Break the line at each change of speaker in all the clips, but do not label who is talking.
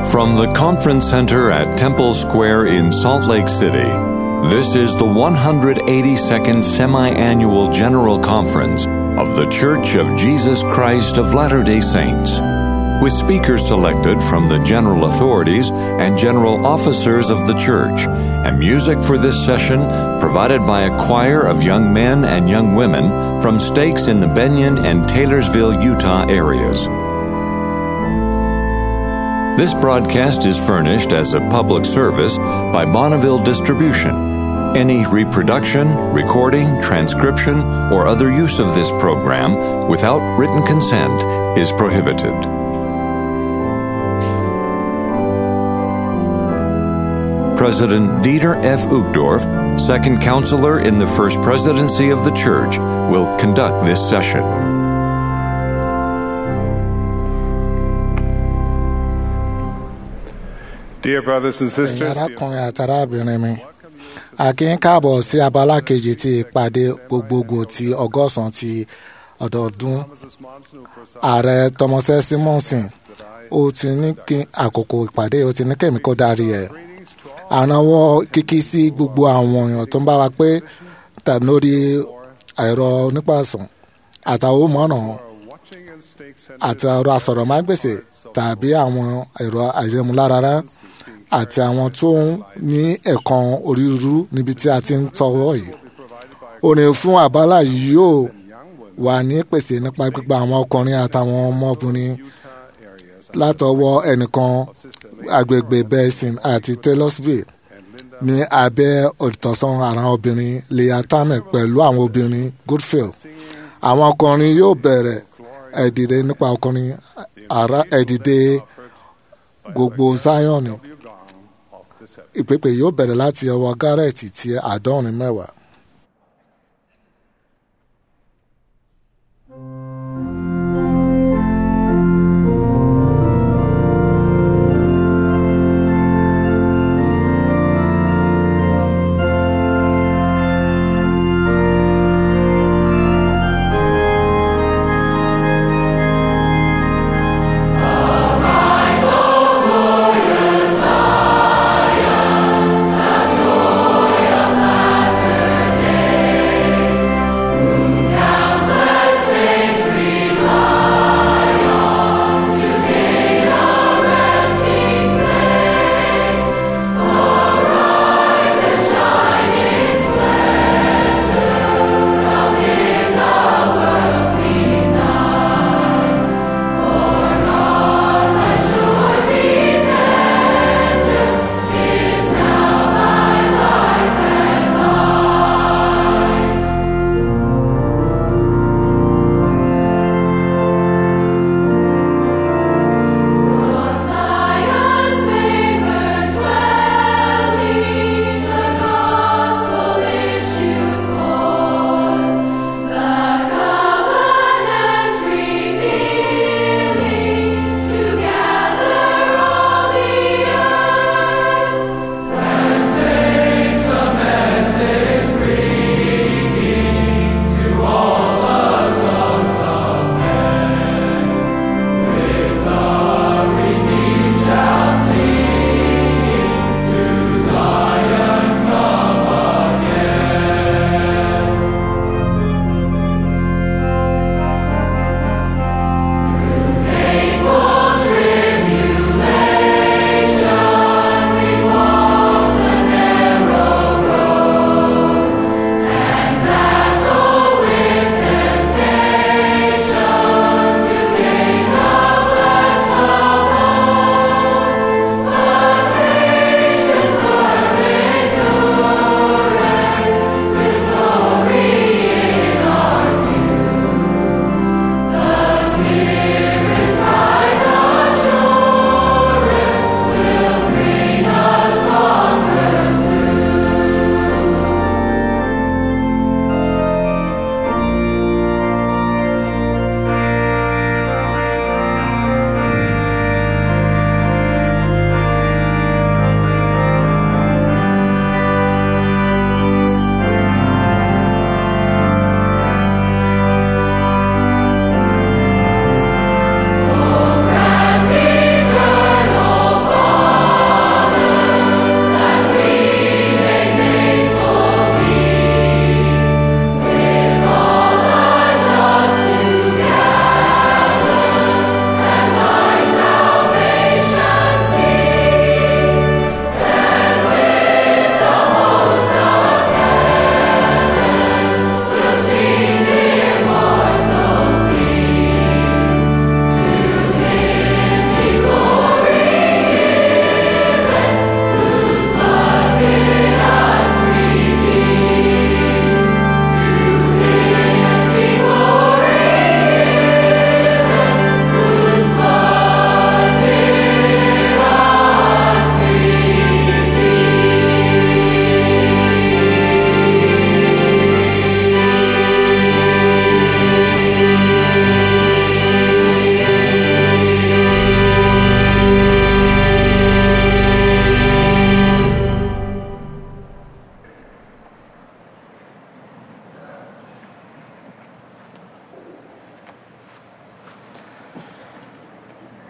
From the Conference Center at Temple Square in Salt Lake City, this is the 182nd Semi Annual General Conference of The Church of Jesus Christ of Latter day Saints, with speakers selected from the general authorities and general officers of the church, and music for this session provided by a choir of young men and young women from stakes in the Benyon and Taylorsville, Utah areas. This broadcast is furnished as a public service by Bonneville Distribution. Any reproduction, recording, transcription, or other use of this program without written consent is prohibited. President Dieter F. Uchtdorf, second counselor in the First Presidency of the Church, will conduct this session.
Dear brothers and
ẹ̀yin
sisters,
arákùnrin àti arábìnrin mi a kí ń káàbọ̀ sí abala kejì ti ìpàdé gbogbogbò ti ọgọ́sàn-án ti ọdọọdún ààrẹ tọmọsẹ simonson ó ti ní kí àkókò ìpàdé ó ti ní kẹ́mi kó darí ẹ̀ àrànwọ́ kíkí sí gbogbo àwọn èèyàn tó ń bá wa pé tàbí lórí ẹ̀rọ onípàsàn àtàwọn mọ́ràn àti ẹ̀rọ asọ̀rọ̀mágbèsè tàbí àwọn ẹ̀rọ ayélujára àti àwọn tó ń ní ẹ̀kan onírúurú níbi tí a ti ń tọwọ́ yìí. orin fún àbálà yìí yóò wà ní pèsè nípa gbígba àwọn ọkùnrin àtàwọn ọmọbìnrin látọwọ́ ẹnìkan agbègbè Benson àti Taylorsville ní abẹ́ olùtọ́sán àwọn obìnrin Leah Tamek pẹ̀lú àwọn obìnrin Goodfield. àwọn ọkùnrin yóò bẹ̀rẹ̀ ẹ̀dìdẹ nípa ọkùnrin ara ẹ̀dìdẹ gbogbo Zion ìpèpè yóò bẹ̀rẹ̀ láti ọwọ́ Garrett ti àádọ́rin mẹ́wàá.
Glorious Zion, the joy of Nazareth.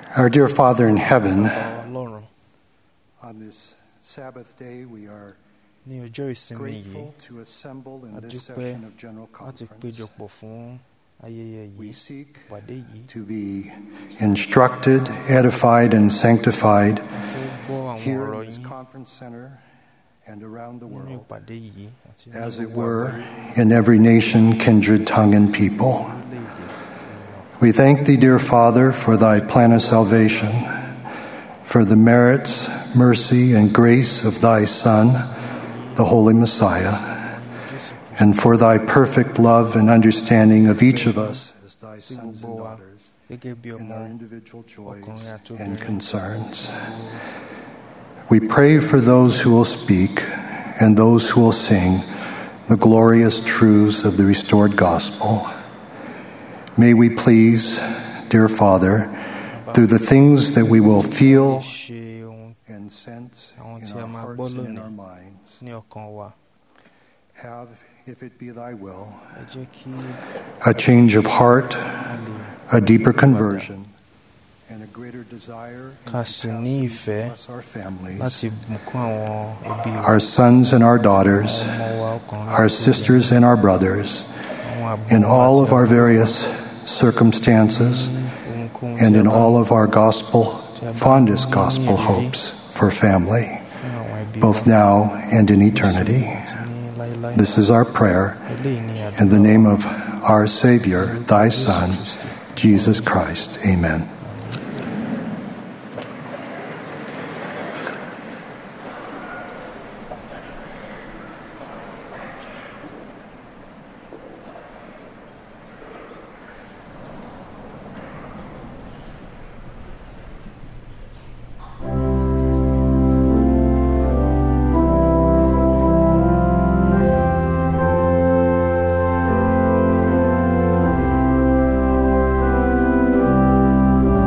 Our dear Father in heaven,
ọlọ́run
on this Sabbath day, we are
ní ọjọ́ ìsinmi yìí
grateful to assemble in this
adúpẹ́
session of General
láti
Conference.
péjọpọ̀ fún ayẹyẹ
We
yìí
seek
ìpàdé yìí
to be instructed, edified, and sanctified
a fẹ́ gbọ́ àwọn
here
ọ̀rọ̀
in this
yín
conference center and around the
nínú
world,
ìpàdé yìí àti ní
as it
gbogbo
were,
àgbáyé,
in every nation, kindred, tongue, and people.
orílẹ̀-èdè
We thank thee, dear Father, for thy plan of salvation, for the merits, mercy, and grace of thy Son, the Holy Messiah,
ènìyàn jésù
and for thy perfect love and understanding of each of us as thy
sí
sons
gbogbo
and
wa
daughters
gẹ́gẹ́ bí
in
ọmọ
our individual joys
ọkùnrin àti
and
obìnrin
concerns. We pray for those who will speak and those who will sing the glorious truths of the restored gospel. May we please, dear Father, through the things that we will feel
ṣe ohun
and sense
Àwọn
in
tí a
our
máa
hearts
gbọ́
and in
lónìí.
our minds,
ní ọkàn wa
have, if it be thy will,
ẹ jẹ́ kí
a change of heart,
a lè
a deeper conversion, and a greater desire and
Ká sì ní
capacity
ìfẹ́
to bless our families,
láti bùkún àwọn ẹbí wa
our sons and our daughters,
àwọn ọmọ wa ọkùnrin
our
àti
sisters and our brothers,
obìnrin, àwọn àbúrò
in
wa
all
àti
of our
àbúrò
various circumstances,
ní ohunkóhun
and
tí a
in
bá
all of our gospel, fondest gospel hopes for family,
fún àwọn ẹbí
both
wa
now and in eternity.
àti ní láéláé
This is our prayer
eléyìí ní àdúrà
in the name of our Savior, thy
Jésù
Son,
Kristi.
Jesus Christ. Amen.
Thank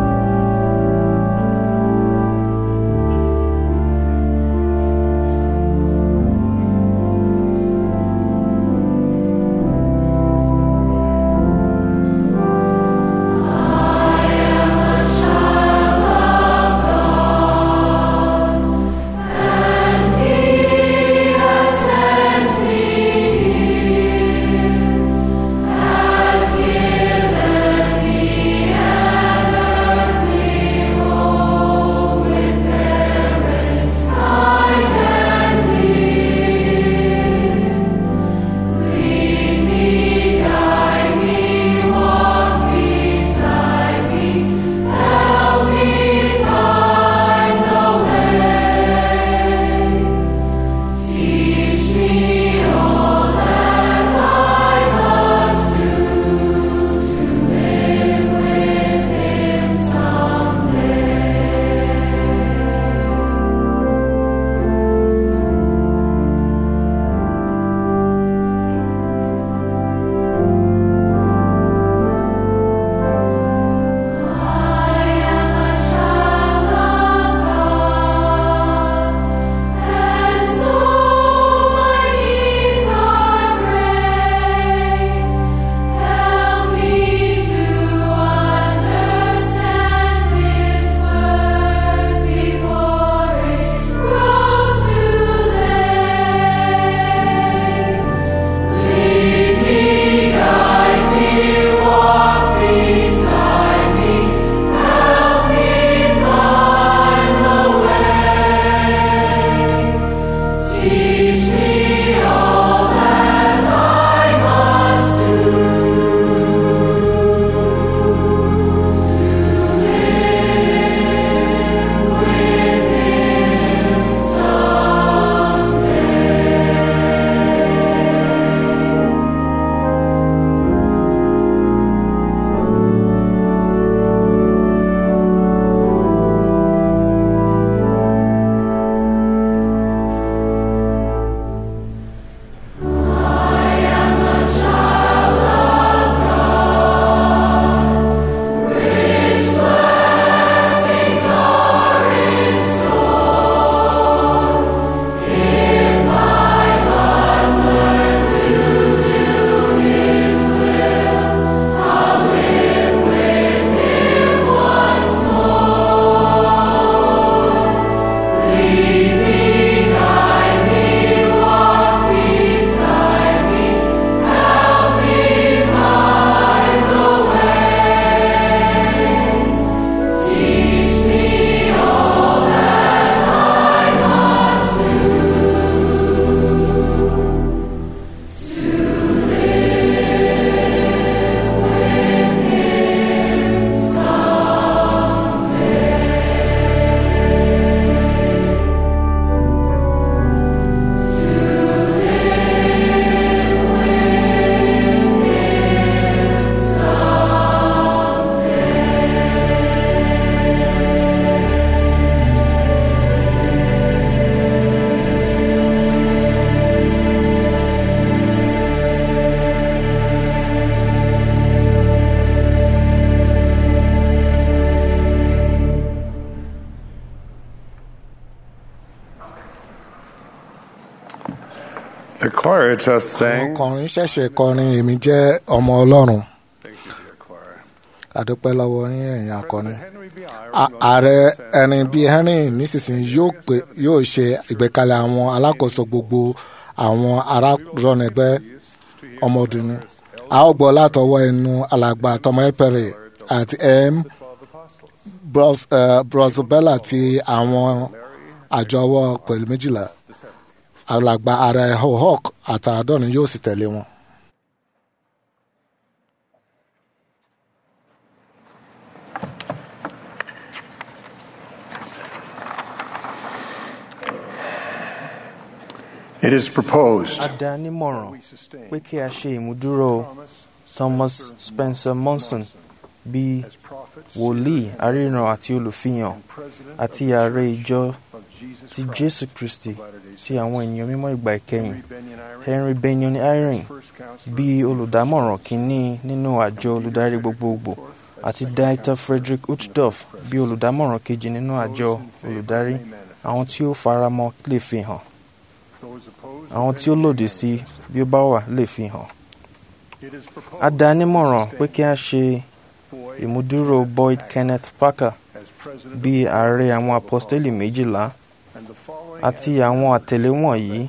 choir just
àwọn
sang.
ọkùnrin ṣẹ̀ṣẹ̀ kọrin èmi jẹ́ ọmọ ọlọ́run
Thank you, dear choir.
àdúpẹ́ lọ́wọ́ yín ẹ̀yin akọrin.
Henry B.
A- ààrẹ ẹni bíi henry nísinsìnyí yóò pè yóò ṣe ìgbékalẹ̀ àwọn alákòóso gbogbo àwọn aráàlọ́nẹgbẹ́ ọmọdún a ó gbọ́ látọwọ́ ẹnu alàgbà tọmọ ẹpẹrẹ àti m Bros- eh, brosabella ti àwọn àjọwọ́ pẹ̀lú méjìlá alàgbà ààrẹ hohok àtàádọ́rin yóò sì tẹ̀lé wọn.
It is proposed
a dá nímọ̀ràn pé kí a ṣe ìmúdúró Thomas Spencer Monson bíi wòlíì aríran àti olùfihàn àti ààrẹ ìjọ ti Jésù Kristi ti àwọn ènìyàn mímọ́ ìgbà ìkẹyìn Henry Benyon Eyring bíi olùdámọ̀ràn kínní nínú àjọ olùdarí gbogbogbò àti Dieter Frederick Uchtdorf bíi olùdámọ̀ràn kejì nínú àjọ olùdarí àwọn tí ó faramọ́ lè fi hàn àwọn tí ó lòdì sí bí ó bá wà lè fi hàn. a dá a nímọ̀ràn pé kí a ṣe ìmúdúró Boyd Kenneth Parker bíi ààrẹ àwọn apọ́stélì méjìlá àti àwọn àtẹ̀lé wọ̀nyí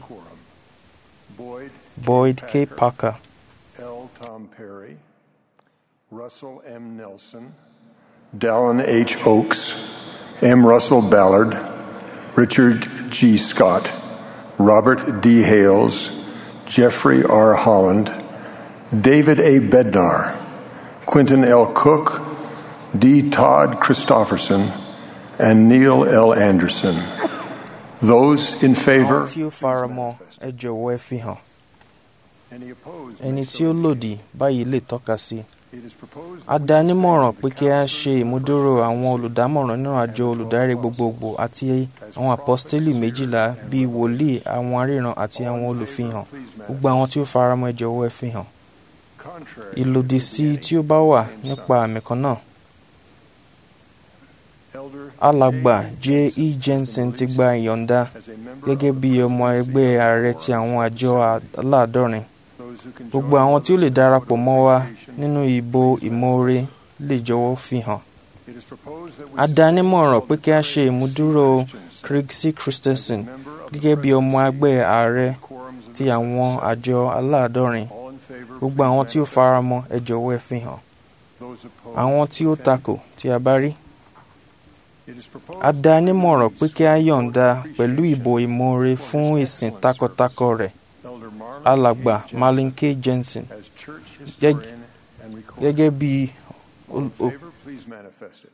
Boyd K. Parker
L. Tom Perry, Russell M. Nelson, Dallin H. Oaks, M. Russell Ballard, Richard G. Scott, Robert D. Hales, Jeffrey R. Holland, David A. Bednar, Quentin L. Cook, D. Todd Christofferson, and Neil L. Anderson. Those in favor,
àwọn tí ó faramọ́ ẹ jọ̀wọ́ ẹ fi hàn
any opposed,
ẹni tí ó lòdì báyìí lè tọ́ka sí i. a dá a nímọ̀ràn pé kí a ṣe ìmúdúró àwọn olùdámọ̀ràn nínú àjọ olùdarí gbogbogbò àti àwọn apọ́stélì méjìlá bíi wòlíì àwọn aríran àti àwọn olùfihàn gbogbo àwọn tí ó faramọ́ ẹ jọ̀wọ́ ẹ fi hàn
contrary,
ìlòdì sí tí ó bá wà nípa àmì kan náà
Elder
alàgbà j e jensen ti gba ìyọ̀ǹda
as a member
gẹ́gẹ́ bí ọmọ ẹgbẹ́ ààrẹ ti àwọn àjọ aláàdọ́rin
those who can
gbogbo àwọn tí ó lè darapọ̀ mọ́ wa nínú ìbò ìmoore lè jọ̀wọ́ fi hàn
It is proposed that we
a dá a nímọ̀ràn pé kí a ṣe ìmúdúró Craig C. Christensen gẹ́gẹ́ bí ọmọ ẹgbẹ́ ààrẹ
quorums of
ti àwọn àjọ aláàdọ́rin
all in favor,
gbogbo àwọn tí ó faramọ́ ẹ jọ̀wọ́ ẹ fi hàn
those opposed.
àwọn tí ó takò tí a bá rí
It is proposed
a dá a nímọ̀ràn pé kí a yọ̀ǹda pẹ̀lú ìbò ìmoore fún ìsìn takọtako rẹ̀
Elder Marlon
alàgbà
K.
Marlin K. Jensen
as church
Gẹ́g-
historian and recorder.
gẹ́gẹ́ bí
All in
ol- o-
favor, please manifest it.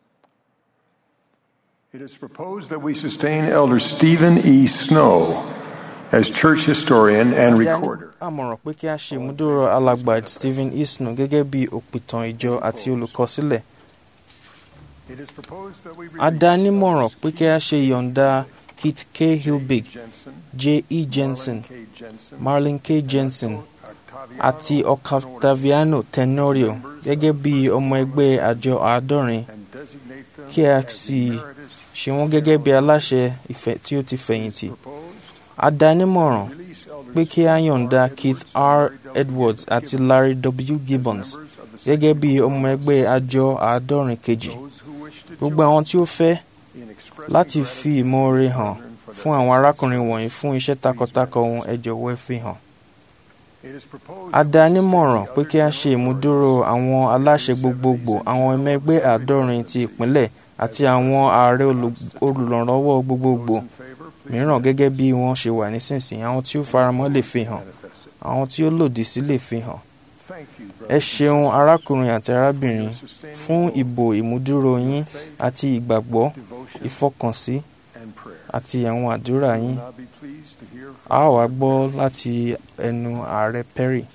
It is proposed that we sustain Elder Stephen E. Snow as church historian and recorder.
àmọ̀ràn pé kí a ṣe ìmúdúró alàgbà Stephen Isnu gẹ́gẹ́ bí òpìtàn ìjọ àti olùkọsílẹ̀
It is proposed that we
a dá a
release
nímọ̀ràn pé kí a ṣe ìyọ̀ǹda Kit K. Hilbig
Jensen,
J. E. Jensen
K. Jensen,
Marlin K. Jensen
Octaviano
àti Octaviano Tenorio gẹ́gẹ́ bí ọmọ ẹgbẹ́ àjọ àádọ́rin
and designate them
kí a
as
sì
emeritus
ṣe wọ́n gẹ́gẹ́ bí aláṣẹ ìfẹ́ tí ó ti fẹ̀yìntì
proposed.
a dá a nímọ̀ràn
Release Elder
pé kí a yọ̀ǹda Keith R. Edwards àti Larry W. Gibbons
members of the
gẹ́gẹ́ bí ọmọ ẹgbẹ́ àjọ àádọ́rin kejì
those who wish to
gbogbo
join
àwọn tí ó fẹ́
in expressing
láti fi
gratitude
ìmoore hàn
for
fún
their
àwọn arákùnrin wọ̀nyí fún iṣẹ́ takuntakun wọn ẹ jọ̀wọ́ ẹ fi hàn.
It is proposed
a
that
dá a
we
nímọ̀ràn
sustain
pé
the
kí a
other
ṣe ìmúdúró àwọn aláṣẹ gbogbogbò àwọn ọmọ ẹgbẹ́ àádọ́rin ti ìpínlẹ̀ àti àwọn ààrẹ olù- olùrànlọ́wọ́ gbogbogbò
in favor, please
mìíràn gẹ́gẹ́ bí wọ́n ṣe wà nísinsìnyí àwọn tí ó faramọ́ lè fi hàn
manifest it.
àwọn tí ó lòdì sí lè fi hàn.
Thank you,
ẹ
brothers
ṣeun arákùnrin àti arábìnrin
and sisters,
fún ìbò ìmúdúró yín àti ìgbàgbọ́
devotion
ìfọkànsí
and prayer.
àti àwọn àdúrà
We will
yín
now be pleased to hear
a
from
ó wá gbọ́ láti ẹnu ààrẹ Perry.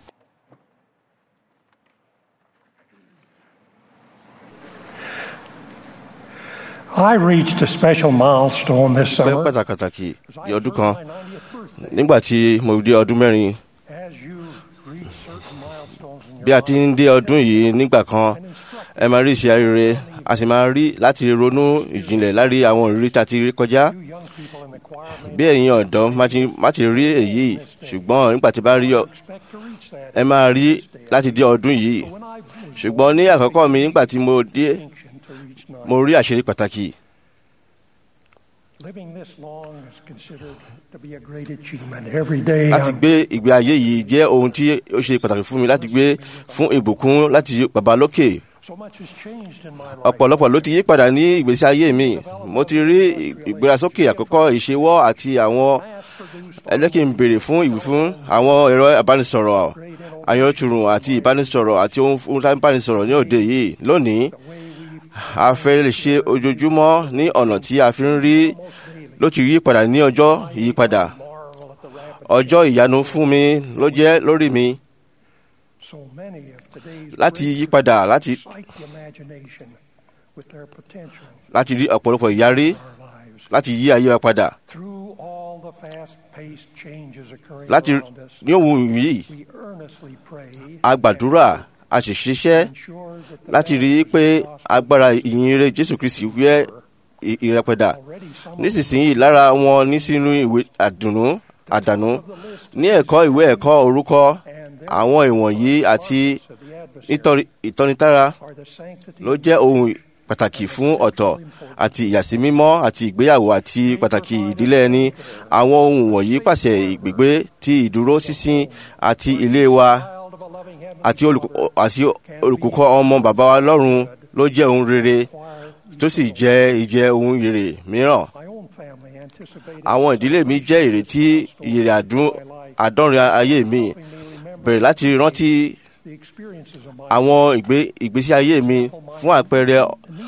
I reached a special milestone this
pẹ́
summer.
pàtàkì
as
di
I
ọdún
turned
kan
my 90th birthday.
nígbà tí mo dé ọdún mẹ́rin
As you reach certain milestones in your
bí a ti ń dé ọdún yìí nígbà kan
and instruct
ẹ máa rí iṣẹ́ arére a sì máa rí láti ronú ìjìnlẹ̀ lárí àwọn ìrírí tá a ti rí kọjá
you young people in the
bí ẹ̀yin ọ̀dọ́ má ti- má ti rí èyí ṣùgbọ́n nígbà tí bá rí ọ ẹ máa rí láti dé ọdún yìí ṣùgbọ́n ní àkọ́kọ́ mi nígbà tí mo dé mo rí àṣírí pàtàkì
Living this long is considered to be a great achievement. Every day,
láti
I'm
gbé ìgbé ayé yìí jẹ́ ohun tí ó ṣe pàtàkì fún mi láti gbé fún ìbùkún láti bàbá lókè
so much has changed in my life.
ọ̀pọ̀lọpọ̀ ló ti yí padà ní ìgbésí ayé mi mo ti rí ìgbérasókè àkọ́kọ́ ìṣewọ́ àti àwọn ẹ jẹ́ kí n béèrè fún ìwé fún àwọn ẹ̀rọ ìbánisọ̀rọ̀ ayọ̀túrùn àti ìbánisọ̀rọ̀ àti ohun tá ìbánisọ̀rọ̀ ní òde yìí lónìí a fẹ́ lè ṣe ojoojúmọ́ ní ọ̀nà tí a fi ń rí ló ti yí padà ní ọjọ́ ìyípadà
Marvel at the rapid
ọjọ́ ìyanu fún mi ló jẹ́ lórí mi
so many of today's
láti
great
yí padà láti
excite the imagination with their potential
láti rí ọ̀pọ̀lọpọ̀ ìyarí
in our lives.
láti yí ayé wa padà
Through all the fast-paced changes occurring
láti
around us,
ní ohun yìí
we earnestly pray
a gbàdúrà a sì ṣiṣẹ́
ensure that the
láti rí i pé agbára ìyìnrere jésù kristi wẹ́ ì- ìrẹ́pẹ̀dà
already some of
nísinsìnyí lára wọn ní sínú ìwé àdùnnú àdànù ní ẹ̀kọ́ ìwé ẹ̀kọ́ orúkọ àwọn ìwọ̀nyí àti
of the adversary
nítorí ìtọ́nitára
are the sanctity
ló jẹ́ ohun pàtàkì fún ọ̀tọ̀ àti ìyàsímímọ́ àti ìgbéyàwó àti pàtàkì ìdílé ẹni àwọn ohun wọ̀nyí pàṣẹ ìgbégbé ti ìdúró sísìn àti ilé wa
child of a loving heavenly
àti olùkọ́ àti olùkọ́ ọmọ bàbá wa lọ́run ló jẹ́ ohun rere tó sì jẹ́ ìjẹ́ ohun èrè mìíràn.
My own family anticipated
àwọn ìdílé mi jẹ́ ìrètí ìyèrè àdún àdọ́rin ayé mi
helping me remember
bẹ̀rẹ̀ láti rántí
the experiences of my
àwọn ìgbé ìgbésí ayé mi fún àpẹẹrẹ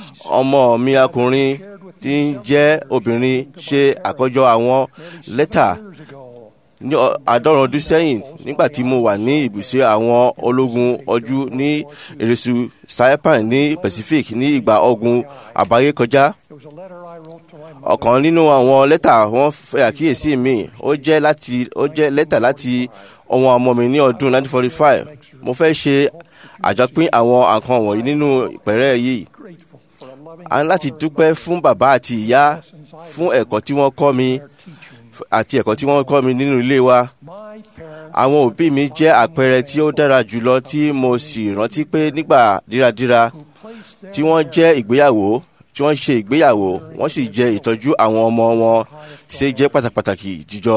ọmọ mi ọkùnrin tí ń jẹ́ obìnrin ṣe àkójọ àwọn lẹ́tà
years ago.
ní ọ- àádọ́rùn ọdún sẹ́yìn nígbà tí mo wà ní ibùsọ̀ àwọn ológun ojú ní eréṣù saipan ní pacific ní ìgbà ogun àbáyé kọjá
It was a letter I wrote to my mother.
ọ̀kan nínú àwọn lẹ́tà wọn fẹ́ àkíyèsí mi ó jẹ́ láti ó jẹ́ lẹ́tà láti ọmọ ọmọ mi ní ọdún 1945 mo fẹ́ ṣe àjọpín àwọn nǹkan wọ̀nyí nínú ìpẹ̀rẹ̀ yìí
Grateful for a loving
a ní láti dúpẹ́ fún bàbá àti ìyá fún ẹ̀kọ́ tí wọ́n kọ́ mi
teaching.
àti ẹ̀kọ́ tí wọ́n kọ́ mi nínú ilé wa
My parents
àwọn òbí mi jẹ́ àpẹẹrẹ tí ó dára jùlọ tí mo sì rántí pé nígbà díradíra
placed their
tí wọ́n jẹ́ ìgbéyàwó tí wọ́n ṣe ìgbéyàwó wọ́n sì jẹ́ ìtọ́jú àwọn ọmọ wọn ṣe jẹ́ pàtàkì jíjọ.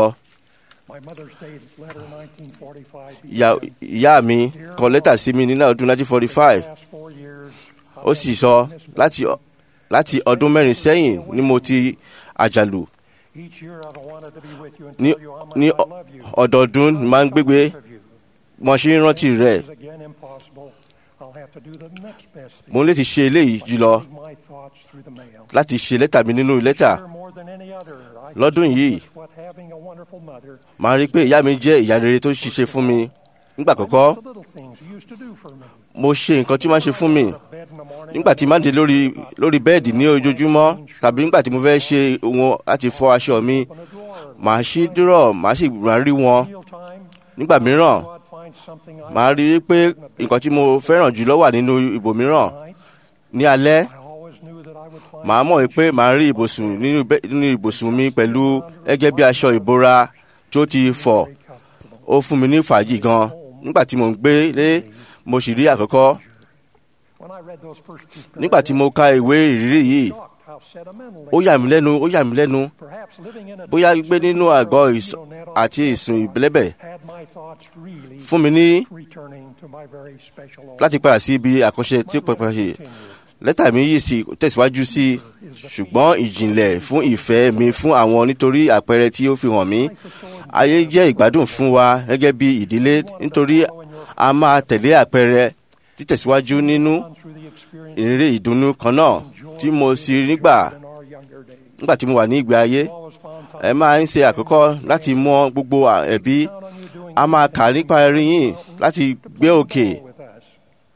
my mother's dated letter 1945.
Ìyá- ìyá mi kọ lẹ́tà sí mi nínú ọdún 1945
Past four years,
ó sì sọ láti láti ọdún mẹ́rin sẹ́yìn ni mo ti àjàlù
each year I've wanted to be with you and
ní
tell you how much
ní
I love you.
ọdọọdún ni máa ń gbégbé
Of you.
wọn ṣe ń rántí rẹ̀
Is again impossible. I'll have to do the next best thing.
mo ń lè ti ṣe eléyìí jùlọ
Read my thoughts through the mail.
láti ṣe lẹ́tà mi nínú lẹ́tà
Sure, more than any other, I
Lọ́dún
can
yìí,
witness what having a wonderful mother
màá rí i pé ìyá mi jẹ́ ìyá rere tó ṣiṣẹ́ fún mi nígbà àkọ́kọ́
the little things you used to do for me.
mo ṣe nǹkan tí máa ń ṣe fún mi
Bed in the morning,
nígbà tí máa ń dé lórí lórí bẹ́ẹ̀dì ní ojoojúmọ́ tàbí nígbà tí mo fẹ́ ṣe wọn láti fọ aṣọ mi
open a drawer.
màá ṣí dúrọ̀ màá sì máa rí wọn
Meal time,
nígbà mìíràn
God finds something I
màá rí i pé nǹkan tí mo fẹ́ràn jùlọ wà nínú ibòmíràn
like.
ní alẹ́
I always knew that I would find
màá mọ̀ pé màá rí ibùsùn nínú bẹ́- nínú ibùsùn mi pẹ̀lú gẹ́gẹ́ bí aṣọ ìbora tó ti fọ̀
very comfortable.
ó fún mi ní fàájì gan nígbà tí mo ń gbé lé mo sì rí àkọ́kọ́
When I read those first two
nígbà tí mo ka ìwé ìrírí yìí
shocked how sentimental
ó yà mí lẹ́nu ó yà mí lẹ́nu
perhaps living in a
bóyá gbé nínú àgọ́ ìs- àti ìsùn ìbílẹ̀bẹ̀
had my thoughts really
fún mi ní
returning to my very special old
láti padà sí ibi àkànṣe tí pẹpẹ ṣe lẹ́tà mi yìí sì tẹ̀síwájú sí i ṣùgbọ́n ìjìnlẹ̀ fún ìfẹ́ mi fún àwọn nítorí àpẹẹrẹ tí ó fi hàn mí ayé jẹ́ ìgbádùn fún wa gẹ́gẹ́ bí ìdílé nítorí a máa tẹ̀lé àpẹẹrẹ títẹ̀síwájú nínú
through the experience
ìrírí ìdùnnú kan náà tí mo sì rí gbà
in our younger days.
nígbà tí mo wà ní ìgbé ayé
Always found time
ẹ máa ń ṣe àkọ́kọ́ láti mọ gbogbo à- ẹ̀bí
on you doing
a máa kà nípa ẹrí yìí láti gbé òkè
with us.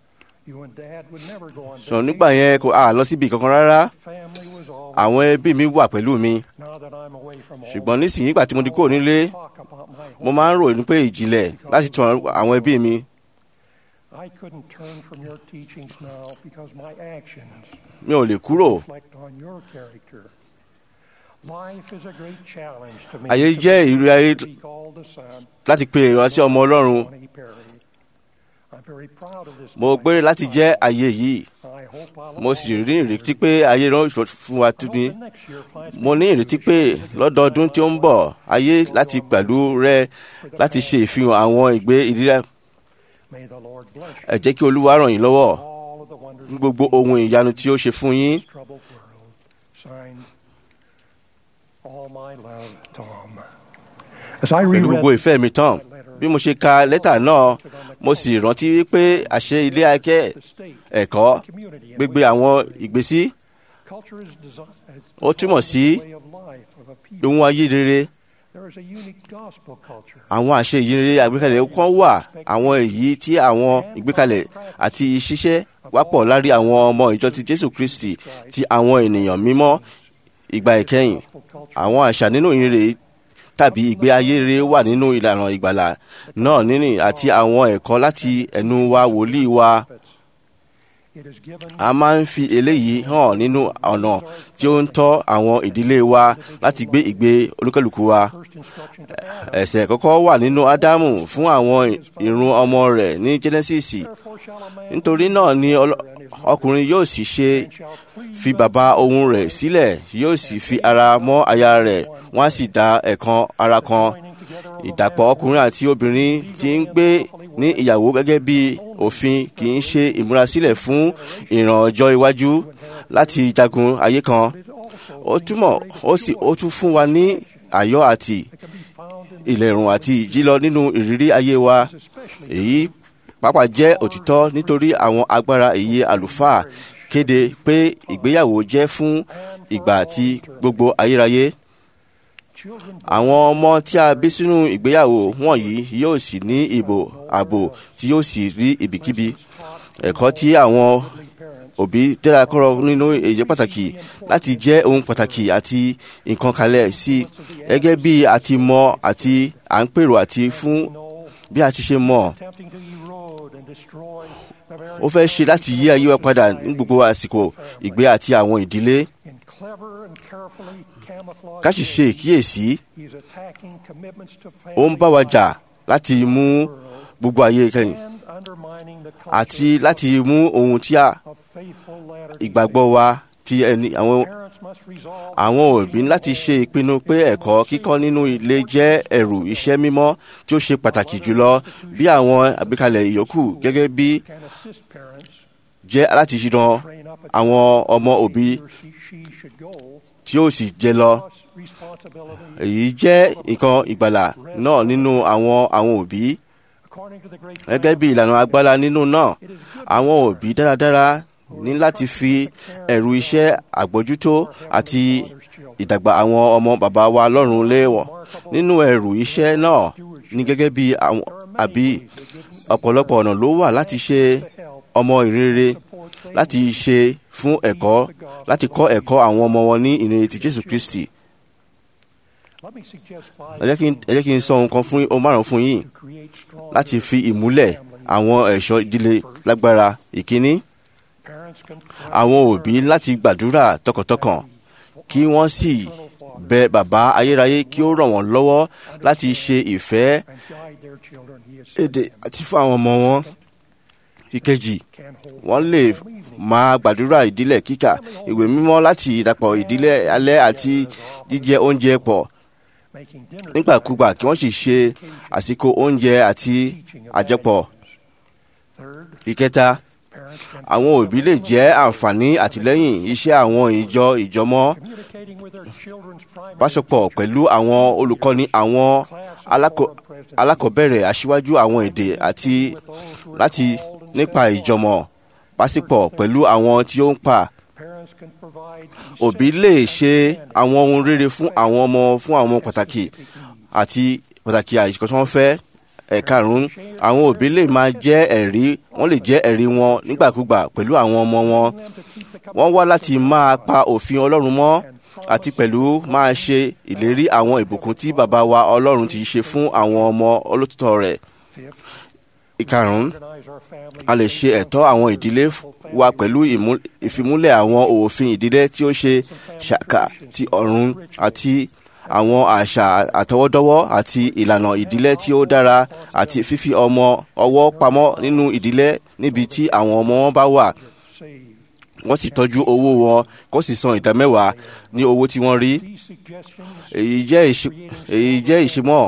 You and Dad would never go on
sọ nígbà yẹn kò à lọ síbi kankan rárá
Family was all.
àwọn ẹbí mi wà pẹ̀lú mi
Now that I'm away from home,
ṣùgbọ́n nísìnyí nígbà tí mo ti kúrò nílé
talk about my
mo
home.
máa ń rò ní pé ìjìnlẹ̀ láti tún àwọn ẹbí mi
I couldn't turn from your teachings now because my actions
mi ò lè kúrò
reflect on your character.
ayé jẹ́ ìrírí ayé láti pe èrò sí ọmọ ọlọ́run mo gbére láti jẹ́ ayé yìí mo sì ní ìrètí pé ayé rán fún wa tún ní mo ní ìrètí pé lọ́dọọdún tí ó ń bọ̀ ayé láti pẹ̀lú rẹ láti ṣe ìfihàn àwọn ìgbé ìdílé ẹ jẹ́ kí olúwa ràn yín lọ́wọ́ ní gbogbo ohun ìyanu tí ó ṣe fún yín. pẹ̀lú gbogbo ìfẹ́ mi tán bí mo ṣe ka lẹ́tà náà mo sì rántí wípé àṣẹ ilé akẹ́ ẹ̀kọ́ gbégbé àwọn ìgbésí ó túmọ̀ sí ohun ayé rere àwọn àṣẹ ìyìnrere àgbékalẹ̀ kan wà àwọn èyí tí àwọn ìgbékalẹ̀ àti ìṣiṣẹ́ wápọ̀ lárí àwọn ọmọ ìjọ ti Jésù Kristi ti àwọn ènìyàn mímọ́ ìgbà ìkẹyìn àwọn àṣà nínú ìyìnrere tàbí ìgbé ayé rere wà nínú ìlànà ìgbàlà náà nínú àti àwọn ẹ̀kọ́ láti ẹnu wa wòlíì wa a máa ń fi eléyìí hàn nínú ọ̀nà tí ó ń tọ́ àwọn ìdílé wa láti gbé ìgbé olúkálùkù wa. ẹ̀ṣẹ̀ kọ́kọ́ wà nínú ádámù fún àwọn ìrun ọmọ rẹ̀ ní jẹ́nẹ́sìsì nítorí náà ni ọkùnrin yóò sì ṣe fi bàbá ohun rẹ̀ sílẹ̀ yóò sì fi ara mọ́ aya rẹ̀ wọ́n á sì dá ẹ̀kan ara kan ìdàpọ̀ ọkùnrin àti obìnrin tí ń gbé ní ìyàwó gẹ́gẹ́ bí òfin kì í ṣe ìmúrasílẹ̀ fún ìran ọjọ́ iwájú láti jagun ayé kan ó túmọ̀ ó sì ó tún fún wa ní àyọ̀ àti ìlẹ̀rùn àti ìjílọ nínú ìrírí ayé wa èyí pàápàá jẹ́ òtítọ́ nítorí àwọn agbára èyí àlùfáà kéde pé ìgbéyàwó jẹ́ fún ìgbà àti gbogbo ayérayé àwọn ọmọ tí a bí sínú ìgbéyàwó wọ̀nyí yóò sì ní ìbò ààbò tí yóò sì rí ibikíbi ẹ̀kọ́ tí àwọn òbí tẹ́ra kọ́rọ̀ nínú èyí pàtàkì láti jẹ́ ohun pàtàkì àti nǹkan kalẹ̀ sí gẹ́gẹ́ bí a ti mọ̀ àti à ń pèrò àti fún bí a ti ṣe mọ̀ ó fẹ́ ṣe láti yí ayé wa padà ní gbogbo àsìkò ìgbé àti àwọn ìdílé ká sì ṣe ìkíyèsí ó ń bá wa jà láti mú gbogbo ayé kẹ́yìn àti láti mú ohun tí a ìgbàgbọ́ wa ti ẹni àwọn àwọn òbí láti ṣe ìpinnu pé ẹ̀kọ́ kíkọ́ nínú ilé jẹ́ ẹ̀rù iṣẹ́ mímọ́ tí ó ṣe pàtàkì jùlọ bí àwọn àgbékalẹ̀ ìyókù gẹ́gẹ́ bí jẹ́ láti ran àwọn ọmọ òbí tí ó sì jẹ lọ èyí jẹ́ nǹkan ìgbàlà náà nínú àwọn àwọn òbí gẹ́gẹ́ bí ìlànà agbára nínú náà àwọn òbí dáradára ní láti fi ẹ̀rù iṣẹ́ àgbójútó àti ìdàgbà àwọn ọmọ bàbá wa lọ́rùn léèwọ̀ nínú ẹ̀rù iṣẹ́ náà ní gẹ́gẹ́ bí àwọn àbí ọ̀pọ̀lọpọ̀ ọ̀nà ló wà láti ṣe ọmọ ìrere láti ṣe fún ẹ̀kọ́ láti kọ́ ẹ̀kọ́ àwọn ọmọ wọn ní ìrere ti Jésù Kristi ẹ jẹ́ kí n sọ nǹkan fún ohun márùn fún yín láti fi ìmúlẹ̀ àwọn ẹ̀ṣọ́ ìdílé lágbára ìkíní àwọn òbí láti gbàdúrà tọkàntọkàn kí wọ́n sì bẹ bàbá ayérayé kí ó ràn wọ́n lọ́wọ́ láti ṣe ìfẹ́ èdè àti fún àwọn ọmọ wọn ìkejì wọ́n lè máa gbàdúrà ìdílé kíkà ìwé mímọ́ láti ìdàpọ̀ ìdílé alẹ́ àti jíjẹ oúnjẹ pọ̀ nígbàkúgbà kí wọ́n sì ṣe àsìkò oúnjẹ àti àjẹpọ̀. ìkẹta àwọn òbí lè jẹ́ àǹfààní àtìlẹ́yìn iṣẹ́ àwọn ìjọ ìjọmọ́ báṣepọ̀ pẹ̀lú àwọn olùkọ́ni àwọn alákọ̀ọ́bẹ̀rẹ̀ aṣíwájú àwọn èdè àti láti nípa ìjọmọ̀ pásípọ̀ pẹ̀lú àwọn tí ó ń pa òbí lè ṣe àwọn ohun rere fún àwọn ọmọ fún àwọn pàtàkì àti pàtàkì àìsíkọ́ tí wọ́n fẹ́ ẹ̀karùn-ún àwọn òbí lè máa jẹ́ ẹ̀rí wọ́n lè jẹ́ ẹ̀rí wọn nígbàkúgbà pẹ̀lú àwọn ọmọ wọn wọ́n wá láti máa pa òfin Ọlọ́run mọ́ àti pẹ̀lú máa ṣe ìlérí àwọn ìbùkún tí bàbá wa Ọlọ́run ti ṣe fún àwọn ọmọ olótìtọ́ rẹ̀ ìkarùn-ún a lè ṣe ẹ̀tọ́ àwọn ìdílé wa pẹ̀lú ìmú- ìfimúlẹ̀ àwọn òfin ìdílé tí ó ṣe ṣàkà ti ọ̀run àti àwọn àṣà àtọwọ́dọ́wọ́ àti ìlànà ìdílé tí ó dára àti fífi ọmọ ọwọ́ pamọ́ nínú ìdílé níbi tí àwọn ọmọ wọn bá wà wọ́n sì tọ́jú owó wọn kó sì san ìdámẹ́wàá ní owó tí wọ́n rí èyí jẹ́ ìṣe- èyí jẹ́ ìṣímọ́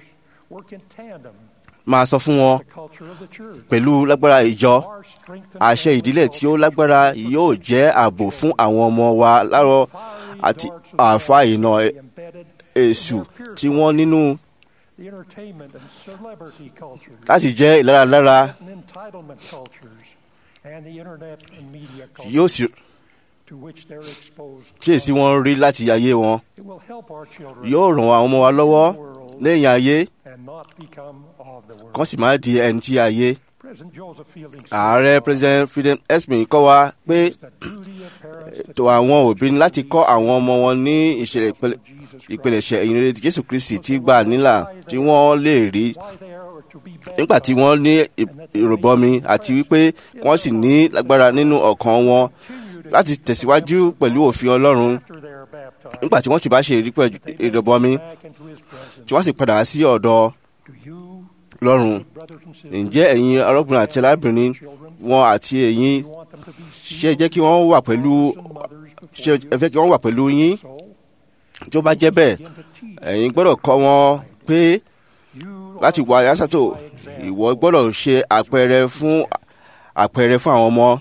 máa sọ fún wọn pẹ̀lú lágbára ìjọ àṣẹ ìdílé tí ó lágbára yóò jẹ́ ààbò fún àwọn ọmọ wa lárọ̀ àti àfa ìnà èṣù tí wọ́n nínú láti jẹ́ ìláralára yóò sì tí èsì wọn rí láti ayé wọn yóò ràn àwọn ọmọ wa lọ́wọ́ lẹ́yìn ayé kán sì máa di ẹni tí ayé ààrẹ president freedom esmin kọ́ wa pé ètò àwọn òbí ní láti kọ́ àwọn ọmọ wọn ní ìṣẹ̀lẹ̀ ìpele- ìpilẹ̀ṣẹ̀ ìyìnrere ti jésù kristi tí gbà nílà tí wọ́n lè rí nígbà tí wọ́n ní ì- ìròbọmi àti wípé wọ́n sì ní lágbára nínú ọkàn wọn láti tẹ̀síwájú pẹ̀lú òfin ọlọ́run nígbà tí wọ́n ti bá ṣe ìrí pẹ̀lú ìròbọmi tí wọ́n sì padà sí ọ̀dọ̀ lọ́run ǹjẹ́ ẹ̀yin arákùnrin àti arábìnrin wọn àti ẹ̀yin ṣe jẹ́ kí wọ́n wà pẹ̀lú ṣe ẹ fẹ́ kí wọ́n wà pẹ̀lú yín tí ó bá jẹ́ bẹ́ẹ̀ ẹ̀yin gbọ́dọ̀ kọ́ wọn pé láti wà yásàtò ìwọ gbọ́dọ̀ ṣe àpẹẹrẹ fún àpẹẹrẹ fún àwọn ọmọ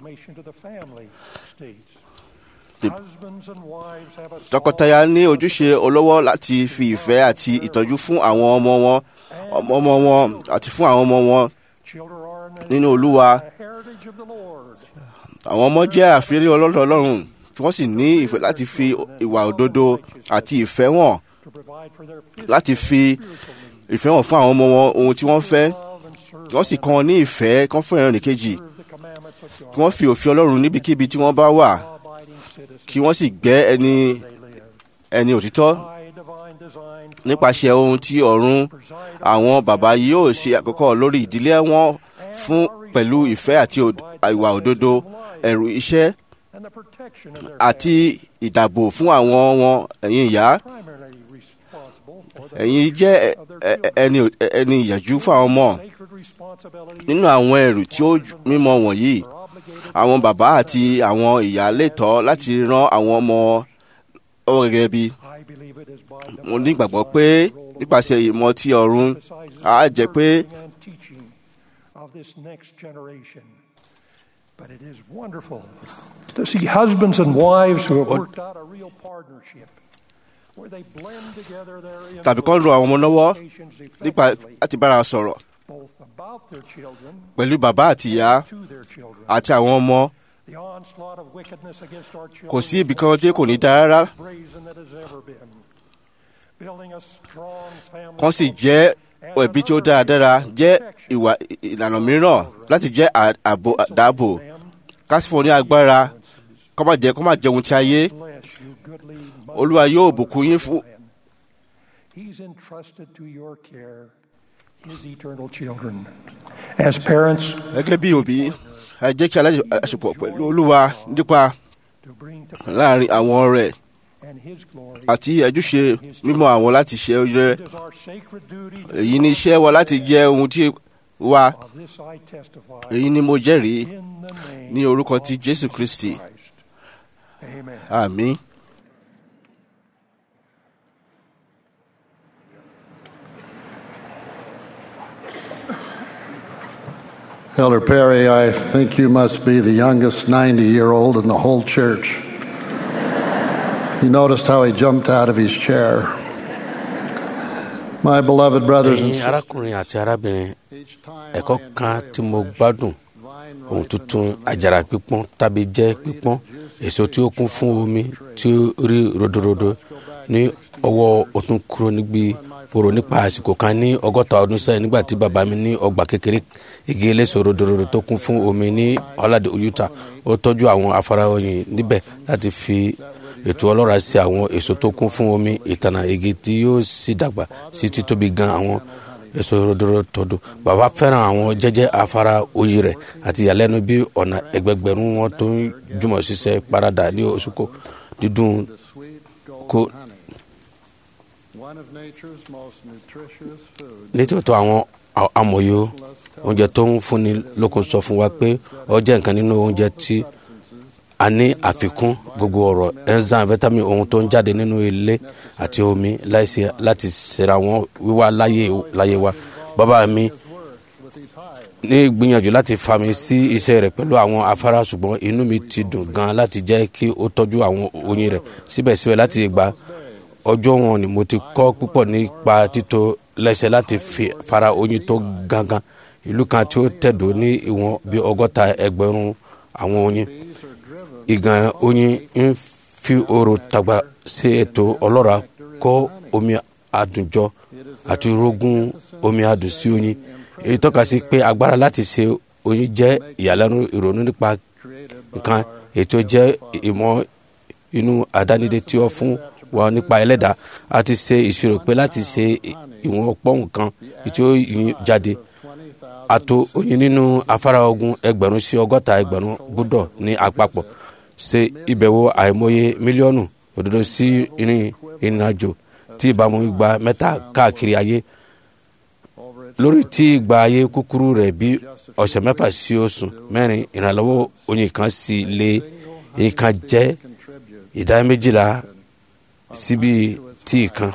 tọkọtaya ní ojúṣe olówó láti fi ìfẹ́ àti ìtọ́jú fún àwọn ọmọ wọn ọmọ ọmọ wọn àti fún àwọn ọmọ wọn nínú olúwa àwọn ọmọ jẹ́ àfihàn ọlọ́dọ̀ ọlọ́run tí wọ́n sì ní ìfẹ́ láti fi ìwà òdodo àti ìfẹ́ wọn láti fi ìfẹ́ wọn fún àwọn ọmọ wọn ohun tí wọ́n fẹ́ kí wọ́n sì kọ́ wọn ní ìfẹ́ kí wọ́n fẹ́ràn nìkejì kí wọ́n fi òfin ọlọ́run níbikíbi tí wọ́n bá wà kí wọ́n sì gbẹ́ ẹni ẹni òtítọ́ nípasẹ̀ ohun tí ọ̀run àwọn bàbá yóò ṣe àkọ́kọ́ lórí ìdílé wọn fún pẹ̀lú ìfẹ́ àti òd- ìwà òdodo ẹ̀rù iṣẹ́ àti ìdàbò fún àwọn wọn ẹ̀yin ìyá ẹ̀yin jẹ́ ẹ- ẹ- ẹni ẹni ìyàjú fún àwọn ọmọ nínú àwọn ẹrù tí ó mímọ́ wọ̀nyí àwọn bàbá àti àwọn ìyá lè tọ́ láti ran àwọn ọmọ ọwọ́ gẹ́gẹ́ bí mo ní ìgbàgbọ́ pé nípasẹ̀ ìmọ̀ tí ọ̀run á jẹ́ pé
of this next generation. But it is wonderful to see husbands and wives who have worked out a real partnership where they blend together their
tàbí kọ́ ń ro àwọn ọmọ lọ́wọ́
influence
nípa
effectively,
láti bára sọ̀rọ̀
both about their children
pẹ̀lú bàbá àti ìyá
to their children.
àti àwọn ọmọ
The onslaught of wickedness against our children
kò sí
is
ibì kan tí kò ní
more
dáa rárá
brazen than it has ever been. Building a strong family
kan sì
culture
jẹ́
and
ẹbí tí ó
another
dáradára
area of
jẹ́
protection
ìwà ìlànà mìíràn láti jẹ́ à- ààbò dáàbò kásìfò ní agbára kọ́ má jẹ́ kọ́ má jẹ́ ohun tí ayé
bless you goodly
olúwa yóò bùkún yín fún
He's entrusted to your care his eternal children. As parents,
gẹ́gẹ́ bí òbí ẹ jẹ́ kí aláṣepọ̀ pẹ̀lú olúwa nípa
to bring to
láàrin àwọn rẹ̀
and his glory.
àti ẹjúṣe mímọ́ àwọn láti ṣe rẹ̀
It is our sacred duty to
èyí ni iṣẹ́ wa láti jẹ́ ohun tí wa
of this I testify
èyí ni mo jẹ́rìí
in the name
ní orúkọ
of
ti jésù kristi
Christ. Amen.
àmín.
Elder Perry, I think you must be the youngest 90 year old in the whole church. You noticed how he jumped out of his chair. My beloved brothers and
ẹ̀yin
sisters,
arákùnrin àti arábìnrin ẹ̀kọ́ kan tí mo gbádùn ohun tuntun àjàrà pípọ́n tàbí jẹ́ pípọ́n èso tí ó kún fún omi tí ó rí rodorodo ní ọwọ́ ọ̀tún kúrò níbi pòrò nípa àsìkò kan ní ọgọ́ta ọdún sẹ́yìn nígbà tí bàbá mi ní ọgbà kékeré igi eléso rodorodo tó kún fún omi ní ọ̀làdé Utah ó tọ́jú àwọn afárá oyin níbẹ̀ láti fi ètò ọlọ́ra sí àwọn èso tó kún fún omi ìtànà igi tí yóò sì dàgbà sí títóbi gan àwọn èso ròdòrò tọdún bàbá fẹ́ràn àwọn jẹ́jẹ́ afárá oyè rẹ̀ àti ìyàlẹ́nu bí ọ̀nà ẹgbẹgbẹ̀rún wọn tó ń jùmọ̀ ṣiṣẹ́ parada ní oṣù kó dídùn kó nítòótọ́ àwọn amòye oúnjẹ tó ń fúnni lókun sọ fún wa pé ó jẹ́ nǹkan nínú oúnjẹ tí a ní àfikún gbogbo ọ̀rọ̀ enzyme vitamin ohun tó ń jáde nínú ilé àti omi láìsí láti ṣera wọn wíwá láyé wa bàbá mi ní gbìyànjú láti fa mi sí iṣẹ́ rẹ̀ pẹ̀lú àwọn afárá ṣùgbọ́n inú mi ti dùn gan láti jẹ́ kí ó tọ́jú àwọn oyin rẹ̀ síbẹ̀síbẹ̀ láti ìgbà ọjọ́ wọn ni mo ti kọ́ púpọ̀ nípa títò lẹ́sẹ̀ láti fi fara oyin tó gangan ìlú kan tí ó tẹ̀dó ní ìwọ̀n bí ọgọ́ta ẹgbẹ̀rún àwọn oyin ìgàn oyin ń fi oòrùn tàgbà sí ètò ọlọ́ra kó omi àdùnjọ àti rógún omi àdùn sí oyin èyí tọ́ka sí pé agbára láti ṣe oyin jẹ́ ìyàlẹ́nu ìrònú nípa nǹkan ètò jẹ́ ìmọ̀ inú àdánidé tí ó fún wa nípa ẹlẹ́dàá a ti ṣe ìṣirò pé láti ṣe ìwọ̀n ọ̀pọ̀ nǹkan tí ó yin jáde àtò oyin nínú afárá ogun ẹgbẹ̀rún sí ọgọ́ta ẹgbẹ̀rún gbọ́dọ̀ ní àpapọ̀ ṣe ìbẹ̀wò àìmọye mílíọ̀nù òdodo sí ìrìn ìrìnàjò tí ìbámu gba mẹ́ta káàkiri ayé lórí tí ìgbà ayé kúkúrú rẹ̀ bí ọ̀sẹ̀ mẹ́fà sí oṣù mẹ́rin ìrànlọ́wọ́ oyin kan sì lé èyí kan jẹ́ ìdá méjìlá síbi tíì kan.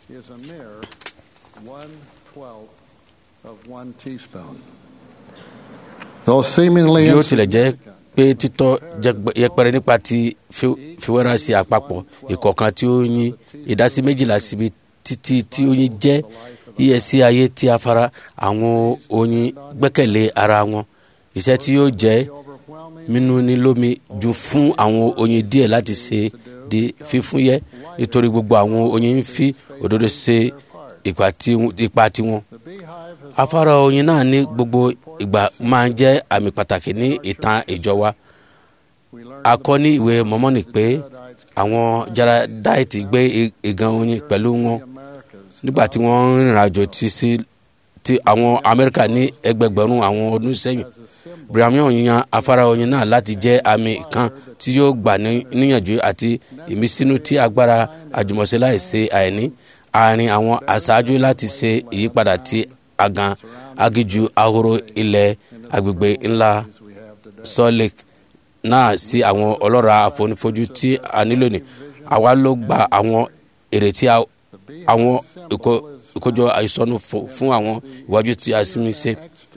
bí ó tilẹ̀ jẹ́ pé títọ́ yẹpẹrẹ nípa ti fiwẹ́rà sí àpapọ̀ ìkọ̀ọ̀kan tí ó yín ìdásí méjìlá síbi títí tí ó yín jẹ́ iyẹ̀sí ayé tí a fara àwọn oyin gbẹ́kẹ̀lé ara wọn iṣẹ́ tí yóò jẹ́ mímú ní lómi ju fún àwọn oyin díẹ̀ láti ṣe di fífúnyẹ́ nítorí gbogbo àwọn oyin ń fi òdodo ṣe ipa tiwọn. afárá oyin náà ní gbogbo ìgbà máa ń jẹ́ àmì pàtàkì ní ìtàn ìjọ wa. a kọ́ ní ìwé mọ́mọ́nì pé àwọn jaradaiti gbé ìgan oyin pẹ̀lú wọn nígbà tí wọ́n ń rìnrìn àjò ti sí ti àwọn amẹ́ríkà ní ẹgbẹgbẹ̀rún àwọn ọdún sẹ́yìn brahmian yan afárá oyin náà láti jẹ́ àmì kan tí yóò gbà níyànjú àti ìmísínú tí agbára àjùmọ̀ṣe láìsí àìní àárín àwọn aṣáájú láti ṣe ìyípadà tí àgàn agíjú ahoro ilẹ̀ agbègbè ńlá salt lake náà sí àwọn ọlọ́ra àfonífojú tí a nílò ní àwa ló gba àwọn èrè tí àwọn ìkójọ àìsànù fún àwọn ìwájú tí a sinmi ṣe.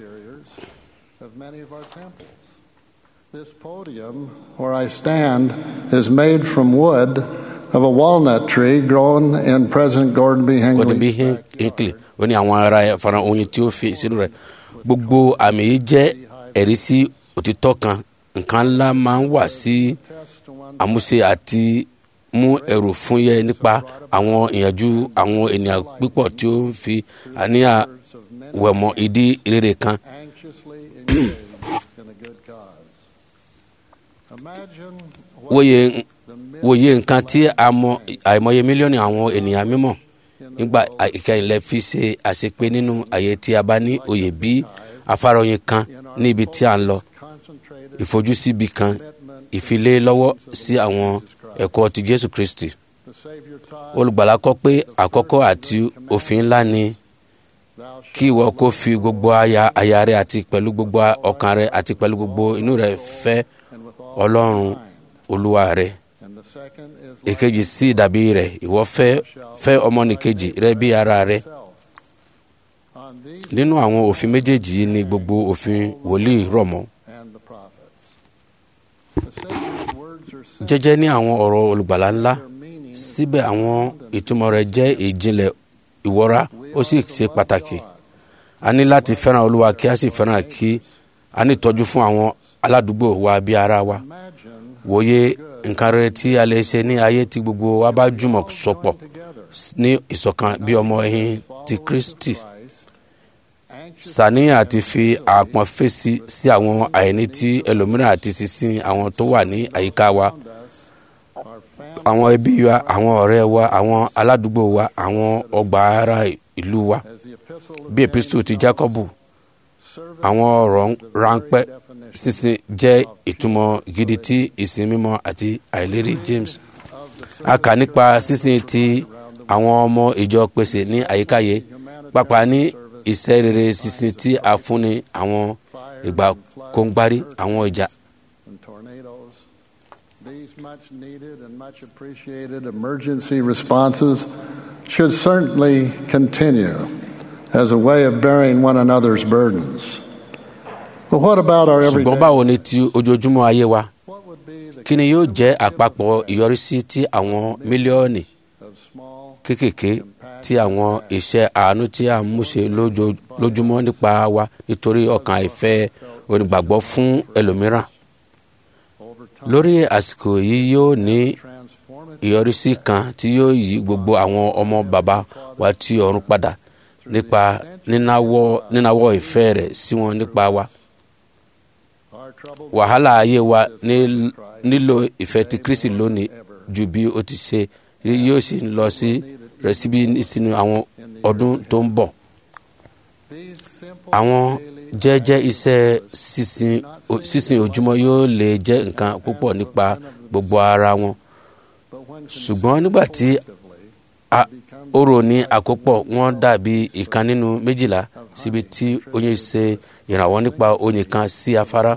This podium where I stand is made from wood of a walnut tree grown in President Gordon B.
Gordon B.
Hinckley's
Hinckley ó ní àwọn ará ẹ̀ fara oyin tí ó fi sínú rẹ̀ gbogbo àmì yìí jẹ́ ẹ̀rí sí òtítọ́ kan nǹkan ńlá máa ń wà sí àmúṣe àti mú ẹrù fún yẹ nípa àwọn ìyànjú àwọn ènìyàn pípọ̀ tí ó ń fi àníyàn wẹ̀mọ́ ìdí rere kan.
anxiously engaged in a good cause. Imagine what
wòye wòye nǹkan tí a mọ àìmọye mílíọ̀nù àwọn ènìyàn mímọ̀ nígbà ìkẹyìn lẹ fi ṣe àṣepé nínú àyè tí a bá ní òye bí afárá oyin kan ní ibi tí a ń lọ
concentrated
ìfojúsíbi kan ìfilé lọ́wọ́ sí àwọn ẹ̀kọ́ ti jésù kristi
the Savior taught,
olùgbàlà kọ́ pé àkọ́kọ́ àti òfin ńlá ni
Thou
kí ìwọ kó fi gbogbo aya aya rẹ àti pẹ̀lú gbogbo ọkàn rẹ àti pẹ̀lú gbogbo inú rẹ fẹ́
and with all
ọlọ́run olúwa rẹ
and the second is
èkejì sí ìdàbí rẹ ìwọ fẹ́ fẹ́ ọmọnìkejì rẹ bí ara rẹ
self. On these
nínú àwọn òfin méjèèjì yìí ni gbogbo òfin wòlíì rọ̀ mọ́
and the prophets. The Savior's words are simple,
jẹ́jẹ́ ní àwọn ọ̀rọ̀ olùgbàlà ńlá
their meaning
síbẹ̀ àwọn ìtumọ̀ rẹ̀ jẹ́ ìjìnlẹ̀ ìwọ́ra ó sì ṣe pàtàkì a ní láti fẹ́ràn olúwa kí a sì fẹ́ràn kí a ní ìtọ́jú fún àwọn aládùúgbò wa bí ara wa
imagine
wòye nǹkan rere tí a lè ṣe ní ayé tí gbogbo wa bá jùmọ̀ sọ̀pọ̀ ní ìṣọ̀kan bí ọmọ ẹ̀yìn ti kristi
Christ, anxious
sàníyàn àti fi àpọ̀n fèsì sí àwọn àìní tí ẹlòmíràn àti sísìn àwọn tó wà ní àyíká wa
around us, our family
àwọn ẹbí wa àwọn ọ̀rẹ́ wa àwọn aládùúgbò wa àwọn ọgbà ara ìlú wa
as the epistle
bí epistu ti jacobu àwọn ọ̀rọ̀ ráńpẹ́ sísìn jẹ́ ìtumọ̀ gidi tí ìsìn mímọ́ àti àìlérí james a kà nípa sísìn tí àwọn ọmọ ìjọ pèsè ní àyíkáyé pàápàá ní iṣẹ́ rere sísìn tí a fúnni àwọn ìgbà kóńgbárí àwọn ìjà
and tornadoes. These much needed and much appreciated emergency responses should certainly continue as a way of bearing one another's burdens. But what about our
ṣùgbọ́n
everyday?
báwo ni ti ojoojúmọ́ ayé wa
What would be the
kí ni yóò jẹ́ àpapọ̀ ìyọrísí tí àwọn mílíọ̀nù
of small
kéékèèké tí àwọn iṣẹ́ àánú tí a ń múṣe lójo- lójúmọ́ nípa wa nítorí ọkàn àìfẹ́ onígbàgbọ́ fún ẹlòmíràn
over time
lórí àsìkò yìí yóò ní
transformative
ìyọrísí kan tí yóò yí gbogbo àwọn ọmọ bàbá wa tí ọ̀run padà nípa nínáwọ́ nínáwọ́ ìfẹ́ rẹ̀ sí wọn nípa wa
our trouble
wàhálà ayé wa ní- nílò ìfẹ́ ti kristi lónìí ju bí ó ti ṣe rí yóò sì lọ sí rẹ̀ síbi sínú àwọn ọdún tó ń bọ̀
these simple
àwọn
daily
jẹ́jẹ́ iṣẹ́ sísìn o- sísìn ojúmọ́ yóò lè jẹ́ nǹkan púpọ̀ nípa gbogbo ara wọn
but when
ṣùgbọ́n nígbà tí
collectively
a- ó rò ní àkópọ̀ wọn dàbí ìkan nínú méjìlá síbi tí oyin ṣe ìrànwọ́ nípa oyin kan sí afárá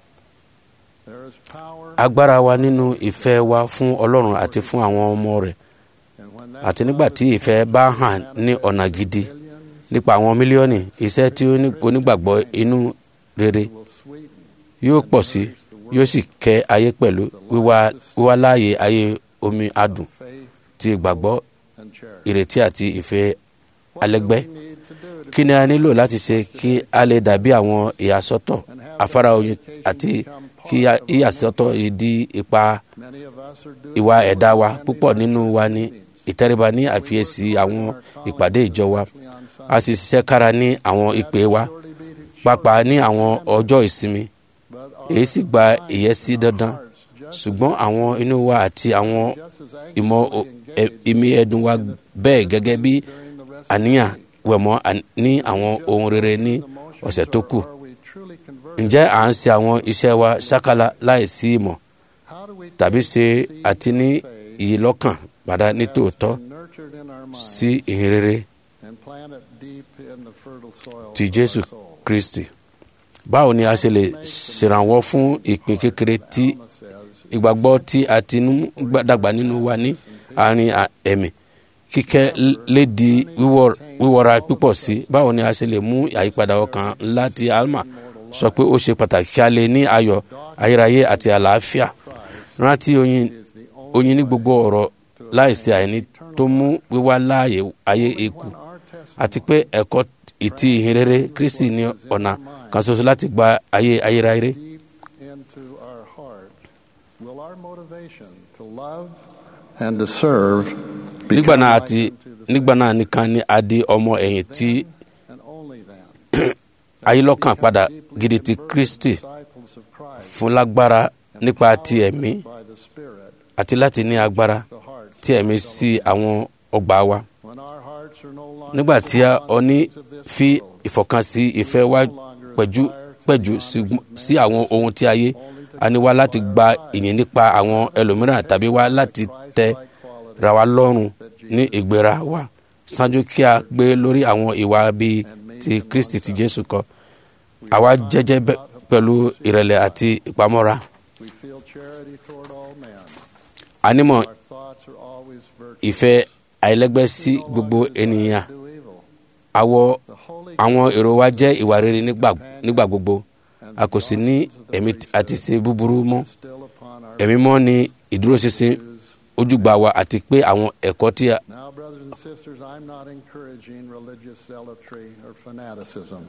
there is power
agbára wa nínú ìfẹ́ wa fún ọlọ́run àti fún àwọn ọmọ rẹ̀
and when that
àti nígbà tí ìfẹ́ bá hàn ní ọ̀nà gidi nípa àwọn mílíọ̀nù iṣẹ́ tí ó ní- onígbàgbọ́ inú rere
will sweeten
yóò pọ̀ sí yóò sì kẹ́ ayé pẹ̀lú wíwá wíwá láàyè ayé omi adùn
faith
ti ìgbàgbọ́
and charity.
ìrètí àti ìfẹ́ alẹ́gbẹ́
We need to do to
kí ni a nílò láti ṣe kí a lè dàbí àwọn ìyàsọ́tọ̀ afárá oyin àti kí a- ìyàsọ́tọ̀ yìí di ipa
many of us are doing
ìwà ẹ̀dá wa púpọ̀ nínú wa ní ìtẹríba ní àfiyèsí àwọn ìpàdé ìjọ wa a sì ṣiṣẹ́ kára ní àwọn ìpè wa pàápàá ní àwọn ọjọ́ ìsinmi èyí sì gba ìyẹ́sí dandan ṣùgbọ́n àwọn inú wa àti àwọn ìmọ̀ o- ẹ- ìmí ẹ̀dùn wa bẹ́ẹ̀ gẹ́gẹ́ bí àníyàn wẹ̀mọ́ à- ní àwọn ohun rere ní ọ̀sẹ̀ tó kù
are we truly converted?
ǹjẹ́ à ń ṣe àwọn iṣẹ́ wa ṣákálá láìsí ìmọ̀
How do we
tàbí
take
ṣe
the seed
àti ní
of faith
ìyílọ́kàn padà ní tòótọ́
that's been nurtured in our minds
sí ìhìnrere
and plant it deep in the fertile soil
ti
of
jésù
our soul?
kristi báwo ni a ṣe lè ṣèrànwọ́ fún ìpín kékeré tí
Alma says,
ìgbàgbọ́ tí a ti ń gbà- dàgbà nínú wa ní àárín à- ẹ̀mí kíkẹ́ l- lè di wíwọ́- wíwọ́ra pípọ̀ sí báwo ni a ṣe lè mú àyípadà ọkàn ńlá ti alma sọ pé ó ṣe pàtàkì kí a lè ní ayọ̀ ayérayé àti àlàáfíà rántí oyin oyin ní gbogbo ọ̀rọ̀ láìsí àìní tó mú wíwá láàyè ayé ikú àti pé ẹ̀kọ́ ìtì ìhìnrere kristi ní ọ̀nà kan ṣoṣo láti gba ayé ayérayé
deep into our heart, will our motivation to love and to serve
nígbà
become
náà
like
àti
unto the
nígbà náà nìkan ni a di ọmọ ẹ̀yìn tí
and only then
ayélọ́kàn padà gidi ti kristi
disciples of Christ
fún lágbára nípa ti ẹ̀mí
by the Spirit
àti láti ní agbára
the hearts
tí ẹ̀mí sí àwọn ọgbà wa
when our hearts are no longer
nígbà tí a
set
ọ
on
ní
things of this
fi
world,
ìfọ̀kànsí ìfẹ́ wa pẹ̀jú pẹ̀jú sí- sí àwọn ohun tí ayé a ní wá láti gba ìyìn nípa àwọn ẹlòmíràn tàbí wá láti tẹ ra wa lọ́rùn ní ìgbéra wa ṣáájú kí a gbé lórí àwọn ìwà bíi ti kristi ti jésù kọ àwa jẹ́jẹ́ bẹ́- pẹ̀lú ìrẹ̀lẹ̀ àti ìpamọ́ra
we feel charity toward all men.
anímọ̀
Our thoughts are always virtuous.
ìfẹ́ àìlẹ́gbẹ́ sí gbogbo ènìyàn
Do evil.
àwọ
The Holy
àwọn èrò wa jẹ́ ìwà rere nígbà nígbà gbogbo a kò sì ní ẹ̀mí àti ṣe búburú mọ́
still upon our
ẹ̀mí mọ́ ni ìdúróṣinṣin ojúgbà wa àti pé àwọn ẹ̀kọ́ tí a
Now, brothers and sisters, I'm not encouraging religious zealotry or fanaticism.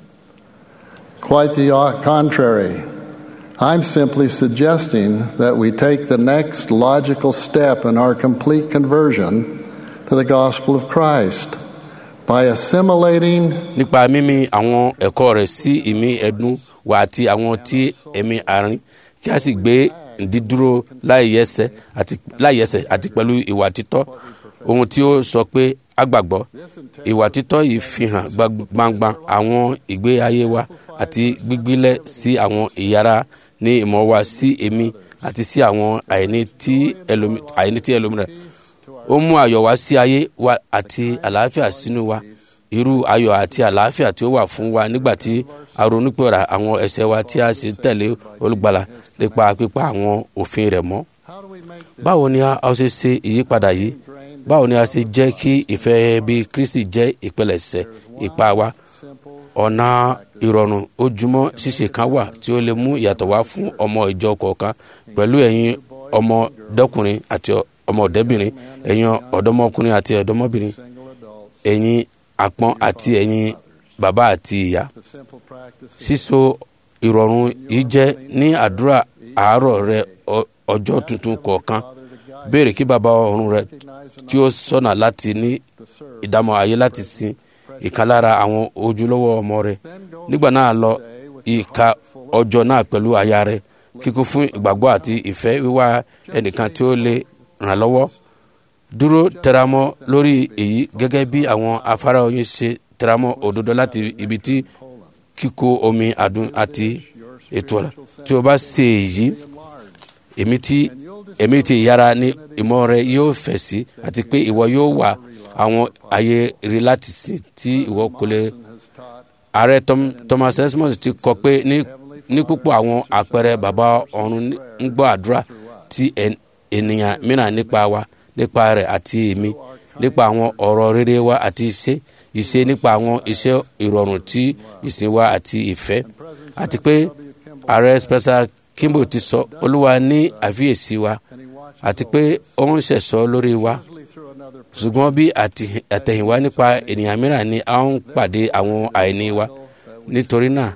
Quite the o- contrary. I'm simply suggesting that we take the next logical step in our complete conversion to the gospel of Christ by assimilating
nípa mímí àwọn ẹ̀kọ́ rẹ̀ sí ìmí ẹ̀dùn wa àti àwọn tí ẹ̀mí àárín kí a sì gbé dídúró láìyẹsẹ̀ àti láìyẹsẹ̀ àti pẹ̀lú ìwà títọ́ ohun tí ó sọ pé a gbàgbọ́ ìwà títọ́ yìí fi hàn gbangba àwọn ìgbé ayé wa àti gbígbílẹ̀ sí àwọn ìyára ní ìmọ̀ wa sí èmi àti sí àwọn àìní tí ẹlòmí- àìní tí ẹlòmíràn ó mú ayọ̀ wá sí ayé wa àti àlàáfíà sínú wa irú ayọ̀ àti àlàáfíà tí ó wà fún wa nígbà tí a ronúpìwàdà àwọn ẹ̀ṣẹ̀ wa tí a sì tẹ̀lé olùgbàlà nípa pípa àwọn òfin rẹ̀ mọ́ báwo ni a ó ṣe ṣe ìyípadà yìí báwo ni a ṣe jẹ́ kí ìfẹ́ bí kristi jẹ́ ìpilẹ̀ṣẹ̀ ipa wa ọ̀nà ìrọ̀rùn ojúmọ́ ṣíṣe kan wà tí ó lè mú ìyàtọ̀ wá fún ọmọ ìjọ kọ̀ọ̀kan pẹ̀lú ẹ̀yin ọmọdékùnrin àti ọmọdébìnrin ẹ̀yin ọ̀dọ́mọkùnrin àti ọ̀dọ́mọbìnrin ẹ̀yin àpọ́n àti ẹ̀yin bàbá àti ìyá síso ìrọ̀rùn yìí jẹ́ ní àdúrà àárọ̀ rẹ ọ- ọjọ́ tuntun kọ̀ọ̀kan béèrè kí bàbá ọ̀run rẹ tí ó sọ̀nà láti ní ìdámọ̀ ayé láti sin ìkan lára àwọn ojúlówó ọmọ rẹ nígbà náà lọ ìka ọjọ́ náà pẹ̀lú aya rẹ kíkún fún ìgbàgbọ́ àti ìfẹ́ wíwá ẹnìkan tí ó lè ràn lọ́wọ́ dúró tẹramọ́ lórí èyí gẹ́gẹ́ bí àwọn afárá oyin ṣe tẹramọ́ òdodo láti ibi tí kíkó omi àdùn àti ètò ọ̀la tí o bá ṣe èyí èmi tí èmi tí ìyára ní ìmọ̀ rẹ yóò fẹ̀ sí àti pé ìwọ yóò wà àwọn ayé rí láti sìn tí ìwọ kò lè ààrẹ Tom- thomas esmond ti kọ pé ní ní púpọ̀ àwọn àpẹẹrẹ bàbá ọ̀run ń gbọ́ àdúrà tí ẹn- ènìyàn mìíràn nípa wa nípa rẹ̀ àti èmi nípa àwọn ọ̀rọ̀ rere wa àti iṣẹ́ iṣẹ́ nípa àwọn iṣẹ́ ìrọ̀rùn tí ìsìn wa àti ìfẹ́ àti pé ààrẹ spencer kimball ti sọ olúwa ní àfiyèsí wa àti pé ó ń ṣẹ̀ṣọ́ lórí wa ṣùgbọ́n bí àti- àtẹ̀yìnwá nípa ènìyàn mìíràn ni a ń pàdé àwọn àìní wa nítorí náà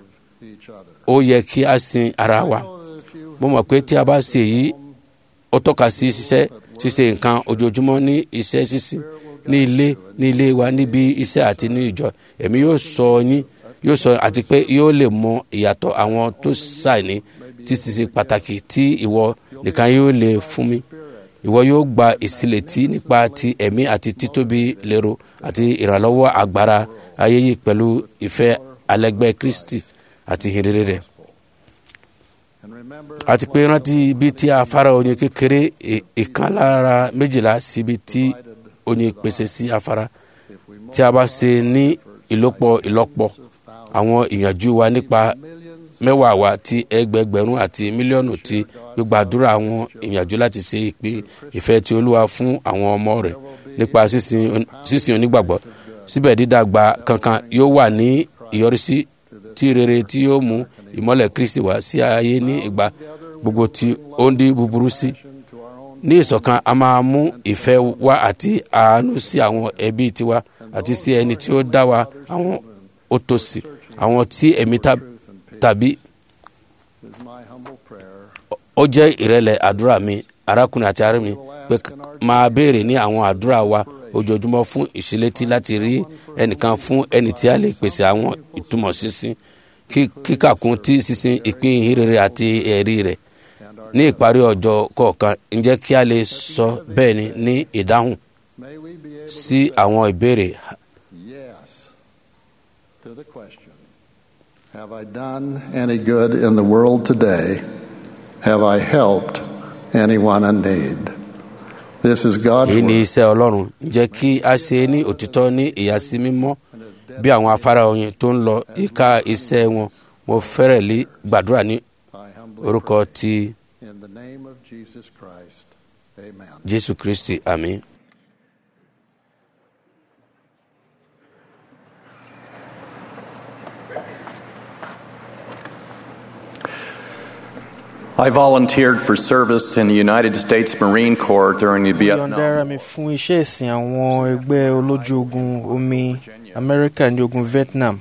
ó yẹ kí a sin ara wa mo mọ̀ pé tí a bá ṣe èyí ó tọ́ka sí ṣiṣẹ́ ṣíṣe nǹkan ojoojúmọ́ ní iṣẹ́ ṣíṣí ní ilé ní ilé wa níbi iṣẹ́ àti ní ìjọ èmi yóò sọ yín yóò sọ àti pé yóò lè mọ ìyàtọ̀ àwọn tó ṣàìní tí ṣiṣẹ́ pàtàkì tí ìwọ nìkan yóò lè fún mi ìwọ yóò gba ìsílẹ̀tì nípa ti ẹ̀mí àti títóbi lérò àti ìrànlọ́wọ́ agbára ayé yìí pẹ̀lú ìfẹ́ alẹ́gbẹ́ kristi àti ìhìnrere rẹ̀ àti pé rántí ibi tí afárá oyin kékeré ì- ìkan lára méjìlá síbi tí oyin pèsè sí afárá tí a bá ṣe ní ìlọ́pọ̀ ìlọ́pọ̀ àwọn ìyànjú wa nípa mẹ́wàá wa ti ẹgbẹgbẹ̀rún àti mílíọ̀nù ti gbígbàdúrà àwọn ìyànjú láti ṣe ìpín ìfẹ́ ti olúwa fún àwọn ọmọ rẹ̀ nípa sísìn on- sísìn onígbàgbọ́ síbẹ̀ dídàgbà kankan yóò wà ní ìyọrísí tí rere tí yóò mú ìmọ́lẹ̀ kristi wá sí ayé ní ìgbà gbogbo tí ó ń di búburú sí ní ìṣọ̀kan a máa mú ìfẹ́ wá àti àánú sí àwọn ẹbí tiwa àti sí ẹni tí ó dá wa àwọn òtòṣì àwọn tí ẹ̀mí ta- tàbí ó jẹ́ ìrẹ̀lẹ̀ àdúrà mi arákùnrin àti arábìnrin mi pé k- máa béèrè ní àwọn àdúrà wa ojoojúmọ́ fún ìṣílétí láti rí ẹnìkan fún ẹni tí a lè pèsè àwọn ìtumọ̀ sísìn kí- kíkàkún tí sísìn ìpín ìhìnrere àti ẹ̀rí rẹ̀ ní ìparí ọjọ́ kọ̀ọ̀kan ǹjẹ́ kí a lè sọ bẹ́ẹ̀ ni ní ìdáhùn sí àwọn ìbéèrè
Yes to the question Have I done any good in the world today? Have I helped anyone in need? This is God's
èyí ni
word.
iṣẹ́ ọlọ́run ǹjẹ́ kí a ṣe ní òtítọ́ ní ìyàsí mímọ́ bí àwọn afárá oyin tó ń lọ ìka iṣẹ́ wọn mo fẹ́rẹ̀ lé gbàdúrà ní
I humbly
orúkọ ti
pray in the name of Jesus Christ. Amen.
jésù kristi àmín.
I volunteered for service in the United States Marine Corps during the
yọ̀ǹda ara
Vietnam.
mi fún iṣẹ́ ìsìn àwọn ẹgbẹ́ olójú ogun omi amẹ́ríkà ní ogun vietnam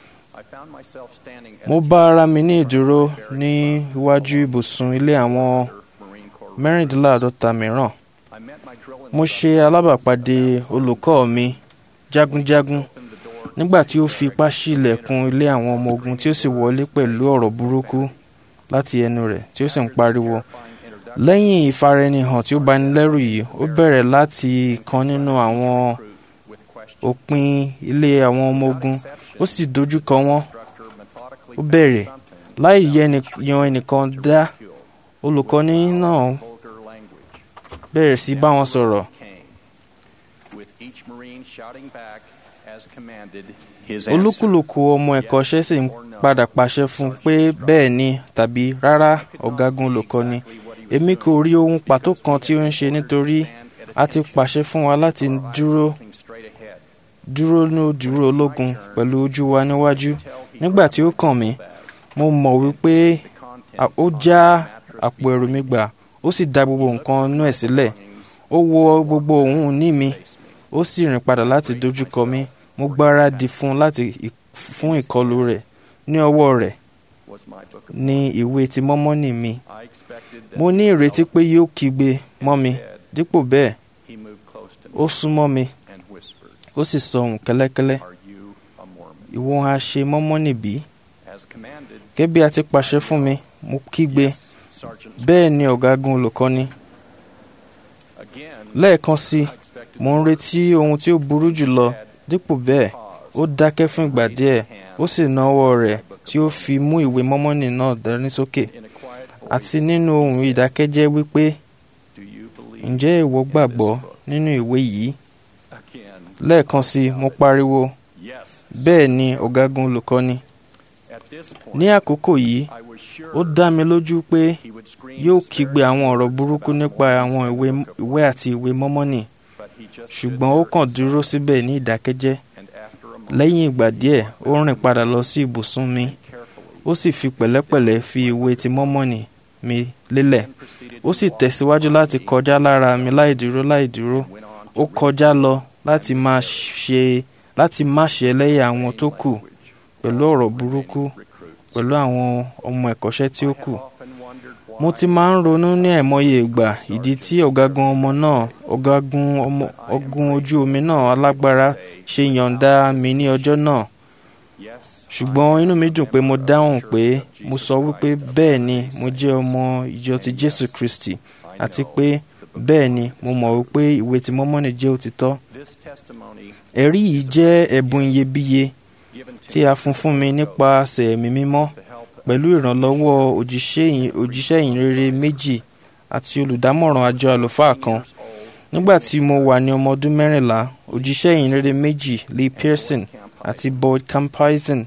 mo bá ara mi ní ìdúró ní iwájú ibùsùn ilé àwọn mẹ́rìndínláàádọ́ta mìíràn mo ṣe alábàápàdé olùkọ́ mi jagunjagun nígbà tí ó fi ipá ṣí ilẹ̀kùn ilé àwọn ọmọ ogun tí ó sì wọlé pẹ̀lú ọ̀rọ̀ burúkú láti ẹnu rẹ̀ tí ó sì ń pariwo lẹ́yìn ìfaraẹnihàn tí ó bani lẹ́rù yìí ó bẹ̀rẹ̀ láti kan nínú àwọn òpin ilé àwọn ọmọ ogun ó sì dojú kọ wọ́n ó bẹ̀rẹ̀ láì yan ẹnìkan dá olùkọ́ni náà bẹ̀rẹ̀ sí bá wọn sọ̀rọ̀ olúkúlùkù ọmọ ẹ̀kọ́ṣẹ́ sì ń padà pàṣẹ fún un pé bẹ́ẹ̀ ni tàbí rárá ọ̀gágun olùkọ́ni èmi kò rí ohun pàtó kan tí ó ń ṣe nítorí a ti pàṣẹ fún wa láti dúró dúró ní dúró ológun pẹ̀lú ojú wa níwájú nígbà tí ó kàn mí mo mọ̀ wípé ó já àpò ẹrù mi gbà ó sì da gbogbo nǹkan inú ẹ̀ sílẹ̀ ó wọ gbogbo òun ní mi ó sì rìn padà láti dojúkọ mi mo gbáradì fún láti fún ìkọlù rẹ̀ ní ọwọ́ rẹ̀ ní ìwé ti mọ́mọ́nì mi mo ní ìrètí pé yóò kígbe mọ́ mi dípò bẹ́ẹ̀ ó súnmọ́ mi ó sì sọ ohùn kẹ́lẹ́kẹ́lẹ́ ìwọ ha ṣe mọ́mọ́nì bí gẹ́gẹ́ bí a ti pàṣẹ fún mi mo kígbe bẹ́ẹ̀ ni ọ̀gágun olùkọ́ni lẹ́ẹ̀kan sí mo ń retí ohun tí ó burú jùlọ dípò bẹ́ẹ̀ ó dákẹ́ fún ìgbà díẹ̀ ó sì na ọwọ́ rẹ̀ tí ó fi mú ìwé mọ́mọ́nì náà dání sókè àti nínú ohùn ìdákẹ́jẹ́ wípé ǹjẹ́ ìwọ gbàgbọ́ nínú ìwé yìí lẹ́ẹ̀kan sí mo pariwo bẹ́ẹ̀ ni ọ̀gágun olùkọ́ni ní àkókò yìí ó dá mi lójú pé yóò kígbe àwọn ọ̀rọ̀ burúkú nípa àwọn ìwé àti ìwé mọ́mọ́nì ṣùgbọ́n ó kàn dúró síbẹ̀ ní ìdákẹ́jẹ́ lẹ́yìn ìgbà díẹ̀ ó rìn padà lọ sí ibùsùn mi ó sì fi pẹ̀lẹ́pẹ̀lẹ́ fi ìwé ti mọ́mọ́nì mi lélẹ̀ ó sì tẹ̀síwájú láti kọjá lára mi láìdúró láìdúró ó kọjá lọ láti má ṣe láti má ṣe ẹlẹ́yà àwọn tó kù pẹ̀lú ọ̀rọ̀ burúkú pẹ̀lú àwọn ọmọ ẹ̀kọ́ṣẹ́ tí ó kù mo ti máa ń ronú ní àìmọye ìgbà ìdí tí ọ̀gágun ọmọ náà ọ̀gágun ọmọ ọ̀gùn ojú omi náà alágbára ṣe yọ̀ǹda mi ní ọjọ́ náà ṣùgbọ́n inú mi dùn pé mo dáhùn pé mo sọ wípé bẹ́ẹ̀ ni mo jẹ́ ọmọ ìjọ ti Jésù Kristi àti pé bẹ́ẹ̀ ni mo mọ̀ wípé ìwé ti mọ́mọ́nì jẹ́ òtítọ́ ẹ̀rí yìí jẹ́ ẹ̀bùn iyebíye tí a fún fún mi nípasẹ̀ ẹ̀mí mímọ́ pẹ̀lú ìrànlọ́wọ́ òjíṣẹ́ ìyìnrere méjì àti olùdámọ̀ràn àjọ àlùfáà kan nígbà tí mo wà ní ọmọ ọdún mẹ́rìnlá òjíṣẹ́ ìyìnrere méjì Lee Pearson àti Boyd Campion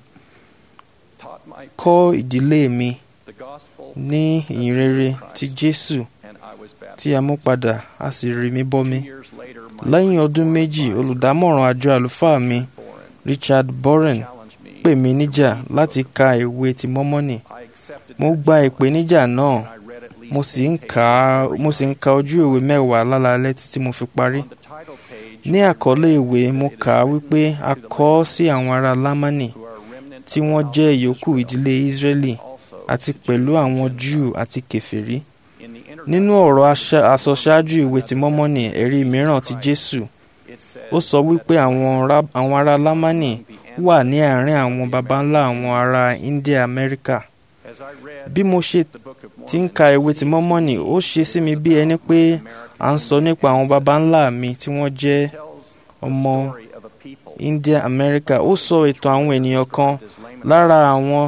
kọ́ ìdílé mi ní ìyìnrere ti Jésù tí a mú padà a sì rí mi bọ́mi lẹ́yìn ọdún méjì olùdámọ̀ràn àjọ àlùfáà mi Richard Boren pè mí níjà láti ka ìwé ti mọ́mọ́nì mo gba ìpèníjà náà mo sì ń ka mo sì ń ka ojú ìwé mẹ́wàá lálaalẹ́ títí mo fi parí ní àkọlé ìwé mo kà á wípé a kọ ọ́ sí àwọn ará lámánì tí wọ́n jẹ́ ìyókù ìdílé Ísírẹ́lì àti pẹ̀lú àwọn Júù àti kèfèrí nínú ọ̀rọ̀ àsọṣáájú ìwé ti mọ́mọ́nì ẹ̀rí mìíràn ti Jésù ó sọ wípé àwọn ará lámánì wà ní àárín àwọn baba ńlá àwọn ará India Amẹ́ríkà bí mo ṣe ti ń ka ìwé ti mọ́mọ́nì ó ṣe sí mi bí ẹni pé à ń sọ nípa àwọn baba ńlá mi tí wọ́n jẹ́ ọmọ India Amẹ́ríkà ó sọ ìtàn àwọn ènìyàn kan lára àwọn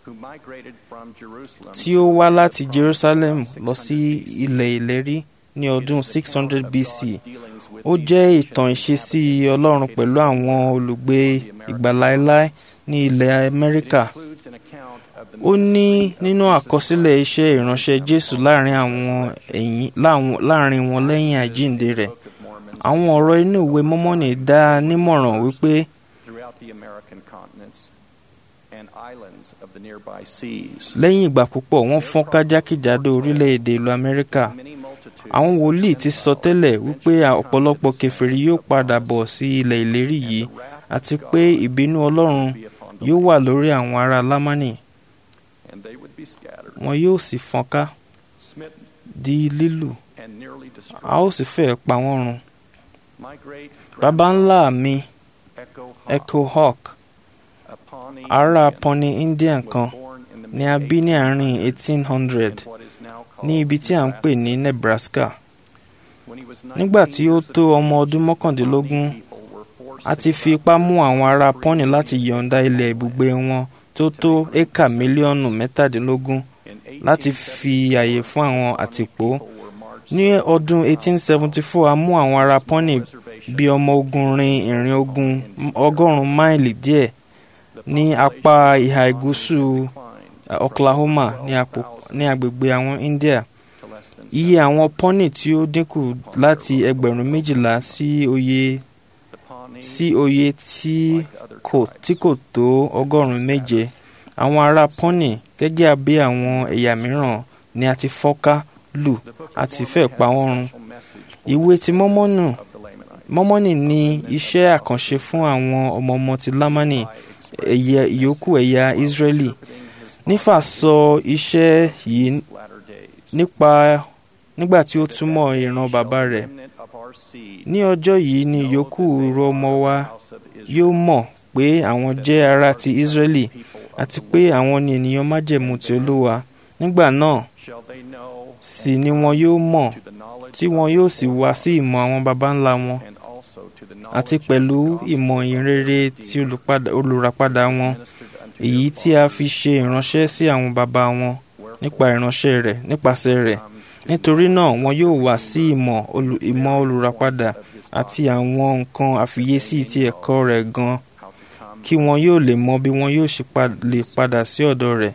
tí ó wá láti Jerusalem lọ sí ilẹ̀ ìlérí ní ọdún 600 BC ó jẹ́ ìtàn ìṣesí Ọlọ́run pẹ̀lú àwọn olùgbé ìgbà láéláé ní ilẹ̀ Amẹ́ríkà ó ní nínú àkọsílẹ̀ iṣẹ́ ìránṣẹ́ Jésù láàrin àwọn ẹ̀yìn láàrin wọn lẹ́yìn àjíǹde rẹ̀ àwọn ọ̀rọ̀ inú ìwé mọ́mọ́nì dá a nímọ̀ràn wípé lẹ́yìn ìgbà púpọ̀ wọ́n fọ́n kájákìjádò orílẹ̀-èdè ìlú Amẹ́ríkà àwọn wòlíì ti sọ tẹ́lẹ̀ wípé ọ̀pọ̀lọpọ̀ kèfèrí yóò padà bọ̀ sí ilẹ̀ ìlérí yìí àti pé ìbínú Ọlọ́run yóò wà lórí àwọn ará Lámánì wọn yóò sì fọ́nká di lílù a ó sì fẹ́ pa wọ́n run. baba ńlá mi Echo Hawk ará Pawnee Indian kan ni a bí ní àárín 1800 ní ibi tí à ń pè ní Nebraska nígbà tí ó tó ọmọ ọdún mọ́kàndínlógún a ti fi ipá mú àwọn ará pọ́nì láti yọ̀ǹda ilẹ̀ ibùgbé wọn tó tó éka mílíọ̀nù mẹ́tàdínlógún láti fi àyè fún àwọn àtìpó ní ọdún 1874 a mú àwọn ará pọ́nì bí ọmọ ogun rin ìrìn ogun ọgọ́rùn-ún máìlì díẹ̀ ní apá ìhà ìgúúsù Oklahoma ní agbègbè àwọn India iye àwọn pọ́nì tí ó dínkù láti ẹgbẹ̀rún méjìlá sí oye sí oye tí kò tí kò tó ọgọ́rùn-ún méje àwọn ará pọ́nì gẹ́gẹ́ bí àwọn ẹ̀yà mìíràn ni a ti fọ́ká lù àti fẹ́ pa wọ́n run ìwé ti mọ́mọ́nù mọ́mọ́nì ní iṣẹ́ àkànṣe fún àwọn ọmọ ọmọ ti lámánì ẹ̀yà ìyókù ẹ̀yà Israeli nífà sọ iṣẹ́ yìí nípa nígbà tí ó túmọ̀ ìran bàbá rẹ̀ ní ọjọ́ yìí ni ìyókù ọmọ wa yóò mọ̀ pé àwọn jẹ́ ará ti Israeli àti pé àwọn ni ènìyàn májẹ̀mú ti Olúwa nígbà náà sì ni wọn yóò mọ̀ tí wọn yóò sì wá sí ìmọ̀ àwọn baba ńlá wọn àti pẹ̀lú ìmọ̀ ìrere ti olùràpadà wọn èyí tí a fi ṣe ìránṣẹ́ sí àwọn baba wọn nípa ìránṣẹ́ rẹ̀ nípasẹ̀ rẹ̀ nítorí náà wọn yóò wá sí ìmọ̀ ìmọ̀ olùràpadà àti àwọn nǹkan àfiyèsí ti ẹ̀kọ́ rẹ̀ gan kí wọn yóò lè mọ bí wọn yóò ṣe lè padà sí ọ̀dọ̀ rẹ̀.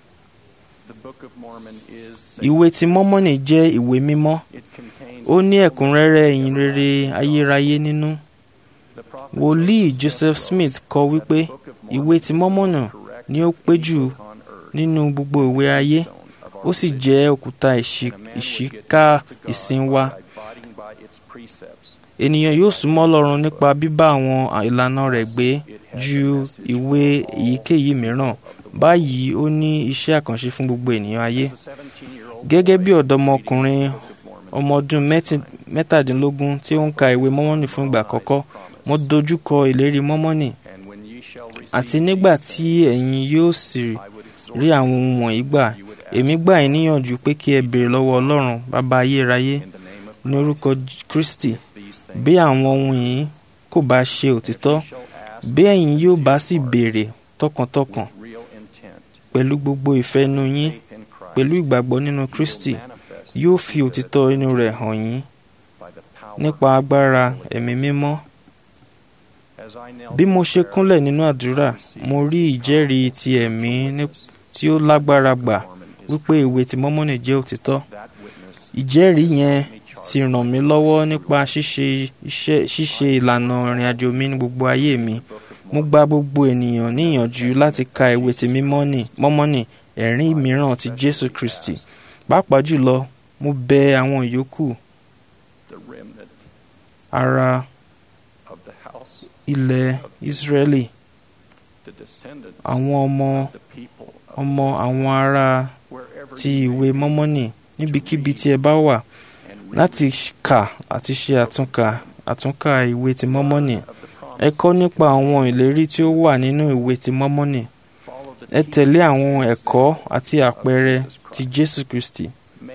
Ìwé ti Mọ́mọ́nì jẹ́ ìwé mímọ́. Ó ní ẹ̀kúnrẹ́rẹ́ ìyìnrere ayérayé nínú. Wòlíì Joseph Smith kọ wípé ìwé ti Mọ́mọ́nì ni ó pé jù nínú gbogbo ìwé ayé. Ó sì jẹ́ òkúta ìṣíká ìsìn wa. Ènìyàn yóò súnmọ́ Ọlọ́run nípa bíbá àwọn ìlànà rẹ̀ gbé ju ìwé èyíkéyìí mìíràn báyìí ó ní iṣẹ́ àkànṣe fún gbogbo ènìyàn ayé. Gẹ́gẹ́ bí ọ̀dọ́mọkùnrin ọmọ ọdún mẹ́tàdínlógún tí ó ń ka ìwé mọ́mọ́nì fún ìgbà àkọ́kọ́ mo dojú kọ ìlérí mọ́mọ́nì àti nígbà tí ẹ̀yin yóò sì rí àwọn ohun wọ̀nyí gbà èmi gbà yín níyànjú pé kí ẹ béèrè lọ́wọ́ Ọlọ́run bàbá ayérayé ní orúkọ Kristi bí àwọn ohun yìí kò bá ṣe òtítọ́ bí ẹ̀yin yóò bá sì béèrè tọkàntọkàn pẹ̀lú gbogbo ìfẹ́ inú yín pẹ̀lú ìgbàgbọ́ nínú Kristi yóò fi òtítọ́ inú rẹ̀ hàn yín nípa agbára ẹ̀mí mímọ́. Bí mo ṣe kúnlẹ̀ nínú àdúrà mo rí ìjẹ́rìí ti ẹ̀mí tí ó lágbára gbà wípé ìwé ti Mọ́mọ́nì jẹ́ òtítọ́. Ìjẹ́rìí yẹn ti ràn mí lọ́wọ́ nípa ṣíṣe ìlànà ìrìn àjò mi ní gbogbo ayé mi mo gba gbogbo ènìyàn níyànjú láti ka ìwé ti mọ́mọ́nì ẹ̀rín mìíràn ti Jésù Kristi pàápàá jùlọ mo bẹ àwọn ìyókù ara ilẹ̀ Ísírẹ́lì àwọn ọmọ ọmọ àwọn ará ti ìwé mọ́mọ́nì níbikíbi tí ẹ bá wà láti kà àti ṣe àtúnkà àtúnkà ìwé ti mọ́mọ́nì ẹ kọ́ nípa àwọn ìlérí tí ó wà nínú ìwé ti mọ́mọ́nì ẹ tẹ̀lé àwọn ẹ̀kọ́ àti àpẹẹrẹ ti Jésù Kristi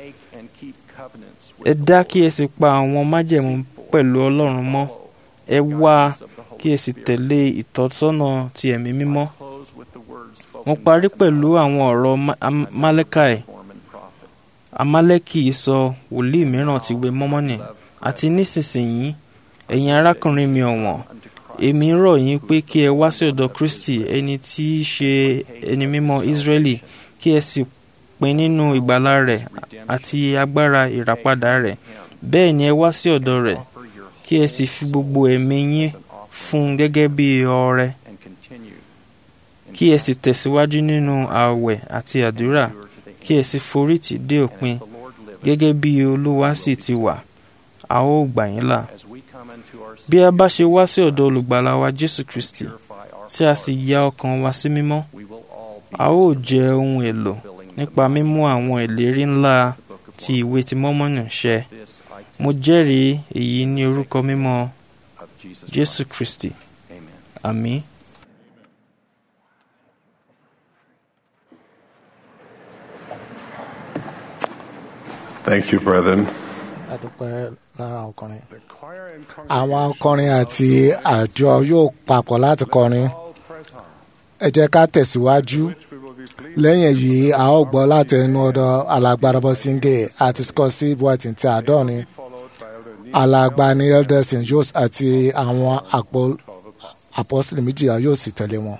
ẹ dá kí ẹ sì pa àwọn májẹ̀mú pẹ̀lú Ọlọ́run mọ́ ẹ wá kí ẹ sì tẹ̀lé ìtọ́sọ́nà ti ẹ̀mí mímọ́ mo parí pẹ̀lú àwọn ọ̀rọ̀ Málékàì Amálẹ́kì sọ wòlíì mìíràn ti ìwé mọ́mọ́nì àti nísinsìnyí ẹ̀yin arákùnrin mi ọ̀wọ́n èmi rọ̀ yín pé kí ẹ wá sí ọ̀dọ̀ Kristi ẹni tí í ṣe ẹni mímọ́ Ísírẹ́lì kí ẹ sì pín nínú ìgbàlà rẹ̀ àti agbára ìràpadà rẹ̀ bẹ́ẹ̀ ni ẹ wá sí ọ̀dọ̀ rẹ̀ kí ẹ sì fi gbogbo ẹ̀mí yín fún un gẹ́gẹ́ bí ọrẹ kí ẹ sì tẹ̀síwájú nínú ààwẹ̀ àti àdúrà kí ẹ sì forítì dé òpin gẹ́gẹ́ bí Olúwa sì ti wà a ó gbà yín là bí a bá ṣe wá sí ọ̀dọ̀ olùgbàlà wa Jésù Kristi tí a sì ya ọkàn wa sí mímọ́ a ó jẹ́ ohun èlò nípa mímú àwọn ìlérí ńlá ti ìwé ti Mọ́mọ́nì ṣẹ mo jẹ́rìí èyí ní orúkọ mímọ́ Jésù Kristi àmín.
Thank you, brethren.
adúpẹ́ lára ọkùnrin. àwọn akọrin àti àjọ yóò papọ̀ láti kọrin. ẹ jẹ́ ká tẹ̀síwájú. lẹ́yìn èyí a ó gbọ́ láti ẹnu ọ̀dọ̀ alágbára bọ́síngè àti scotty boyton ti àdọ́ni. alàgbà ni elderson yóò àti àwọn àpọ́sílẹ̀ méjìlá yóò sì tẹ̀lé wọn.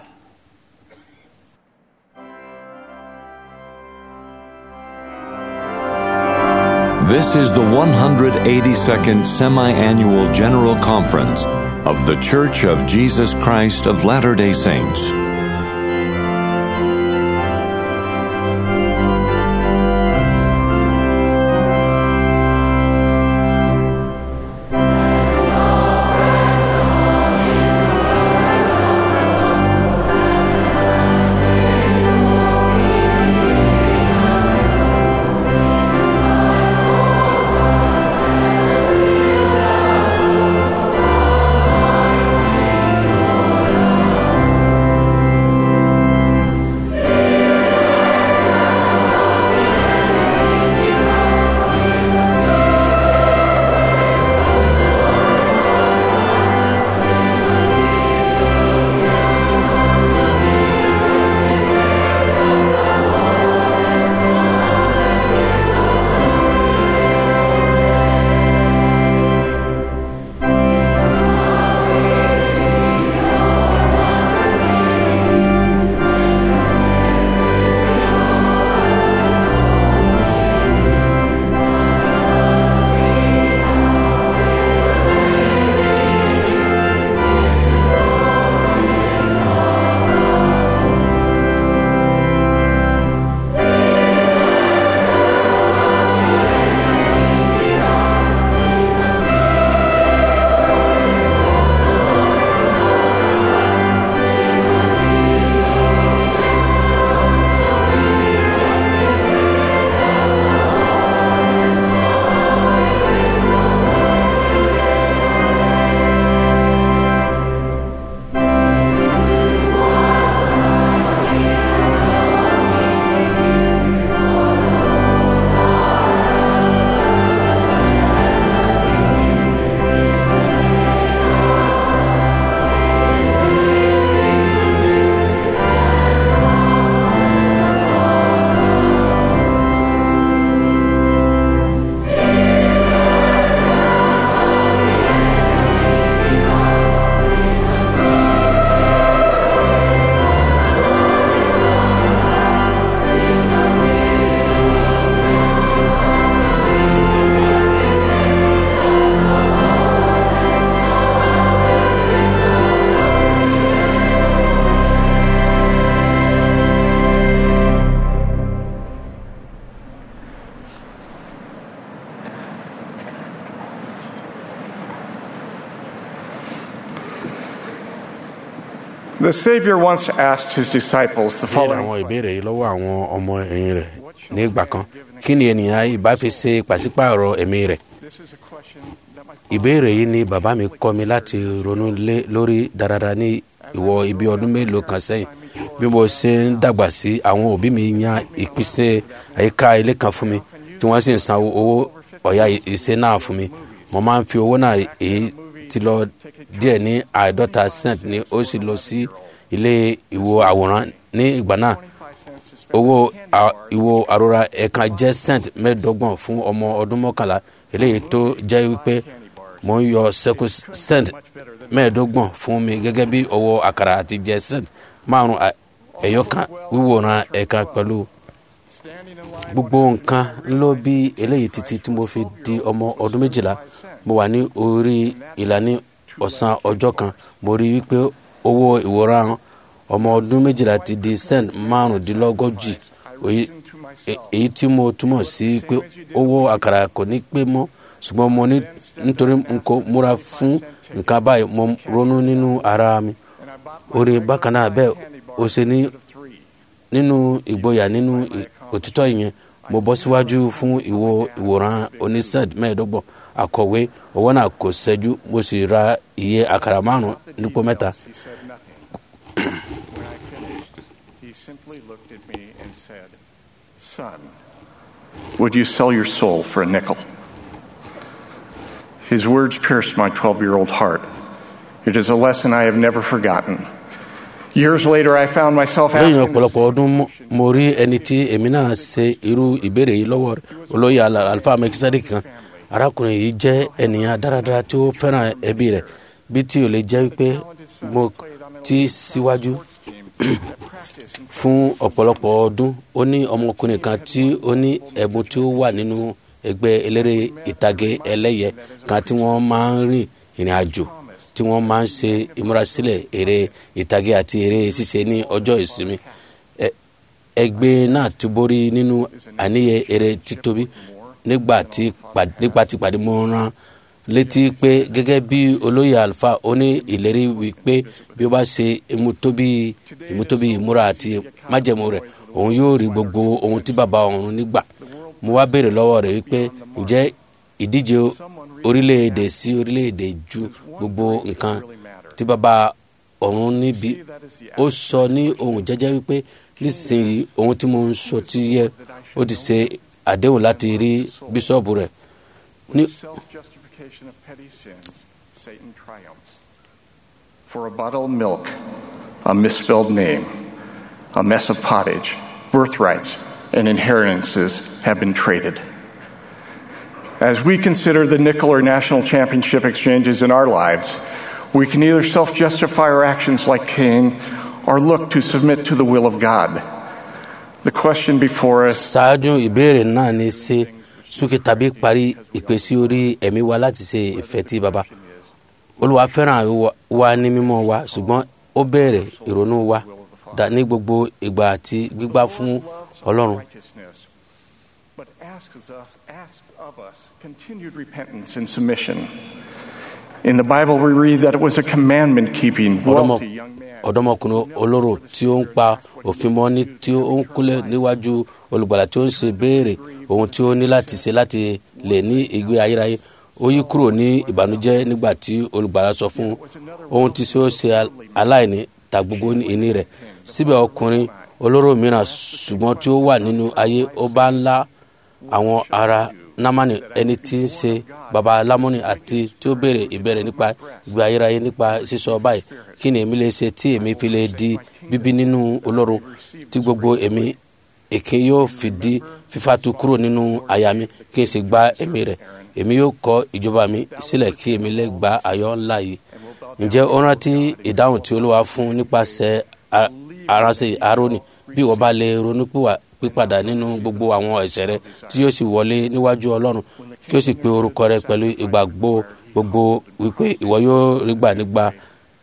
This is the 182nd Semi Annual General Conference of The Church of Jesus Christ of Latter day Saints.
The Savior once asked his disciples the
béèrè
following
àwọn ìbéèrè yìí lọ́wọ́ àwọn ọmọ ẹ̀yìn rẹ̀ ní ìgbà kan kí ni ènìyàn ìbá fi ṣe pàṣípààrọ̀ ẹ̀mí rẹ̀ ìbéèrè yìí ni bàbá mi kọ́ mi láti ronú lé lórí dáradára ní ìwọ ibi ọdún mélòó kan sẹ́yìn bí mo ṣe ń dàgbà sí àwọn òbí mi yan ìpèsè àyíká ilé kan fún mi tí wọ́n sì ń san owó ọ̀yà ìṣe náà fún mi mo máa ń fi owó náà èyí ti lọ díẹ̀ ní àádọ́ta cent ni ó sì lọ sí ilé ìwo àwòrán ní ìgbà náà owó à- ìwo àrora ẹ̀ka jẹ́ cent mẹ́ẹ̀ẹ́dọ́gbọ̀n fún ọmọ ọdún mọ́kànlá eléyìí tó jẹ́ wípé mo ń yọ sẹ́kù cent mẹ́ẹ̀ẹ́dọ́gbọ̀n fún mi gẹ́gẹ́ bí owó àkàrà àti jẹ́ cent márùn ẹ̀yọ kan wíwòran ẹ̀ka pẹ̀lú gbogbo nǹkan ń lọ bí eléyìí títí tí mo fi di ọmọ ọdún méjìlá mo wà ní orí ìlànà ọ̀sán ọjọ́ kan mo rí wípé owó ìwòran ọmọ ọdún méjìlá ti di cent márùndínlọ́gọ́jì èyí- e- èyí tí mo túmọ̀ sí pé owó àkàrà kò ní pé mọ́ ṣùgbọ́n mo ní nítorí n kò múra fún nǹkan báyìí mo ronú nínú ara mi orí bákan náà bẹ́ẹ̀ ó ṣe ní nínú ìgboyà nínú ì- òtítọ́ ìyẹn mo bọ́ síwájú fún ìwo ìwòran onísẹ́ẹ̀d mẹ́ẹ̀ẹ́dọ́gbọ̀n akọ̀wé owó náà kò ṣẹ́jú mo sì ra iye àkàrà márùn-ún nípò mẹ́ta
He said nothing. When I finished, he simply looked at me and said, Son, Would you sell your soul for a nickel? His words pierced my 12 year old heart. It is a lesson I have never forgotten. Years later, I found myself
lẹ́yìn
asking the
ọ̀pọ̀lọpọ̀ ọdún mo- mo rí ẹni tí èmi náà ṣe irú ìbéèrè yìí lọ́wọ́ rẹ̀ olóyè Al- alfa mekisadi kan arákùnrin yìí jẹ́ ènìyàn dáradára tí ó fẹ́ràn ẹbí rẹ̀ bí tí ò lè jẹ́ pé mo ti síwájú fún ọ̀pọ̀lọpọ̀ ọdún ó ní ọmọkùnrin kan tí ó ní ẹ̀bùn tí ó wà nínú ẹgbẹ́ eléré ìtàgé ẹlẹ́yẹ kan tí wọ́n máa ń rìn ìrìn àjò tí wọ́n máa ń ṣe ìmúrasílẹ̀ eré ìtàgé àti eré ṣíṣe ní ọjọ́ ìsinmi Ẹ- ẹgbẹ́ náà ti borí nínú àníyẹ eré títóbi nígbà tí pàdé nígbà tí pàdé mo rán létí pé gẹ́gẹ́ bí olóyè alfa ó ní ìlérí wípé bí ó bá ṣe ìmútóbi ìmútóbi ìmúra àti májẹ̀mú rẹ̀ òun yóò rí gbogbo ohun tí bàbá òun nígbà mo wá béèrè lọ́wọ́ rẹ̀ wípé ǹjẹ́ ìdíje orílẹ̀-èdè sí orílẹ̀-èdè ju gbogbo nǹkan tí bàbá òun níbi ó sọ ní ohun jẹ́jẹ́ wípé nísìnyí ohun tí mo ń sọ ti yẹ ó ti ṣe àdéhùn láti rí bíṣọ́ọ̀bù rẹ̀ ní
With self-justification of petty sins, Satan triumphs. For a bottle of milk, a misspelled name, a mess of pottage, birthrights, and inheritances have been traded. As we consider the nickel or national championship exchanges in our lives, we can either self justify our actions like Cain or look to submit to the will of God. The question before us
ṣáájú ìbéèrè náà ní ṣe súnkì tàbí parí ìpèsè orí ẹ̀mí wa láti ṣe ìfẹ́ tí baba olúwa fẹ́ràn wa- wa ní mímọ́ wa ṣùgbọ́n ó bẹ̀rẹ̀ ìrònú wa dà ní gbogbo ìgbà àti gbígbà fún ọlọ́run
righteousness, but asks of, asks of us continued repentance and submission. In the Bible, we read that it was a commandment keeping,
Ọ̀dọ́mọ-
wealthy young man.
ọ̀dọ́mọkùnrin olóró tí ó ń pa òfin mọ́ ní tí ó ń kúnlẹ̀ níwájú olùgbàlà tí ó ń ṣe béèrè ohun tí ó ní láti ṣe láti lè ní ìgbé ayérayé ó yí kúrò ní ìbànújẹ́ nígbà tí olùgbàlà sọ fún ohun tí ó ṣe al- aláìní ta gbogbo ìní rẹ̀ síbẹ̀ ọkùnrin olóró mìíràn ṣùgbọ́n tí ó wà nínú ayé ó bá ń lá àwọn ará námánì ẹni tí ń ṣe baba lámúni àti tí ó béèrè ìbéèrè nípa ìgbé ayérayé nípa sísọ báyìí kí ni èmi lè ṣe tí èmi fi lè di bíbí nínú olóró tí gbogbo èmi èké yóò fi di fífàtú kúrò nínú àyà mi kí n sì gba ẹ̀mí rẹ̀ èmi yóò kọ ìjọba mi sílẹ̀ kí èmi lè gba ayọ̀ ńlá yìí ǹjẹ́ ó rántí ìdáhùn tí olúwa fún nípasẹ̀ a- aránṣẹ́ aaroni bí wọ́n bá lè ronú pìwà- pípadà nínú gbogbo àwọn ẹ̀ṣẹ̀ rẹ tí yóò sì wọlé níwájú ọlọ́run kí ó sì pe orúkọ rẹ pẹ̀lú ìgbàgbọ́ gbogbo wípé ìwọ yóò rí gbà nígbà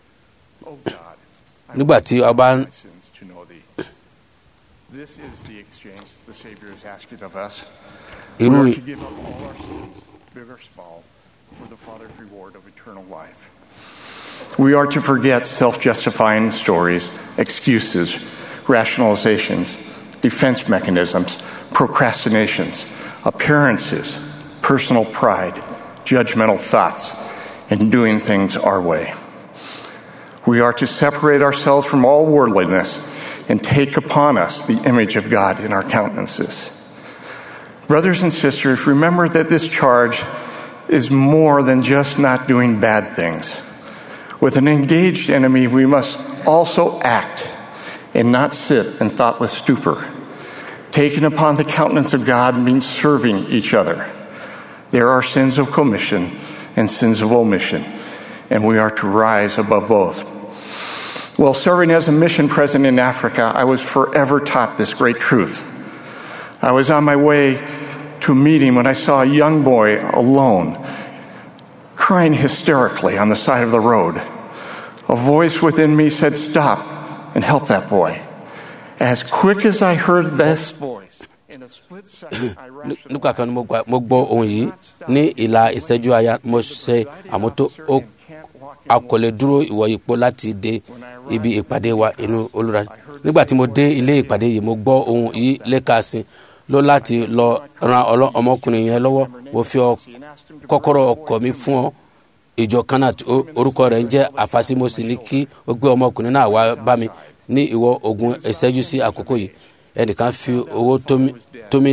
nígbà tí ọba ń
My sins to know thee. This is the exchange the Savior is asking of us. We
irú
are to give up all our sins, big or small, for the Father's reward of eternal life. We are to forget self justifying stories, excuses, rationalizations, defense mechanisms, procrastinations, appearances, personal pride, judgmental thoughts, and doing things our way. We are to separate ourselves from all worldliness and take upon us the image of God in our countenances. Brothers and sisters, remember that this charge is more than just not doing bad things. With an engaged enemy, we must also act and not sit in thoughtless stupor. Taking upon the countenance of God means serving each other. There are sins of commission and sins of omission, and we are to rise above both. While serving as a mission president in Africa, I was forever taught this great truth. I was on my way to a meeting when I saw a young boy alone, crying hysterically on the side of the road. A voice within me said, Stop and help that boy. As quick as I heard this voice, in a split second, I
Ní- nígbà kan ni mo gba- mo gbọ́ ohun yìí ní ìlà ìṣẹ́jú aya mo ṣe àmótó ó a kò lè dúró ìwọ ipò láti dé ibi ìpàdé wa inú olùra nígbà tí mo dé ilé ìpàdé yìí mo gbọ́ ohun yìí lẹ́kàsí ló láti lọ ran ọlọ- ọmọkùnrin yẹn lọ́wọ́ mo fi ọ- kọ́kọ́rọ́ ọkọ̀ mi fún ọ ìjọ kan náà tí ó- orúkọ rẹ̀ ń jẹ́ àfàsímọ́sí ní kí ó gbé ọmọkùnrin náà wá bá mi ní ìwọ ogun ìṣẹ́jú sí àkókò yìí ẹnìkan fi owó tó mi- tó mi ní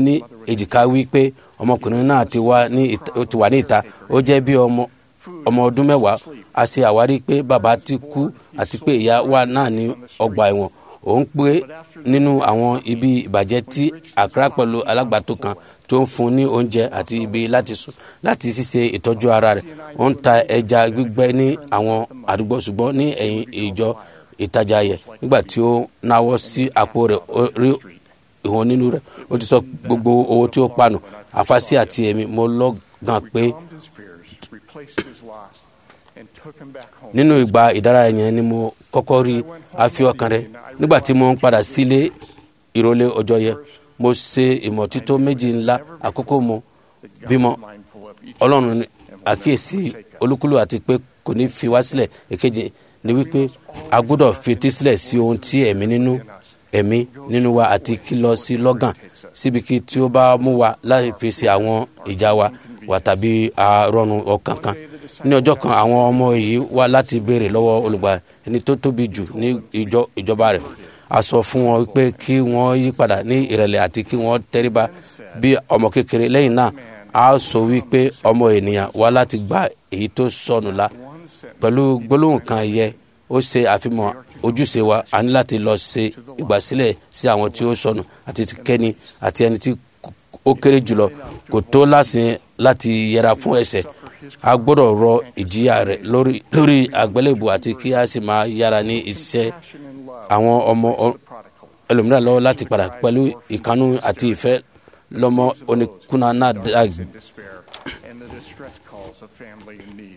èjìká wí pé ọmọkùnrin náà ti wà ní ìta- ó ti wà ní ìta ó jẹ́ bí ọmọ ọmọ ọdún mẹ́wàá a ṣe àwárí pé bàbá ti kú àti pé ìyá wà náà ní ọgbà ẹ̀wọ̀n òun pé nínú àwọn ibi ìbàjẹ́ tí àkàrà pẹ̀lú alágbàtó kan tó ń fún ní oúnjẹ àti ibi láti sùn láti ṣíṣe ìtọ́jú ara rẹ̀ ó ń ta ẹja gbígbẹ ní àwọn àdúgbò ṣùgbọ́n ní ẹ̀yìn ìjọ ìtajà yẹ nígbà tí ó náwó sí àpò rẹ̀ ó rí ìwọ̀n nínú rẹ̀ ó ti sọ gbogbo owó tí ó panu àfàsí àti èmi mo lọ́gàn pé
calmed his fears, replaced his loss, and took him back home.
nínú ìgbà ìdárayá yẹn ni mo kọ́kọ́ rí àfi ọkàn rẹ̀ nígbà tí mo ń padà sílé ìrọ̀lẹ́ ọjọ́ yẹn mo ṣe ìmọ̀títọ́ méjì ńlá àkókò mo bímọ ọlọ́run ní àkíyèsí olúkúlù àti pé kò ní fi wá sílẹ̀ èkejì ni wípé a gbọ́dọ̀ fetí sílẹ̀ sí ohun tí ẹ̀mí nínú ẹ̀mí nínú wa àti kí lọ sí lọ́gàn síbi kí tí ó bá mú wa láì fèsì àwọn ìjà wa wà tàbí àrọ̀rùn ọkàn kan ní ọjọ́ kan àwọn ọmọ yìí wá láti béèrè lọ́wọ́ olùgbà ẹni tó tóbi jù ní ìjọ ìjọba rẹ̀ a sọ fún wọn pé kí wọ́n yí padà ní ìrẹ̀lẹ̀ àti kí wọ́n tẹríba bí ọmọ kékeré lẹ́yìn náà a sọ wípé ọmọ ènìyàn wá láti gba èyí tó sọnù la pẹ̀lú gbólóhùn kan yẹ ó ṣe àfihàn ojúṣe wa a ní láti lọ ṣe ìgbàsílẹ̀ sí àwọn tí ó sọnù àti ti kẹ́ni àti ẹni tí ó kéré jùlọ kò tó lásìn láti yẹra fún ẹ̀ṣẹ̀ a gbọ́dọ̀ rọ ìjìyà rẹ̀ lórí lórí àgbélébù àti kí a sì máa yára ní iṣẹ́ àwọn ọmọ ọ- ẹlòmíràn lọ́wọ́ láti padà pẹ̀lú ìkánú àti ìfẹ́ lọ́mọ oníkùnà náà dàgbé.
in despair and the distress calls of family in need.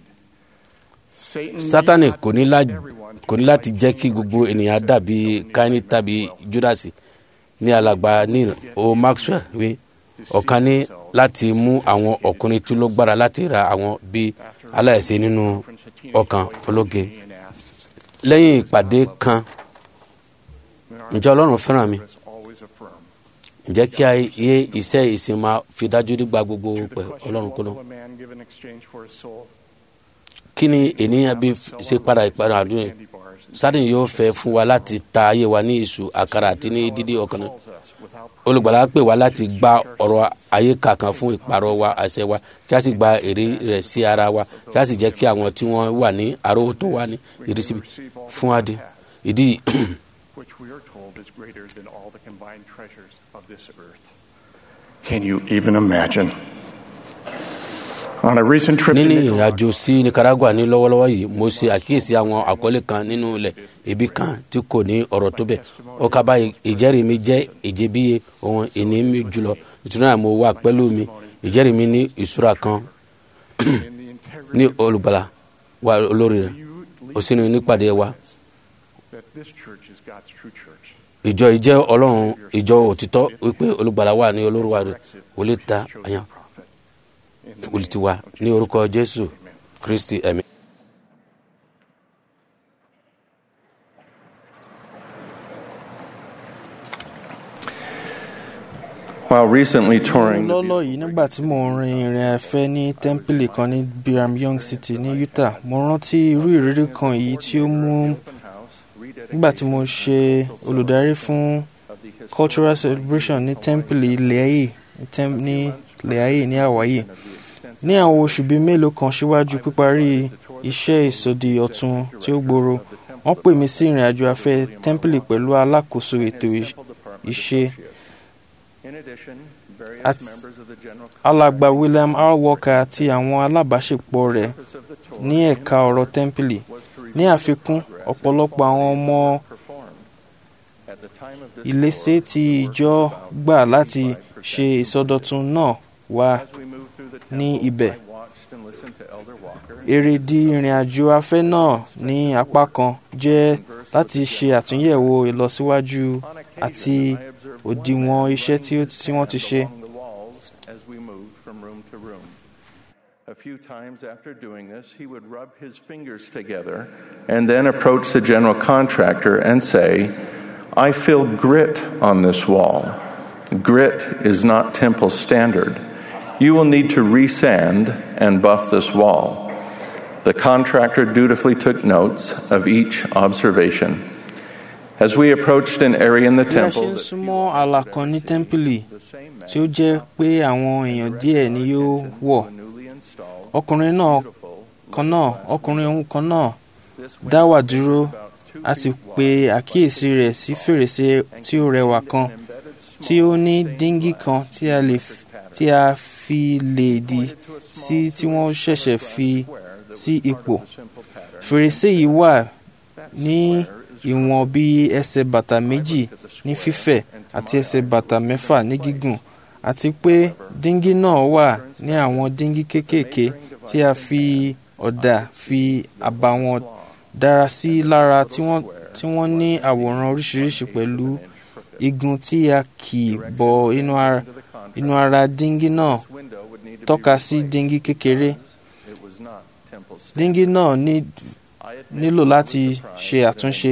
Satan
sátani
need not
kò ní lá-
everyone
kò ní láti jẹ́ kí gbogbo ènìyàn dàbí káínì tàbí júdásì ní alàgbà neil o maxwell wí ọ̀kan ní láti mú àwọn ọkùnrin tí ló gbára láti ra àwọn bí aláìsí nínú ọkàn ológe lẹ́yìn ìpàdé kan ǹjẹ́ ọlọ́run fẹ́ràn mi
always affirm.
ǹjẹ́ kí a yé iṣẹ́ ìsìn máa fi dájú nígbà gbogbo pẹ̀ ọlọ́run kúlọ̀
Will a man give in exchange for his soul?
kí ni ènìyàn bí ṣe padà ìpadà àdúrà yìí sádìn yóò fẹ́ fún wa láti ta ayé wa ní ìṣù àkàrà àti ní dídí ọkàn náà olùgbàlà pè wá láti gba ọ̀rọ̀ ayé kàkan fún ìpàrọ̀ wa àṣẹ wa kí a sì gba èrè rẹ̀ sí ara wa kí a sì jẹ́ kí àwọn tí wọ́n wà ní àrówótó wa ní ìrísí fún adé ìdí
which we are told is greater than all the combined treasures of this earth. Can you even imagine? On a recent trip to
nínú
Nicaragua,
ìrìnàjò sí nicaragua ní lọ́wọ́lọ́wọ́ yìí mo ṣe àkíyèsí àwọn àkọlé kan nínú ilẹ̀ ibi kan tí kò ní ọ̀rọ̀ tó bẹ̀ ó ká báyìí ìjẹ́rìí mi jẹ́ ìjẹ́bíye ohun ìní mi jùlọ nítorí náà mo wà pẹ̀lú mi ìjẹ́rìí mi ní ìṣúra kan ní olùgbàlà wa olórí rẹ̀ ó sínú nípàdé wa
that this church is God's true church.
ìjọ ìjẹ́ ọlọ́run ìjọ òtítọ́ wípé olùgbàlà wà ní olórúwa rẹ̀ wòlé ta àyàn olùtiwa ní orúkọ jésù kristi ẹ̀mí.
While recently touring the
lọ́lọ́ yìí nígbà tí mò ń rin ìrìn afẹ́ ní tẹ́ḿpìlì kan ní Brigham Young City ní Utah mo rántí irú ìrírí kan yìí tí ó mú nígbà tí mo ṣe olùdarí fún cultural celebration ní tẹ́ḿpìlì Leahi ní Leahi ní Hawaii ní àwọn oṣù bíi mélòó kan síwájú píparí iṣẹ́ ìsọdi ọ̀tun tí ó gbòòrò wọ́n pè mí sí ìrìn àjò afẹ́ tẹ́ḿpìlì pẹ̀lú alákòóso ètò ìṣe
In addition, various
At-
members of the general
alàgbà William R. Walker àti àwọn alábàáṣepọ̀ rẹ̀ ní ẹ̀ka ọ̀rọ̀ tẹ́ḿpìlì ní àfikún ọ̀pọ̀lọpọ̀ àwọn ọmọ
at the time of this
ìlẹ́sẹ̀ tí ìjọ gbà láti ṣe ìsọdọ̀tun náà wà ní ibẹ̀.
watched and listened to Elder Walker
èrèdí ìrìn àjò afẹ́ náà ní apá kan jẹ́ láti ṣe àtúnyẹ̀wò ìlọsíwájú àti òdiwọ̀n iṣẹ́ tí ó- tí wọ́n ti ṣe.
along the walls as we moved from room to room. A few times after doing this, he would rub his fingers together and then approach the general contractor and say, I feel grit on this wall. Grit is not temple standard. You will need to resand and buff this wall. The contractor dutifully took notes of each observation. As we approached an area in the
bí a ṣe
temple
ń
that
súnmọ́ ààlà kan ní tẹ́ḿpìlì tí ó jẹ́ pé àwọn èèyàn díẹ̀ ni yóò wọ̀ ọkùnrin náà kan náà ọkùnrin ohun kan náà dá wà dúró a sì pe àkíyèsí rẹ̀ sí fèrèsé tí ó rẹwà kan tí ó ní díngí kan tí a lè f- tí a fi lè dì sí tí wọ́n ṣẹ̀ṣẹ̀ fi sí ipò fèrèsé yìí wà ní ìwọ̀n bí ẹsẹ̀ bàtà méjì ní fífẹ̀ àti ẹsẹ̀ bàtà mẹ́fà ní gígùn àti pé díngí náà wà ní àwọn díngí kéékèèké tí a fi ọ̀dà fi àbàwọ́n dára sí lára tí wọ́n tí wọ́n ní àwòrán oríṣiríṣi pẹ̀lú igun tí a kì bọ inú ara inú ara díngí náà tọ́ka sí díngí kékeré díngí náà ní nílò láti ṣe àtúnṣe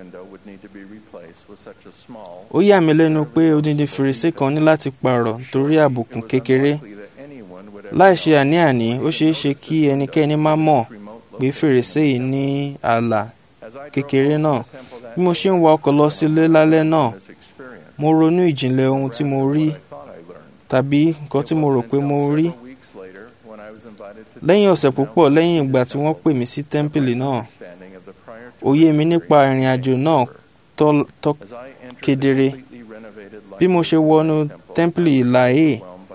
ó yà mí lẹ́nu pé odindi fèrèsé kan ní láti pààrọ̀ torí àbùkù kékeré láì ṣe àní-àní ó ṣeé ṣe kí ẹnikẹ́ni má mọ̀ pé fèrèsé yìí ní ààlà kékeré náà bí mo ṣe ń wa ọkọ̀ lọ sílé lálẹ́ náà mo ronú ìjìnlẹ̀ ohun tí mo rí tàbí nǹkan tí mo rò pé mo rí lẹ́yìn ọ̀sẹ̀ púpọ̀ lẹ́yìn ìgbà tí wọ́n pè mí sí tẹ́ḿpìlì náà òye mi nípa ìrìn àjò náà tọ́ tọ́ kedere bí mo ṣe wọnú tẹ́ḿpìlì ìlàhé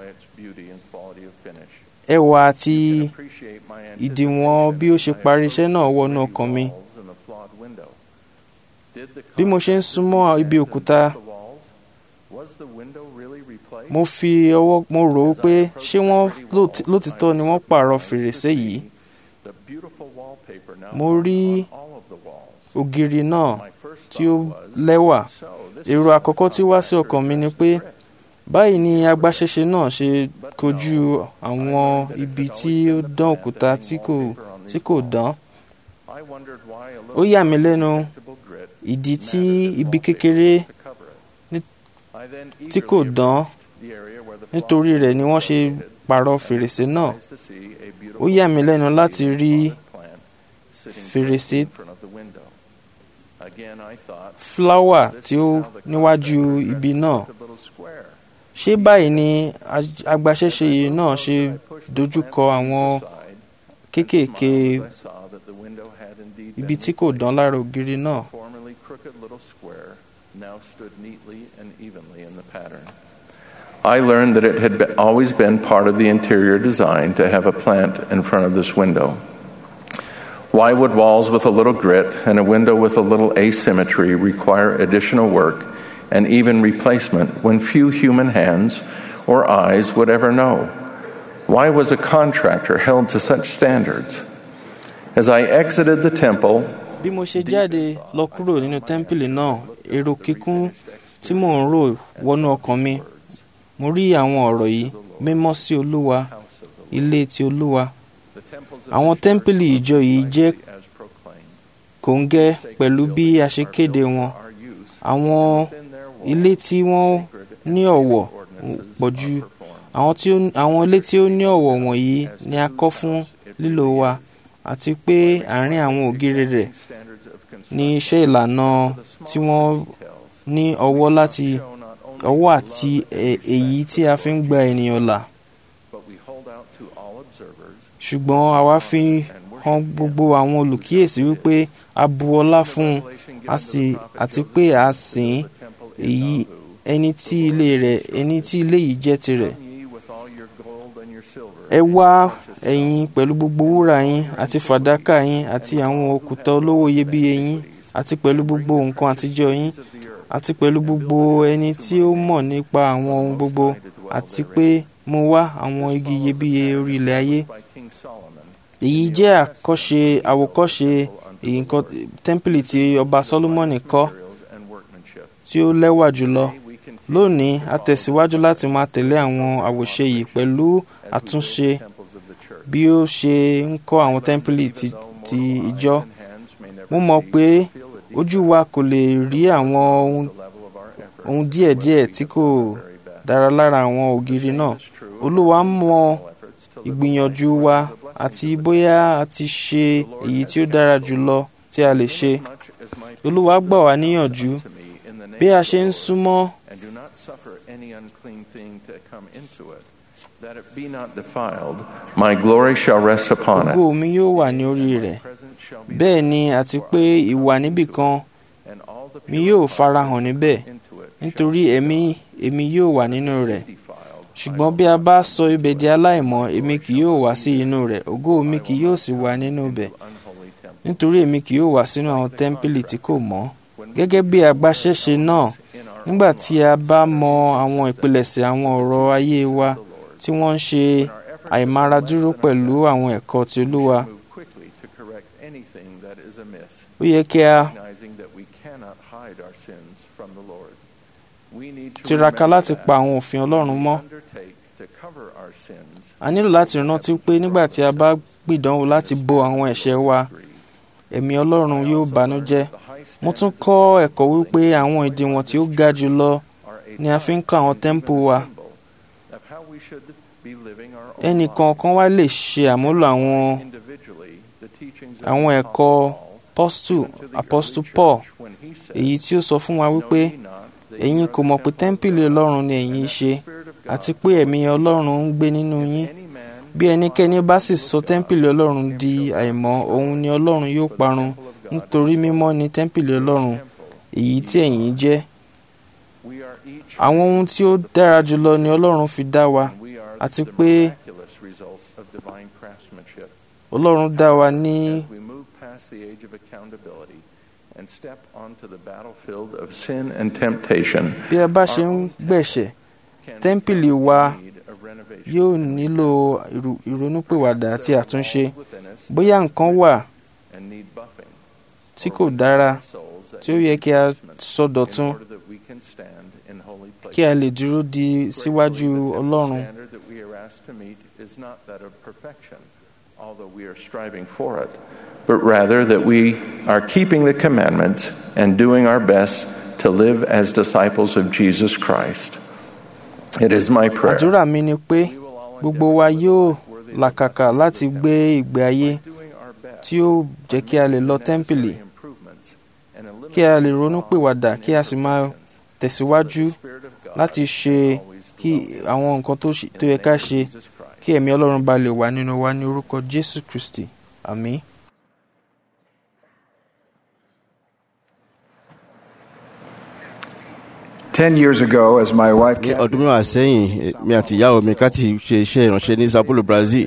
ẹwà àti ìdìwọ̀n bí ó ṣe parí iṣẹ́ náà wọnú ọkàn mi bí mo ṣe ń súnmọ́ ibi òkúta mo fi ọwọ́ mo rò ó pé ṣé wọ́n lóòt- lótìtọ́ ni wọ́n pààrọ̀ fèrèsé yìí mo rí ògiri náà tí ó lẹ́wà èrò àkọ́kọ́ tí wá sí ọkàn mi ni pé báyìí ni agbaṣẹ́ṣe náà ṣe kojú àwọn ibi tí ó dán òkúta tí kò tí kò dán ó yà mí lẹ́nu ìdí tí ibi kékeré ní- tí kò dán nítorí rẹ̀ ni wọ́n ṣe pààrọ̀ fèrèsé náà ó yà mí lẹ́nu láti rí fèrèsé fúláwà tí ó níwájú ibi náà ṣé báyìí ni aj- agbaṣẹ́ṣe yìí náà ṣe dojúkọ àwọn kéékèèké ibi tí kò dán lára ògiri náà
formerly crooked little square now stood neatly and evenly in the pattern. I learned that it had be- always been part of the interior design to have a plant in front of this window. Why would walls with a little grit and a window with a little asymmetry require additional work and even replacement when few human hands or eyes would ever know? Why was a contractor held to such standards? As I exited the temple,
bí mo ṣe jáde lọ kúrò nínú tẹ́ḿpìlì náà èrò kíkún tí mò ń rò wọnú ọkàn mi mo rí àwọn ọ̀rọ̀ yìí mímọ́ sí olúwa ilé ti olúwa àwọn tẹ́ḿpìlì ìjọ yìí jẹ́ kòńgẹ́ pẹ̀lú bí a ṣe kéde wọn àwọn ilé tí wọ́n ní ọ̀wọ̀ pọ̀ ju àwọn tí ó- àwọn ilé tí ó ní ọ̀wọ̀ wọ̀nyí ni a kọ́ fún lílò wa àti pé àárín àwọn ògiri rẹ̀ ní iṣẹ́ ìlànà tí wọ́n ní ọwọ́ láti ọwọ́ àti ẹ- èyí tí a fi ń gba ènìyàn là ṣùgbọ́n àwa fi hàn gbogbo àwọn olùkíyèsí wípé a bu ọlá fún un a sì àti pé a sìn ín èyí ẹni tí ilé rẹ̀ ẹni tí ilé yìí jẹ́ tirẹ̀ ẹ wá ẹ̀yin pẹ̀lú gbogbo wúrà yín àti fàdákà yín àti àwọn òkúta olówó iyebíye yín àti pẹ̀lú gbogbo nǹkan àtijọ́ yín àti pẹ̀lú gbogbo ẹni tí ó mọ̀ nípa àwọn ohun gbogbo àti pé mo wá àwọn igi iyebíye orí ilẹ̀ ayé èyí jẹ́ àkọ́ṣe àwòkọ́ṣe èyí nǹkan tẹ́ḿpìlì tí ọba Sólómọ́nì kọ́ tí ó lẹ́wà jùlọ lónìí a tẹ̀síwájú láti máa tẹ̀lé àwọn àwòṣe yìí pẹ̀lú àtúnṣe bí ó ṣe ń kọ́ àwọn tẹ́ḿpìlì ti, ti ìjọ mo mọ̀ pé ojú wa kò lè rí àwọn ohun, ohun díẹ̀díẹ̀ tí kò dára lára àwọn ògiri náà olúwa mọ ìgbìyànjú wa àti bóyá a ti ṣe èyí tí ó dára jùlọ tí a lè ṣe olúwa gbà wá níyànjú bí a ṣe ń súnmọ́
and do not suffer any unclean thing to come into it, that it be not defiled. My glory shall rest upon it.
ògo mi yóò wà ní orí rẹ̀ bẹ́ẹ̀ ni àti pé ìwà níbìkan mi yóò farahàn níbẹ̀ nítorí ẹ̀mí èmi yóò wà nínú rẹ̀ ṣùgbọ́n bí a bá sọ ibẹ̀ di aláìmọ́ èmi kì yóò wá sí inú rẹ̀ ògo mi kì yóò sì wà nínú ibẹ̀ nítorí èmi kì yóò wá sínú àwọn tẹ́ḿpìlì tí kò mọ́ gẹ́gẹ́ bí agbaṣẹ́ṣe náà nígbà tí a bá mọ àwọn ìpilẹ̀ṣẹ̀ àwọn ọ̀rọ̀ ayé wa tí wọ́n ń ṣe àìmáradúró pẹ̀lú àwọn ẹ̀kọ́ ti olúwa
Quickly to correct anything that is amiss,
ó yẹ kí a
recognizing that we cannot hide our sins from the Lord. We need to
tiraka
remember
láti
that
pa àwọn òfin ọlọ́run mọ́
undertake to cover our sins
a nílò láti rántí pé nígbà tí a bá gbìdánwò láti bo àwọn ẹ̀ṣẹ̀ wa ẹ̀mí ọlọ́run yóò bànújẹ́ mo tún kọ́ ẹ̀kọ́ wípé àwọn ìdíwọ̀n tí ó ga jù lọ ni a fi ń kọ́ àwọn tẹ́ḿpù wa
of how we should be living our own
ẹnì kọ̀ọ̀kan wá lè ṣe àmúlò àwọn
individually the teachings of
àwọn ẹ̀kọ́ apọ́stù apọ́stù paul èyí tí ó sọ fún wa wípé ẹ̀yin kò mọ̀ pé tẹ́ḿpìlì ọlọ́run ni ẹ̀yin ṣe àti pé ẹ̀mí ọlọ́run ń gbé nínú yín bí ẹnikẹ́ni bá sì sọ tẹ́ḿpìlì ọlọ́run di àìmọ́ òun ni ọlọ́run yóò parun nítorí mímọ́ ni tẹ́ḿpìlì ọlọ́run èyí tí ẹ̀yin jẹ́ àwọn ohun tí ó dára jùlọ ni ọlọ́run fi dá wa àti pé
miraculous result of divine craftsmanship.
ọlọ́run dá wa ní
As we move past the age of accountability and step onto the battlefield of sin and temptation,
bí a bá ṣe ń gbẹ̀ṣẹ̀ tẹ́ḿpìlì wa yóò nílò ìrò- ìrònúpìwàdà àti àtúnṣe bóyá nǹkan wà
and need buffing
tí kò dára tí ó yẹ kí a sọdọ̀tun
in order that we can stand in holy places.
kí a lè dúró di síwájú ọlọ́run
standard that we are asked to meet is not that of perfection, although we are striving for it, but rather that we are keeping the commandments and doing our best to live as disciples of Jesus Christ. It is my prayer
àdúrà mi ni pé gbogbo wa yóò làkàkà láti gbé ìgbé ayé tí ó jẹ́ kí a lè lọ tẹ́ḿpìlì kí a lè ronúpìwàdà kí a sì máa tẹ̀síwájú láti ṣe kí àwọn nǹkan tó ṣe- tó yẹ ká ṣe kí ẹ̀mí ọlọ́run bá lè wà nínú wa ní orúkọ jésù kristi àmín.
Ten years ago, as my wife
ní ọdún mẹ́wàá sẹ́yìn mi àti ìyàwó mi káti ṣe iṣẹ́ ìránṣẹ́ ní sao paulo brazil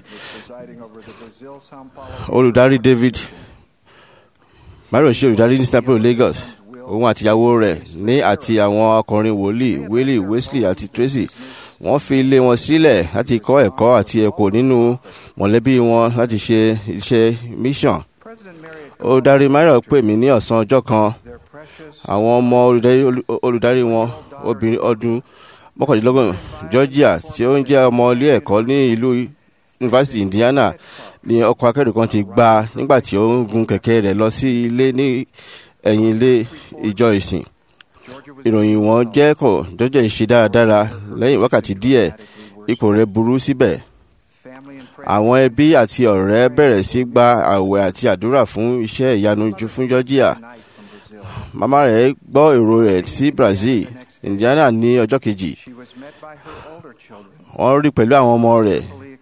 olùdarí david mario ṣe olùdarí ní sao paulo lagos òun àti ìyàwó rẹ̀ ní àti àwọn ọkùnrin wòlíì willie wesley àti tracy wọ́n fi ilé wọn sílẹ̀ láti kọ́ ẹ̀kọ́ àti ẹ̀kọ́ nínú mọ̀lẹ́bí wọn láti ṣe iṣẹ́ mission olùdarí mario pè mí ní ọ̀sán ọjọ́ kan àwọn ọmọ olùdarí olùdarí wọn obìnrin ọdún mọ́kàndínlọ́gbọ̀n georgia tí ó ń jẹ́ ọmọ ilé ẹ̀kọ́ ní ìlú yunifásitì indiana ní ọkọ̀ akẹ́rù kan ti gbá nígbà tí ó ń gun kẹ̀kẹ́ rẹ̀ lọ sí ilé ní ẹ̀yìn ilé ìjọ ìsìn ìròyìn wọn jẹ́ kọ̀ georgia ṣe dáradára lẹ́yìn wákàtí díẹ̀ ipò rẹ̀ burú síbẹ̀ àwọn ẹbí àti ọ̀rẹ́ bẹ̀rẹ̀ sí gba àwẹ̀ àti àdúrà fún iṣẹ́ ìyanu ju fún georgia màmá rẹ̀ gbọ́ èrò rẹ̀ sí brazil indiana ní ọjọ́ kejì wọ́n rí pẹ̀lú àwọn ọmọ rẹ̀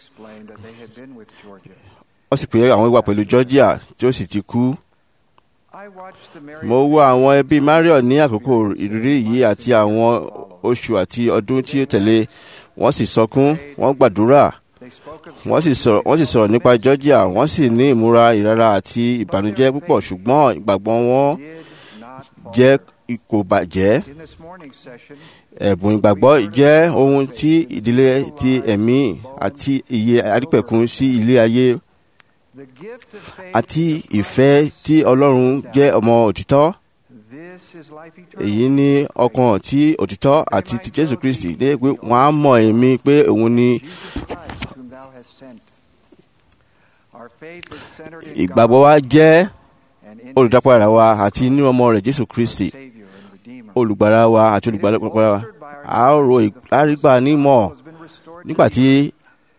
wọ́n sì pé àwọn wà pẹ̀lú georgia tí ó sì ti kú mo wo àwọn ẹbí mario ní àkókò ìrírí yìí àti àwọn oṣù àti ọdún tí ó tẹ̀lé wọ́n sì sọkún wọ́n gbàdúrà wọ́n sì sọ̀rọ̀ wọ́n sì sọ̀rọ̀ nípa georgia wọ́n sì ní ìmúra ìrara àti ìbànújẹ́ púpọ̀ ṣùgbọ́n ìgbàgbọ́ wọn jẹ́ kò bàjẹ́ ẹ̀bùn ìgbàgbọ́ jẹ́ ohun tí ìdílé ti ẹ̀mí àti iye adípẹ̀kun sí ilé ayé àti ìfẹ́ tí ọlọ́run jẹ́ ọmọ òtítọ́ èyí ní ọkàn tí òtítọ́ àti ti jésù kristi ní pé wọ́n á mọ̀ èmi pé òun ni ìgbàgbọ́ wa jẹ́ olùdápadà wa àti inú ọmọ rẹ̀ jésù kristi olùgbàlà wa àti olùgbàlà wa a ó ro àrígbà nímọ̀ nígbà tí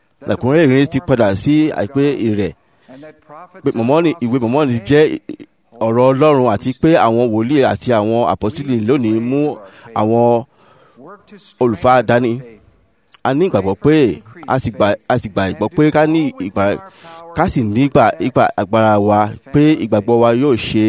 lẹ́kùnrin ìrìn ti padà sí àìpé rẹ̀ pé mọ̀mọ́nì ìwé mọ̀mọ́nì jẹ́ ọ̀rọ̀ ọlọ́run àti pé àwọn wòlíì àti àwọn àpọ́sítélì lónìí mú àwọn olùfà dání a ní ìgbàgbọ́ pé a sì gbà a sì gbà ìgbọ́ pé ká ní ìgbà ká sì nígbà ìgbà agbára wa pé ìgbàgbọ́ wa yóò ṣe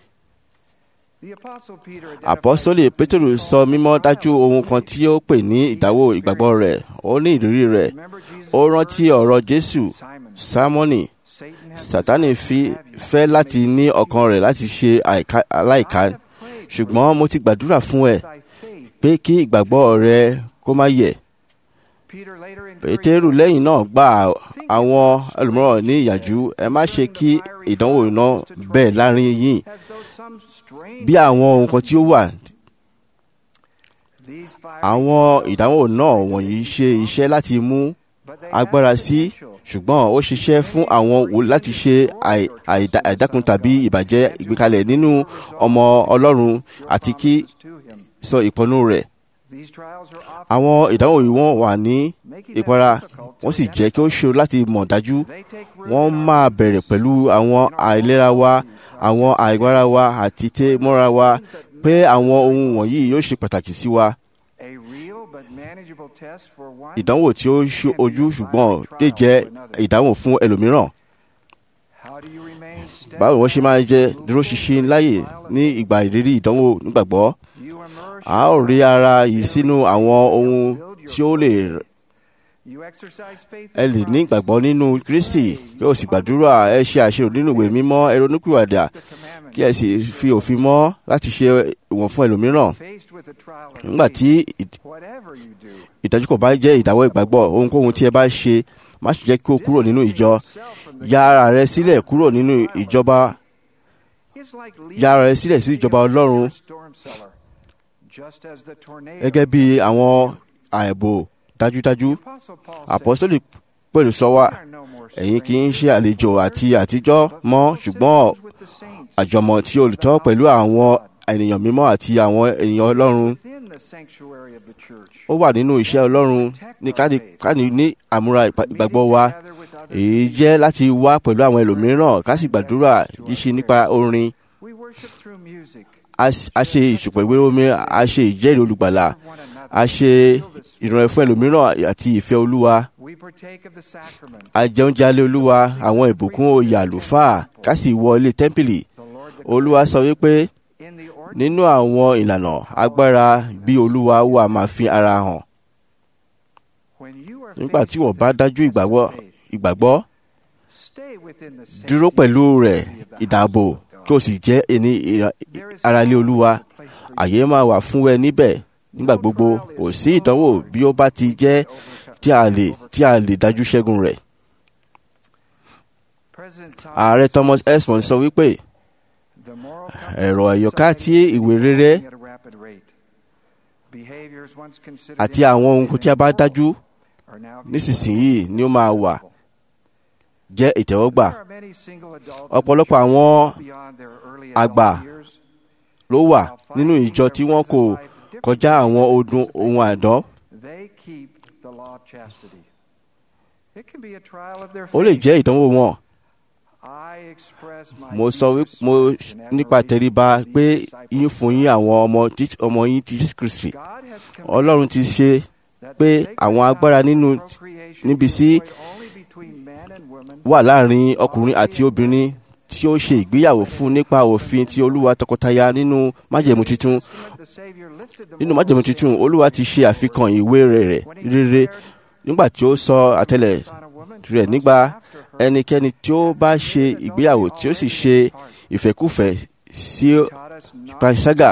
àpọ́sólì pétérù sọ mímọ́ dájú ohun kan tí ó pè ní ìdáwó ìgbàgbọ́ rẹ̀ ó ní ìrírí rẹ̀ ó rántí ọ̀rọ̀ jésù sámọ́nì sátánì fi fẹ́ láti ní ọkàn rẹ̀ láti ṣe àìká- aláìká ṣùgbọ́n mo ti gbàdúrà fún ẹ pé kí ìgbàgbọ́ rẹ kó má yẹ̀ pétérù lẹ́yìn náà gba àwọn ẹlòmíràn ní ìyànjú ẹ má ṣe kí ìdánwò náà bẹ́ẹ̀ láàrin yín bí àwọn ohun kan tí ó wà àwọn ìdánwò náà wọ̀nyí ṣe iṣẹ́ láti mú agbára sí ṣùgbọ́n ó ṣiṣẹ́ fún àwọn wò láti ṣe àì- àìdá- àìdákun tàbí ìbàjẹ́ ìgbékalẹ̀ nínú ọmọ ọlọ́run àti kí sọ ìpinnu rẹ̀ àwọn ìdánwò yìí wọ́n wà ní ìpara wọ́n sì jẹ́ kí ó ṣòro láti mọ̀ dájú wọ́n máa bẹ̀rẹ̀ pẹ̀lú àwọn àìlera wa àwọn àìgbára wa àti tẹ́ mọ́ra wa pé àwọn ohun wọ̀nyí yóò ṣe pàtàkì sí wa ìdánwò tí ó ṣe ojú ṣùgbọ́n lè jẹ́ ìdánwò fún ẹlòmíràn báwo wọ́n ṣe máa jẹ́ dúró ṣinṣin láàyè ní ìgbà ìrírí ìdánwò nígbàgbọ́ a ó rí ara yìí sínú àwọn ohun tí ó lè ẹ lè ní ìgbàgbọ́ nínú kristi kí o sì gbàdúrà ẹ ṣe àṣírò nínú ìwé mímọ́ ẹ ronúpìwàdà kí ẹ sì fi òfin mọ́ láti ṣe ìwọ̀n fún ẹlòmíràn nígbà tí ìd- ìdájú kò bá jẹ́ ìdáwọ́ ìgbàgbọ́ ohunkóhun tí ẹ bá ṣe má sì jẹ́ kí o kúrò nínú ìjọ ya ara rẹ sílẹ̀ kúrò nínú ìjọba ya ara rẹ sílẹ̀ sí ìjọba ọlọ́run gẹ́gẹ́ bí àwọn àìbò dájúdájú àpọ́sítélì pẹ̀lú sọ wá ẹ̀yin kì í ṣe àlejò àti àtijọ́ mọ́ ṣùgbọ́n àjọmọ̀ tí olùtọ́ pẹ̀lú àwọn ènìyàn mímọ́ àti àwọn ènìyàn ọlọ́run ó wà nínú iṣẹ́ ọlọ́run ní káni káni ní àmúra ìpa- ìgbàgbọ́ wa èyí jẹ́ láti wá pẹ̀lú àwọn ẹlòmíràn ká sì gbàdúrà yíṣe nípa orin a s- a ṣe ìṣùpọ̀ ìwé omi a ṣe ìjẹ́rìí olùgbàlà a ṣe ìrànlẹ́ fún ẹlòmíràn àti ìfẹ́ olúwa a jẹ oúnjẹ alẹ́ olúwa àwọn ìbùkún oyè àlùfáà ká sì wọ ilé tẹ́ḿpìlì olúwa sọ wípé nínú àwọn ìlànà agbára bí olúwa wà máa fi ara hàn nígbà tí wọ́n bá dájú ìgbàgbọ́ ìgbàgbọ́ dúró pẹ̀lú rẹ̀ ìdààbò kí o sì jẹ́ ẹni ìra- ara ilé olúwa àyè máa wà fún ẹ níbẹ̀ nígbà gbogbo kò sí ìdánwò bí ó bá ti jẹ́ tí a lè tí a lè dájú ṣẹ́gun rẹ̀. ààrẹ thomas esmond sọ wípé ẹ̀rọ ẹ̀yọ̀ká tí ìwé rere àti àwọn ohun tí a bá dájú nísinsìnyí ni ó máa wà jẹ́ ìtẹ́wọ́gbà ọ̀pọ̀lọpọ̀ àwọn àgbà ló wà nínú ìjọ tí wọ́n kò kọjá àwọn ọdún ohun àdán ó lè jẹ́ ìdánwò wọn mo sọ wí mo nípa tẹríba pé yín fún yín àwọn ọmọ Jí- ọmọ yín ti Jésù Kristi Ọlọ́run ti ṣe pé àwọn agbára nínú níbi sí wà láàrin ọkùnrin àti obìnrin tí ó ṣe ìgbéyàwó fún nípa òfin ti Olúwa tọkọtaya nínú májẹ̀mú titun nínú májẹ̀mú titun Olúwa ti ṣe àfikàn ìwé rẹ̀ rere nígbà tí ó sọ àtẹlẹ rẹ̀ nígbà ẹnikẹ́ni tí ó bá ṣe ìgbéyàwó tí ó sì ṣe ìfẹ́kùfẹ́ sí panṣágà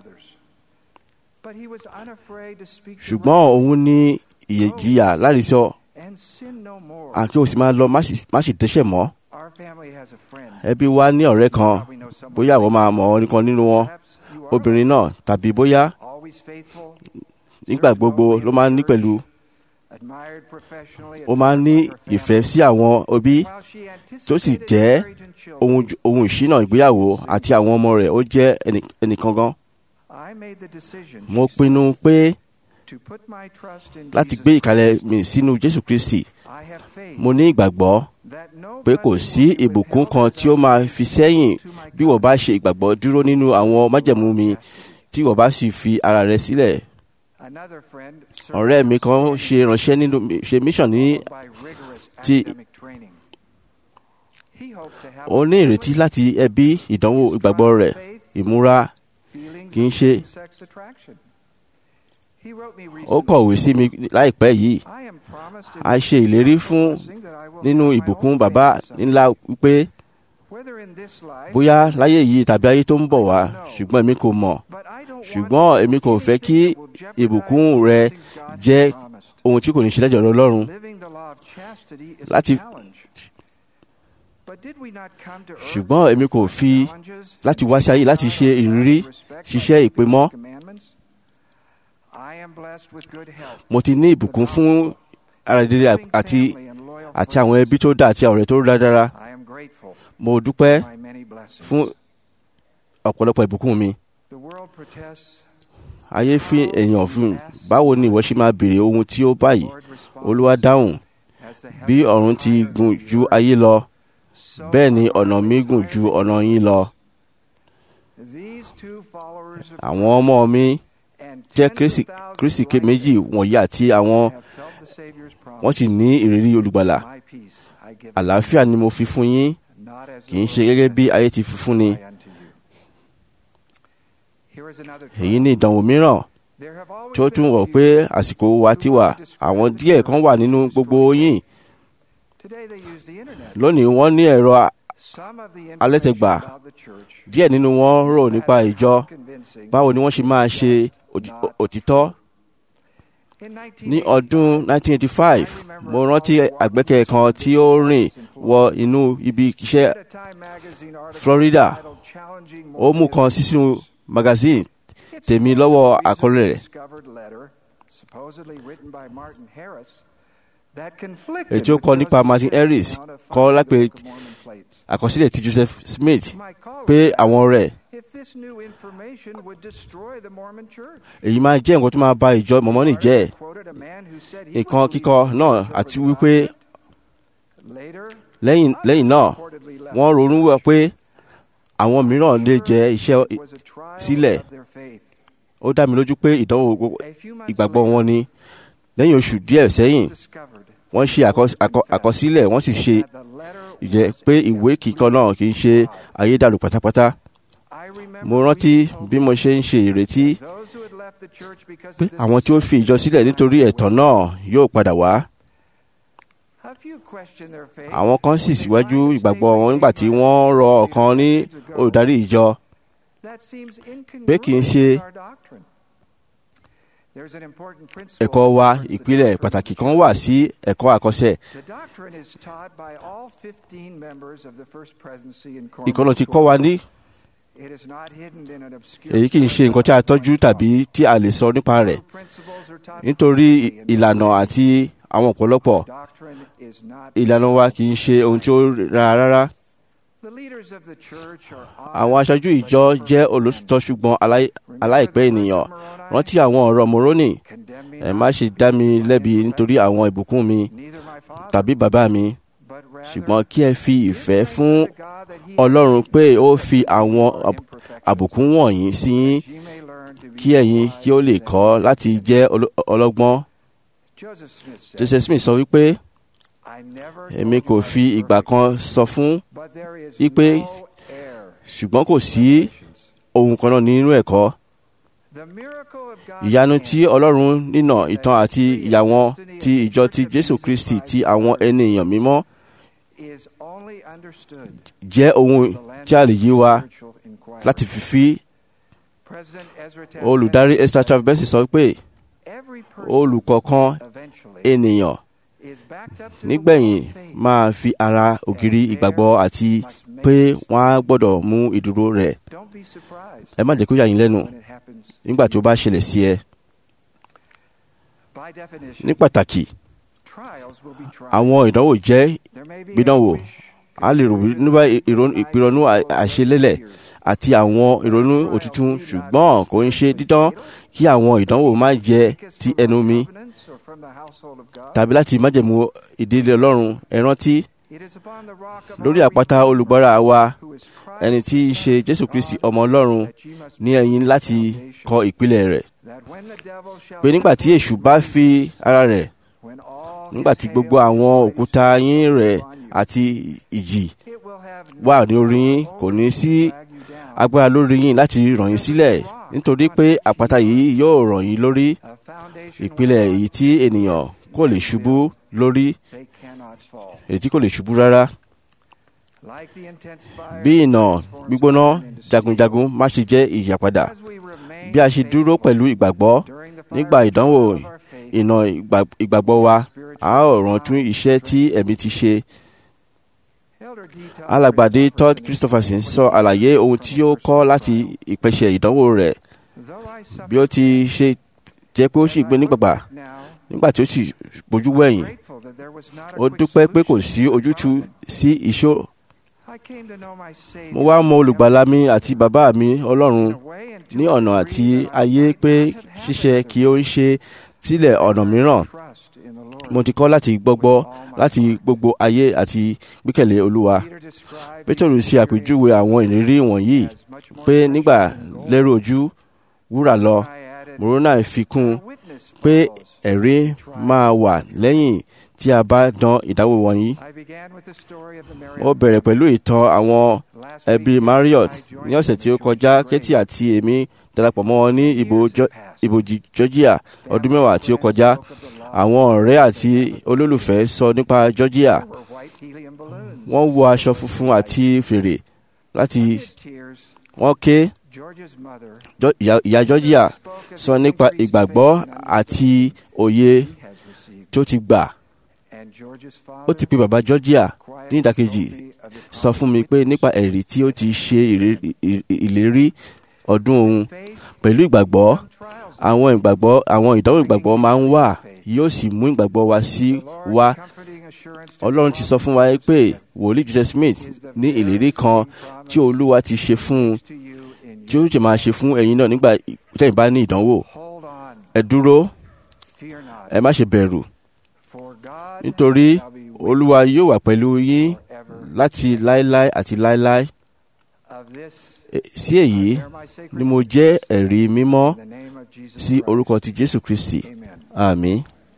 ṣùgbọ́n òun ní ìyẹ̀jìyà láti sọ àkí o sì máa lọ má sì- má sì dẹ́ṣẹ̀ mọ́ ẹbí wa ní ọ̀rẹ́ kan bóyá àwọn máa mọ̀ ọ́ nìkan nínú wọn obìnrin náà tàbí bóyá nígbà gbogbo ló máa ń ní pẹ̀lú ó máa ń ní ìfẹ́ sí àwọn òbí tó sì jẹ́ ohun ohun ìṣínà ìgbéyàwó àti àwọn ọmọ rẹ̀ ó jẹ́ ẹnì- ẹnìkan gan. mo pinnu pé láti gbé ìkàlẹ̀ mi sínú Jésù Kristi mo ní ìgbàgbọ́ pé kò sí ìbùkún kan tí ó máa fi sẹ́yìn bí wọ́n bá ṣe ìgbàgbọ́ dúró nínú àwọn májẹ̀mú mi tí wọ́n bá sì fi ara rẹ̀ sílẹ̀. ọ̀rẹ́ mi kan ṣe ránṣẹ́ nínú ṣe mission ní ti ó ní ìrètí láti ẹbí ìdánwò ìgbàgbọ́ rẹ̀ ìmúra kì í ṣe. ó kọ̀wé sí mi láìpẹ́ yìí a ṣe ìlérí fún nínú ìbùkún bàbá ńlá wípé bóyá láyé yìí tàbí ayé tó ń bọ̀ wá ṣùgbọ́n èmi kò mọ̀ ṣùgbọ́n èmi kò fẹ́ kí ìbùkún rẹ jẹ́ ohun tí kò ní ṣe lẹ́jọ́ Ọlọ́run láti ṣùgbọ́n èmi kò fi láti wá sí ayé láti ṣe ìrírí ṣiṣẹ́ ìpè mọ́ mo ti ní ìbùkún fún ara dídí àti àti àwọn ẹbí tó dá àti ọ̀rẹ́ tó dára mo dúpẹ́ fún ọ̀pọ̀lọpọ̀ ìbùkún mi ayé fi èèyàn fún báwo ni ìwọ ṣe máa béèrè ohun tí ó báyìí olúwa dáhùn bí ọ̀run ti gùn ju ayé lọ bẹ́ẹ̀ ni ọ̀nà mi gùn ju ọ̀nà yín lọ. àwọn ọmọ mi jẹ́ kristi méjì wọ̀nyí àti àwọn wọ́n sì ní ìrírí olùgbàlà. àlàáfíà ni mo fi fún yín kì í ṣe gẹ́gẹ́ bí ayé ti fi fún ni. èyí ni ìdánwò mìíràn tí ó tún wọ̀ pé àsìkò wa ti wà àwọn díẹ̀ kan wà nínú gbogbo yín lónìí wọ́n ní ẹ̀rọ alẹ́tẹ̀gbà díẹ̀ nínú wọn rò nípa ìjọ báwo ni wọ́n ṣe máa ṣe òtítọ́. ní ọdún 1985 mo rántí àgbẹ̀kẹ̀ kan tí ó rìn wọ inú ibi iṣẹ́ Florida ó mú kan sísú magazine tèmi lọ́wọ́ àkọlé rẹ̀ ètò kọ nípa Martin Harris kọ lápẹ àkọsílẹ̀ ti Joseph Smith pé àwọn rẹ̀ èyí máa jẹ́ nǹkan tó máa ba ìjọ mọ̀mọ́nì jẹ́ nǹkan kíkọ náà àti wípé lẹ́yìn náà wọ́n ronú wọ pé àwọn mìíràn lè jẹ́ iṣẹ́ sílẹ̀ ó dá mi lójú pé ìdánwò ìgbàgbọ́ wọn ni lẹ́yìn oṣù díẹ̀ sẹ́yìn wọ́n ṣe àkọsílẹ̀ wọ́n sì ṣe ìjẹ́ pé ìwé kíkọ náà kì í ṣe ayédàlú pátápátá. mo rántí bí mo ṣe ń ṣe ìrètí pé àwọn tí ó fi ìjọ sílẹ̀ nítorí ẹ̀tàn náà yóò padà wá. àwọn kan sì síwájú ìgbàgbọ́ wọn nígbà tí wọ́n rọ ọ̀kan ní olùdarí ìjọ pé kì í ṣe ẹ̀kọ́ wa ìpìlẹ̀ pàtàkì kan wà sí ẹ̀kọ́ àkọsẹ̀. ìkọlọ̀ ti kọ́ wa ní èyí kì í ṣe nǹkan tí a tọ́jú tàbí tí a lè sọ nípa rẹ̀ nítorí ìlànà àti àwọn ọ̀pọ̀lọpọ̀ ìlànà wa kì í ṣe ohun tí ó ra rárá. Àwọn aṣojú ìjọ jẹ́ olóòtítọ́ ṣùgbọ́n aláìpẹ́ ènìyàn. Rántí àwọn ọ̀rọ̀ Moroni. Ẹ má ṣe dá mi lẹ́bi nítorí àwọn ìbùkún mi tàbí bàbá mi. Ṣùgbọ́n kí ẹ fi ìfẹ́ fún Ọlọ́run pé ó fi àwọn àbùkún wọ̀nyí sí yín kí ẹ̀yin kí ó lè kọ́ láti jẹ́ ọlọ́gbọ́n. Joseph Smith sọ wípé èmi kò fi ìgbà kan sọ fún wípé ṣùgbọ́n kò sí ohun kan náà nínú ẹ̀kọ́. ìyanu tí ọlọ́run nínà ìtàn àti ìyàwọn ti ìjọ ti jésù kristi ti àwọn ẹni èèyàn mímọ́ jẹ́ ohun tí a lè yí wa láti fífi olùdarí esther travis sọ pé olùkọ̀ọ̀kan ènìyàn nígbẹ̀yìn máa fi ara ògiri ìgbàgbọ́ àti pé wọ́n á gbọ́dọ̀ mú ìdúró rẹ̀. ẹ má jẹ́ kó yà yín lẹ́nu nígbà tí ó bá ṣẹlẹ̀ sí ẹ. ní pàtàkì àwọn ìdánwò jẹ́ gbìdánwò a lè rò nípa ìpìrọ̀nù àṣelélẹ̀ àti àwọn ìrònú òtútù ṣùgbọ́n kò ń ṣe dídán kí àwọn ìdánwò má jẹ́ ti ẹnu mi tàbí láti májẹ̀mú ìdílé ọlọ́run ẹ rántí lórí àpáta olùgbọ́ra wa ẹni tí í ṣe jésù kristi ọmọ ọlọ́run ní ẹ̀yin láti kọ ìpìlẹ̀ rẹ̀ pé nígbà tí èṣù bá fi ara rẹ̀ nígbà tí gbogbo àwọn òkúta yín rẹ̀ àti ìjì wà ní orí yín kò ní sí agbára lórí yín láti ràn yín sílẹ̀ nítorí pé àpáta yìí yóò ràn yín lórí ìpìlẹ̀ èyí tí ènìyàn kò lè ṣubú lórí èyí tí kò lè ṣubú rárá bí ìnà gbígbóná jagunjagun má ṣe jẹ́ ìyàpadà bí a ṣe dúró pẹ̀lú ìgbàgbọ́ nígbà ìdánwò ìnà ìgbàgbọ́ wa a ó rántí iṣẹ́ tí ẹ̀mí ti ṣe alàgbàdé todd christopherson sọ àlàyé ohun tí ó kọ́ láti ìpèsè ìdánwò rẹ̀ bí ó ti ṣe jẹ́ pé ó sì gbé nígbàgbà nígbà tí ó sì bójú wẹ̀yìn ó dúpẹ́ pé kò sí ojútùú sí ìṣòro mo wá mọ olùgbàlà mi àti bàbá mi ọlọ́run ní ọ̀nà àti ayé pé ṣíṣe kí ó ń ṣe sílẹ̀ ọ̀nà mìíràn mo ti kọ́ láti gbọ́gbọ́ láti gbogbo ayé àti gbẹ́kẹ̀lé olúwa pétérù ṣe àpèjúwe àwọn ìrírí wọ̀nyí pé nígbà lẹ́rù ojú wúrà lọ morona fi kún pé ẹ̀rí máa wà lẹ́yìn tí a bá dán ìdáwó wọ̀nyí. ó bẹ̀rẹ̀ pẹ̀lú ìtàn àwọn ẹbí marriott ní ọ̀sẹ̀ tí ó kọjá kétì àti èmi darapọ̀ mọ́ wọn ní ibojì georgia ọdún mẹ́wàá tí ó kọjá àwọn ọ̀rẹ́ àti olólùfẹ́ sọ nípa georgia wọ́n wọ aṣọ funfun àti fèrè láti wọ́n ké ìyá georgia sọ nípa ìgbàgbọ́ àti òye tí ó ti gbà ó ti pe bàbá georgia ní ìdàkejì sọ fún mi pé nípa ẹ̀rí tí ó ti ṣe ìlérí ọdún òun pẹ̀lú ìgbàgbọ́ àwọn ìgbàgbọ́ àwọn ìdánwò ìgbàgbọ́ máa ń wà yóò sì mú ìgbàgbọ́ wa sí wa ọlọ́run ti sọ fún wa pé wòlíì joseph smith ní ìlérí kan tí olúwa ti ṣe fún un tí ó jẹ máa ṣe fún ẹ̀yin náà nígbà tẹ́yin bá ní ìdánwò ẹ dúró ẹ má ṣe bẹ̀rù nítorí olúwa yóò wà pẹ̀lú yín láti láéláé àti láéláé sí èyí ni mo jẹ́ ẹ̀rí mímọ́ sí orúkọ ti jésù kristi àmín.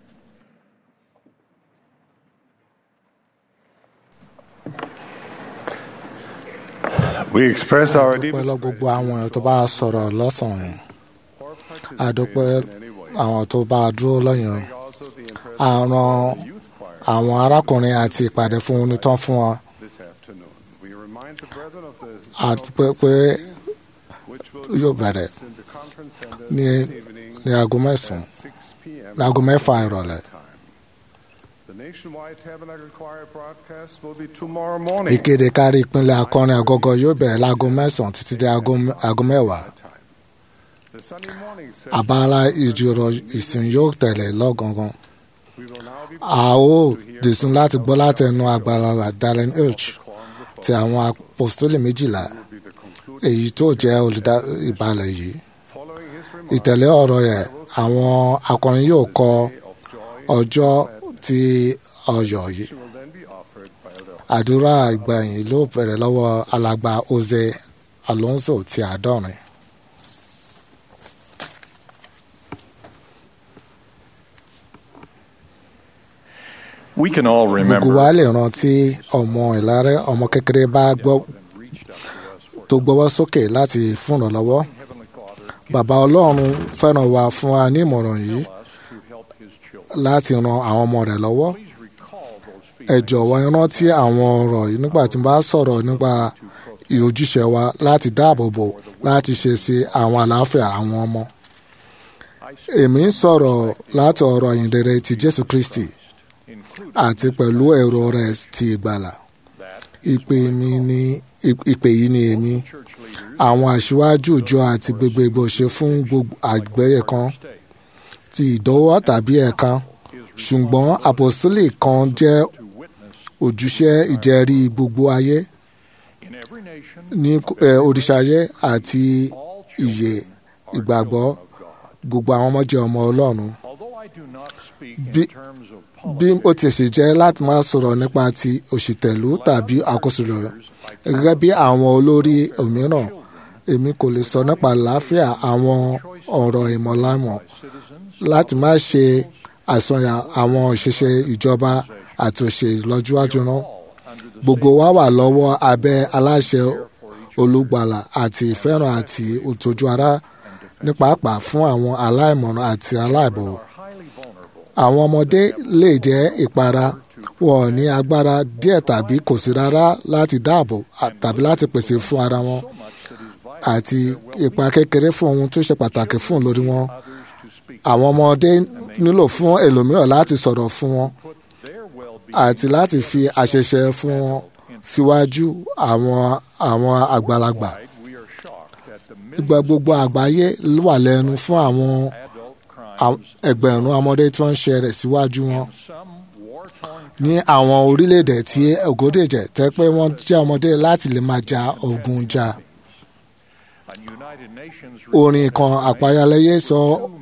We express our deep
pẹ̀lú gbogbo àwọn èèyàn tó bá sọ̀rọ̀ lọ́sàn-án àdúpẹ́ àwọn tó bá dúró lọ́yàn àrùn àwọn arákùnrin àti ìpàdé fún onítàn fún wọn àdúpẹ́ pé yóò bẹ̀rẹ̀ ní ní aago mẹ́sàn-án ní aago mẹ́fà ìrọ̀lẹ́. ìkéde kárí ìpínlẹ̀ akọrin àgọ́gọ́ yóò bẹ̀rẹ̀ láago mẹ́sàn-án títí dé aago mẹ́wàá. abala ìjírọ̀ ìsìn yóò tẹ̀lé lọ́gangan. a ó dìsún láti gbọ́ láti ẹnu àgbàlagbà Darren H ti àwọn apostoli méjìlá èyí tó jẹ́ olùdásíbalẹ̀ yìí. ìtẹ̀lé ọ̀rọ̀ yẹn àwọn akọrin yóò kọ ọjọ́ ti ọyọ̀ yìí. àdúrà ìgbẹ̀yìn ló bẹ̀rẹ̀ lọ́wọ́ alàgbà Jose Alonso ti àádọ́rin.
We can all
gbogbo
remember
wa lè rántí ọmọ ìlàrẹ ọmọ kékeré bá gbọ́ tó gbọ́wọ́ sókè láti fún ìrànlọ́wọ́ bàbá ọlọ́run fẹ́ràn wa fún wa ní ìmọ̀ràn yìí láti ran àwọn ọmọ rẹ̀ lọ́wọ́ ẹ jọ̀wọ́ ẹ rántí àwọn ọ̀rọ̀ yìí nígbà tí n bá sọ̀rọ̀ nípa ìhòjúṣe wa láti dáàbò bò láti ṣe sí àwọn àlàáfíà àwọn ọmọ èmi ń sọ̀rọ̀ láti ọ̀rọ̀ ìyìnrere ti Jésù Kristi àti pẹ̀lú ẹ̀rọ rẹ̀ ti ìgbàlà ìpè mi ni ìpè yìí ni èmi àwọn aṣíwájú ìjọ àti gbogbo ṣe fún gbogbo àgbẹ̀yẹ kan ti ìdọ́wọ́ tàbí ẹ̀kan ṣùgbọ́n àpòsílẹ̀ kan jẹ́ ojúṣe ìjẹ́rí gbogbo ayé ní òrìṣàyé àti ìyè ìgbàgbọ́ gbogbo àwọn ọmọ jẹ́ ọmọ Ọlọ́run bí bí ó ti ṣe jẹ́ láti máa sọ̀rọ̀ nípa ti òṣìtẹ̀lú tàbí àkóso rẹ̀ gẹ́gẹ́ bí àwọn olórí òmíràn èmi kò lè sọ nípa àlàáfíà àwọn ọ̀rọ̀ ìmọ̀lámọ̀ láti má ṣe àsọyàn àwọn òṣìṣẹ́ ìjọba àti òṣèlú lọ́jọ́wájú náà gbogbo wa wà lọ́wọ́ abẹ́ aláṣẹ olùgbàlà àti ìfẹ́ràn àti òtòjú ara ní pàápàá fún àwọn aláìmọ̀ràn àti aláìbọ̀wọ̀. àwọn ọmọdé lè jẹ́ ìpara wọn ò ní agbára díẹ̀ tàbí kò sí rárá láti dáàbò tàbí láti pèsè fún ara wọn àti ipa kékeré fún ohun tó ṣe pàtàkì fún lórí wọn. àwọn ọmọdé nílò fún ẹlòmíràn láti sọ̀rọ̀ fún wọn àti láti fi àṣẹṣe fún wọn síwájú àwọn àwọn àgbàlagbà ìgbà gbogbo àgbáyé wà lẹ́nu fún àwọn ẹgbẹ̀rún ọmọdé tí wọ́n ń ṣe rẹ̀ síwájú wọn ní àwọn orílẹ̀-èdè tí ògòdèjẹ̀ tẹ́ pé wọ́n jẹ́ ọmọdé láti lè máa ja ogun jà. orin kan àpáyálẹ́yẹ sọ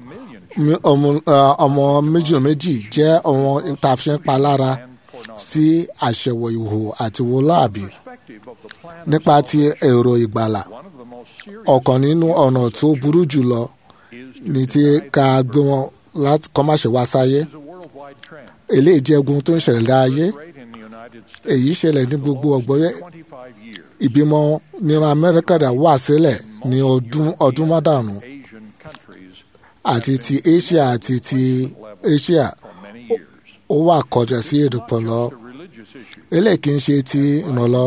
ọmọ méjì méjì jẹ́ ọmọ ìtàfíṣẹ́ palára sí àṣẹwò ìhò àti wọláàbí nípa ti èrò ìgbàlà ọ̀kan nínú ọ̀nà tó burú jùlọ ní ti ká gbé wọn láti kọ́ má ṣe wá sáyé eléyìí jẹ́ ogun tó ń ṣẹlẹ̀ láàyè èyí ṣẹlẹ̀ ní gbogbo ọ̀gbọ́yé ìbímọ nínú amẹ́ríkà dà wà sílẹ̀ ní ọdún ọdún mọ́dàrún àti ti asia àti ti asia ó wà kọjá sí èdèpọ̀ lọ eléyìí kì í ṣe ti ìrànlọ́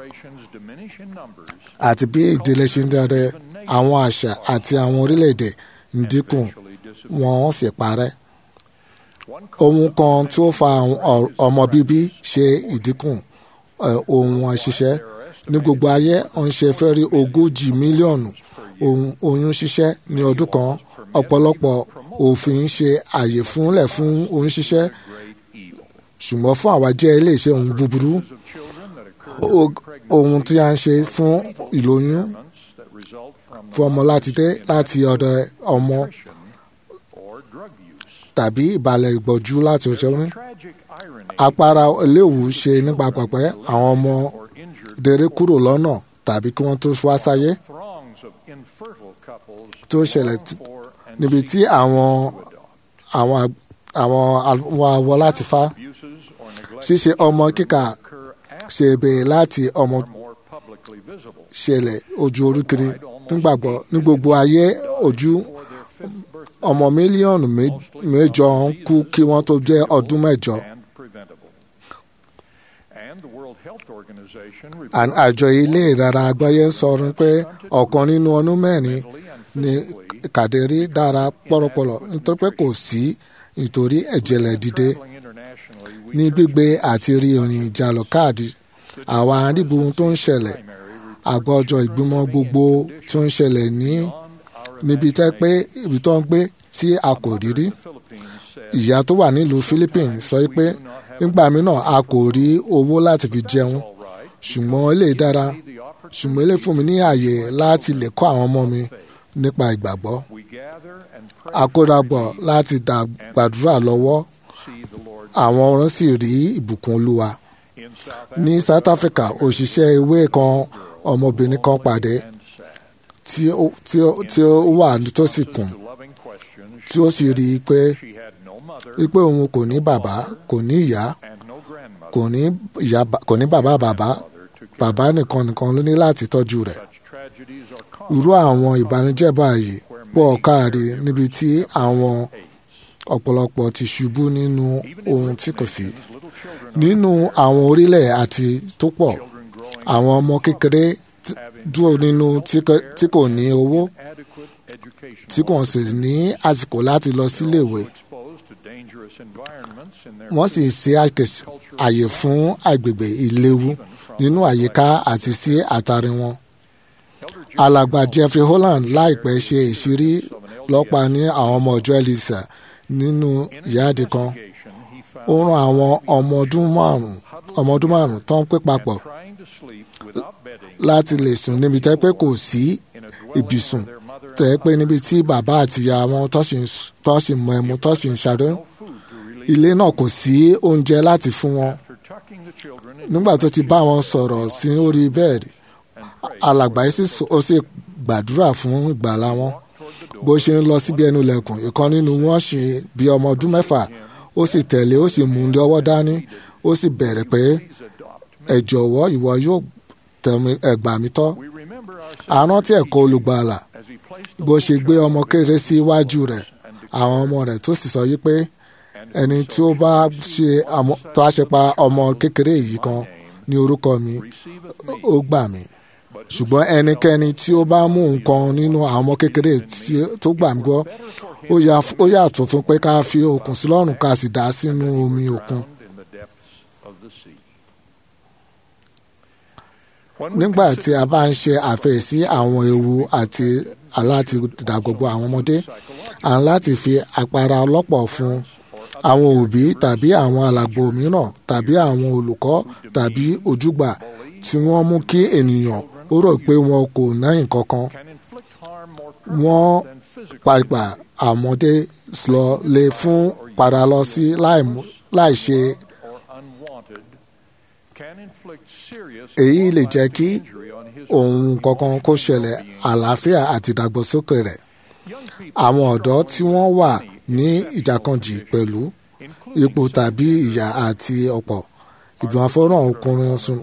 àti bí ìdílé ṣe ń darí àwọn àṣà àti àwọn orílẹ̀-èdè ń dínkù wọ́n sì parẹ́. ohun kan tí ó fa ọmọ bíbí ṣe ìdínkù ohun àṣìṣe ní gbogbo ayé ń ṣe fẹ́ rí ogójì mílíọ̀nù oyún ṣíṣẹ́ ní ọdún kan ọ̀pọ̀lọpọ̀ òfin ṣe àyè fúnlẹ̀ fún oyún ṣíṣẹ́ ṣùgbọ́n fún àwa jẹ́ iléeṣẹ́ ohun búburú ohun tí a ń ṣe fún ìlóyún fún ọmọ láti dé láti ọ̀dọ̀ ọmọ tàbí ìbàlẹ̀ ìgbọ̀jú láti ọ̀ṣẹ́ orin. apara eléwu ṣe nípa pẹ̀pẹ́ àwọn ọmọ dèrè kúrò lọ́nà tàbí kí wọ́n tó wá sáyé tó ṣẹlẹ̀ níbi tí àwọn àwọn àwọn awọ láti fa ṣíṣe ọmọ kíkà ṣe bèèrè láti ọmọ ṣẹlẹ̀ ojú orúkiri nígbàgbọ́ ní gbogbo ayé ojú ọmọ mílíọ̀nù mẹ́jọ ń kú kí wọ́n tó jẹ́ ọdún mẹ́jọ. àjọ ilé ìrara àgbáyé ń sọ pé ọ̀kan nínú ọdún mẹ́rin ni kàdérí dára pọ̀rọ̀pọ̀rọ̀ nítorí pé kò sí nítorí ẹ̀jẹ̀lẹ̀ dìde ní gbígbé àti rí ìrìn ìjàlọ káàdì àwọn àdìbò tó ń ṣẹlẹ̀ àgbọ̀jọ ìgbìmọ̀ gbogbo tó ń ṣẹlẹ̀ ní níbi tẹ́ pé ibi tó ń gbé tí a kò rí rí ìyá tó wà nílùú Philippines sọ pé nígbà mìíràn a kò rí owó láti fi jẹun ṣùgbọ́n ilé dára ṣùgbọ́n ilé fún mi ní àyè láti lè kọ́ àwọn ọmọ mi nípa ìgbàgbọ́ àkórapọ̀ láti gbàdúrà lọ́wọ́ àwọn ọ̀ràn sì rí ìbùkún olúwa ní South Africa òṣìṣẹ́ ewé kan ọmọbìnrin kan pàdé tí ó wà nítòsí kùn tí ó sì rí i pé wípé òun kò ní bàbá kò ní ìyá kò ní ìyá kò ní bàbá bàbá bàbá nìkan nìkan ló ní láti tọ́jú rẹ̀ irú àwọn ìbànújẹ́ báyìí pọ̀ káàrí níbi tí àwọn ọ̀pọ̀lọpọ̀ ti ṣubú nínú ohun tí kò sí nínú àwọn orílẹ̀ àti tó pọ̀ àwọn ọmọ kékeré dúró nínú tí kò ní owó tí kò sì ní àsìkò láti lọ síléèwé wọ́n sì ṣe àyè fún agbègbè ìléwu nínú àyíká àti sí àtàrí wọn. alàgbà Jeffrey Holland láìpẹ́ ṣe ìṣírí lọ́pa ní àwọn ọmọ ọjọ́ Elisa nínú ìyáàdì kan ó rán àwọn ọmọ ọdún márùn ọmọ ọdún márùn tó ń pè papọ̀ láti lè sùn níbi tẹ́ pé kò sí ibùsùn tẹ́ pé níbi tí bàbá àti ìyá wọn tó sì mọ ẹmu tó sì ń ṣàdó ilé náà kò sí oúnjẹ láti fún wọn nígbà tó ti bá wọn sọ̀rọ̀ sí orí bẹ́ẹ̀dì alàgbà yìí ó sì gbàdúrà fún ìgbàlá wọn bó ṣe ń lọ síbi ẹnu lẹ̀kùn ìkan nínú wọn ṣe bí ọmọ ọdún mẹ́fà ó sì tẹ̀lé ó sì mú un lọ́wọ́ dání ó sì bẹ̀rẹ̀ pé ẹ jọ̀wọ́ ìwọ yóò tẹ̀mí ẹgbà mi tọ́ àrùn tí ẹ̀kọ́ olùgbàlà bó ṣe gbé ọmọ kéré sí iwájú rẹ̀ àwọn ọmọ rẹ̀ tó sì sọ yí pé ẹni tí ó bá ṣe tó a ṣe pa ọmọ kékeré yìí kan ní orúkọ mi ó gbà mí ṣùgbọ́n ẹnikẹ́ni tí ó bá mú nǹkan nínú àwọn ọmọ kékeré tó gbà mí gbọ́ ó yàtọ̀ fún pé ká fi okùn sí lọ́rùn ká sì dá sínú omi òkun. nígbà tí a bá ń ṣe àfẹ́sí àwọn ewu àti aláti dàgbogbo àwọn ọmọdé à ń láti fi àpárá ọlọ́pọ̀ fún àwọn òbí tàbí àwọn alàgbò mìíràn tàbí àwọn olùkọ́ tàbí ojúgbà tí wọ́n mú kí ènìyàn ó rò pé wọn kò ná nǹkan kan wọ́n pàpà àmọ́dé lọ lè fún padà lọ sí láì ṣe èyí lè jẹ́ kí ohun kankan kó ṣẹlẹ̀ àlàáfíà àti ìdàgbàsókè rẹ̀ àwọn ọ̀dọ́ tí wọ́n wà ní ìjàkànjì pẹ̀lú ipò tàbí ìyà àti ọ̀pọ̀ ìgbìmọ̀ fọ́nrán ọkùnrin sùn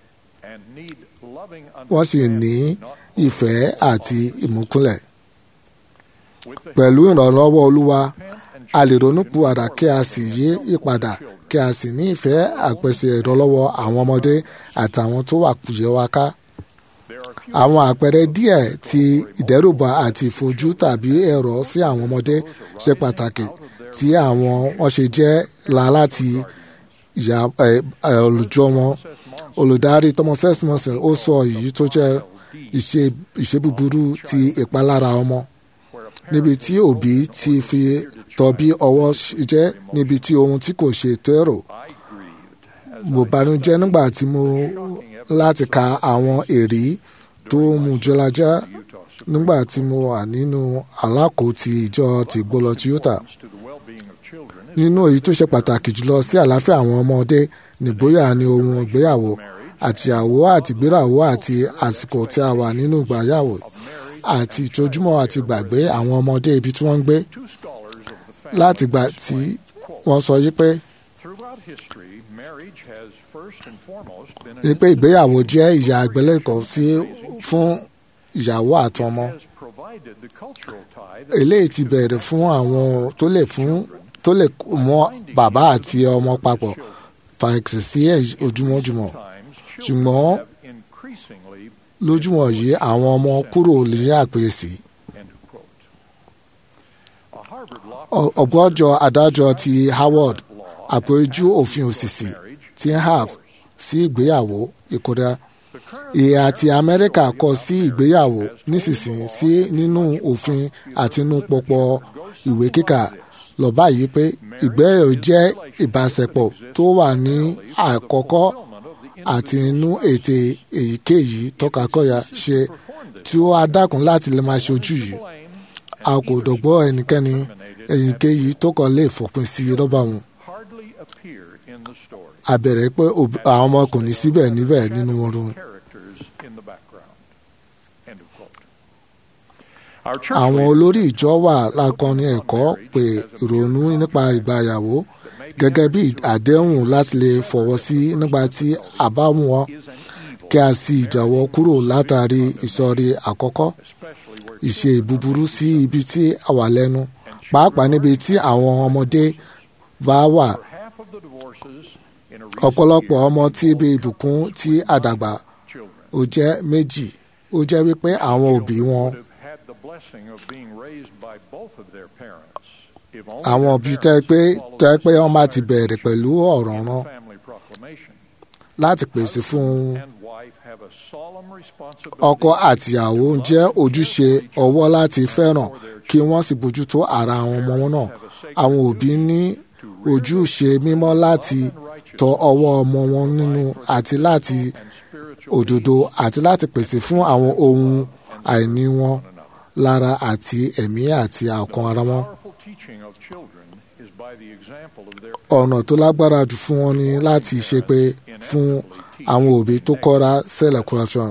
wọ́n sì ní ìfẹ́ àti ìmúkúnlẹ̀. pẹ̀lú ìrànlọ́wọ́ olúwa a lè ronúpù àdá kí a sì yí ìpadà kí a sì ní ìfẹ́ àpèsè ìrànlọ́wọ́ àwọn ọmọdé àtàwọn tó wà kùjẹ́ wa ká. àwọn àpẹẹrẹ díẹ̀ ti ìdẹ́rùbà àti ìfojú tàbí ẹ̀rọ sí àwọn ọmọdé ṣe pàtàkì tí àwọn wọn ṣe jẹ́ la láti ìyá olùjọ wọn olùdarí thomas esmonson ó sọ èyí tó jẹ́ ìṣe búburú ti ìpalára ọmọ níbi tí òbí ti fi tọ́ bí ọwọ́ jẹ́ níbi tí ohun tí kò ṣe tẹ́rò mo banújẹ́ nígbà tí mo láti ka àwọn èrí tó mú jọlájá nígbà tí mo wà nínú alákòótì ìjọ ti gbọlọ toyota nínú èyí tó ṣe pàtàkì jùlọ sí àlàáfíà àwọn ọmọdé nìgbóyà ni ohun ìgbéyàwó àtìyàwó àti ìgbéyàwó àti àsìkò tí a wà nínú ìgbéyàwó àti ìtójúmọ́ àti gbàgbé àwọn ọmọdé ibi tí wọ́n ń gbé láti gbà tí wọ́n sọ yí pé pé ìgbéyàwó jẹ́ ìyá àgbélẹ̀kọ́ sí fún ìyàwó àtọmọ eléyìí ti bẹ̀rẹ̀ fún àwọn tó lè fún tó lè mọ bàbá àti ọmọ papọ̀ fàìsì sí ojúmọ́júmọ́ ṣùgbọ́n lójúmọ́ yìí àwọn ọmọ kúrò ní àpèsè. ọgbọ́jọ adájọ́ ti Howard àpéjú òfin òṣìṣì ti have sí ìgbéyàwó ìkódà ìhà ti Amẹ́ríkà kọ sí ìgbéyàwó nísinsìnyí sí nínú òfin àti inú pọpọ ìwé kíkà lọ báyìí pé ìgbéyàwó jẹ́ ìbáṣepọ̀ tó wà ní àkọ́kọ́ àti inú ètè èyíkéyìí tọkakọya ṣe tí ó adákun láti lè máa ṣojú yìí a kò dọ̀gbọ́ ẹnikẹ́ni èyíkéyìí tó kọ̀ lè fòpin sí lọ́ba wọn. a bẹ̀rẹ̀ pé àwọn ọmọ kò ní síbẹ̀ níbẹ̀ nínú oorun. àwọn olórí ìjọ wà lákọni ẹ̀kọ́ pé ìrònú nípa ìgbàyàwó gẹ́gẹ́ bí àdéhùn láti lè fọwọ́ sí nígbà tí a bá wọn kí a sì jáwọ́ kúrò látàrí ìsọ̀rí àkọ́kọ́ ìṣe búburú sí ibi tí a wà lẹ́nu pàápàá níbi tí àwọn ọmọdé bá wà ọ̀pọ̀lọpọ̀ ọmọ tí ibi ìbùkún tí àdàgbà ó jẹ́ méjì ó jẹ́ wípé àwọn òbí wọn àwọn òbí tẹ́ pé tẹ́ pé wọ́n máa ti bẹ̀rẹ̀ pẹ̀lú ọ̀rọ̀ rán láti pèsè fún un ọkọ àtìyàwó jẹ́ ojúṣe ọwọ́ láti fẹ́ràn kí wọ́n sì bójútó ara àwọn ọmọ wọn náà àwọn òbí ní ojúṣe mímọ́ láti tọ́ ọwọ́ ọmọ wọn nínú àti láti òdodo àti láti pèsè fún àwọn ohun àìní wọn lára àti ẹ̀mí àti ọkàn ara wọn. ọ̀nà tó lágbára jù fún wọn ni láti ṣe pé fún àwọn òbí tó kọ́ra sẹ́lẹ̀ corruption.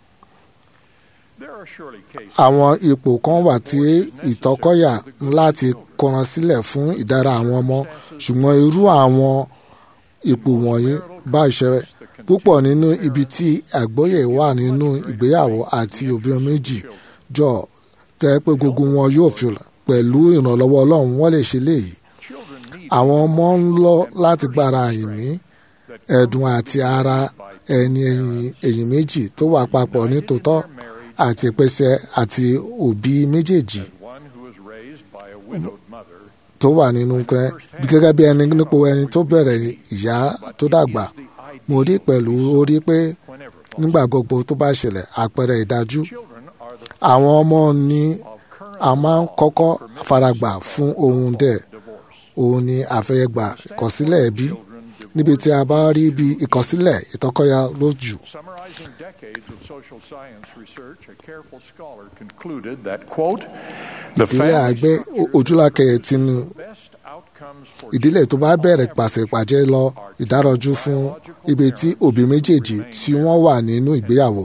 àwọn ipò kan wà tí ìtọ́kọ̀yà ń láti kọran sílẹ̀ fún ìdára àwọn ọmọ ṣùgbọ́n irú àwọn ipò wọ̀nyí bá ìṣẹ̀rẹ̀ púpọ̀ nínú ibi tí àgbọ́yé wà nínú ìgbéyàwó àti obìnrin méjì jọ tẹ́ pé gbogbo wọn yóò fi pẹ̀lú ìrànlọ́wọ́ ọlọ́run wọ́n lè ṣe léyìí àwọn ọmọ ń lọ láti gbára ìmí ẹ̀dùn àti ara ẹni ẹ̀yìn méjì tó wà papọ̀ nítòótọ́ àti ìpèsè àti òbí méjèèjì tó wà nínú pẹ́ gẹ́gẹ́ bí ẹni nípò ẹni tó bẹ̀rẹ̀ ìyá tó dàgbà mo rí pẹ̀lú orí pé nígbà gbogbo tó bá ṣẹlẹ̀ àpẹẹrẹ ìdájú àwọn ọmọ ni a máa ń kọ́kọ́ faragbà fún ohun dẹ̀ òun ni àfẹ́yẹgbà ìkọsílẹ̀ ẹbí níbi tí a bá rí bí ìkọsílẹ̀ ìtọ́kọ́yà lójú. ìdílé àgbẹ̀ ojúlákẹyẹ tinú ìdílé tó bá bẹ̀rẹ̀ pàṣípàjẹ́ lọ ìdárọ̀jú fún ibi tí òbí méjèèjì tí wọ́n wà nínú ìgbéyàwó.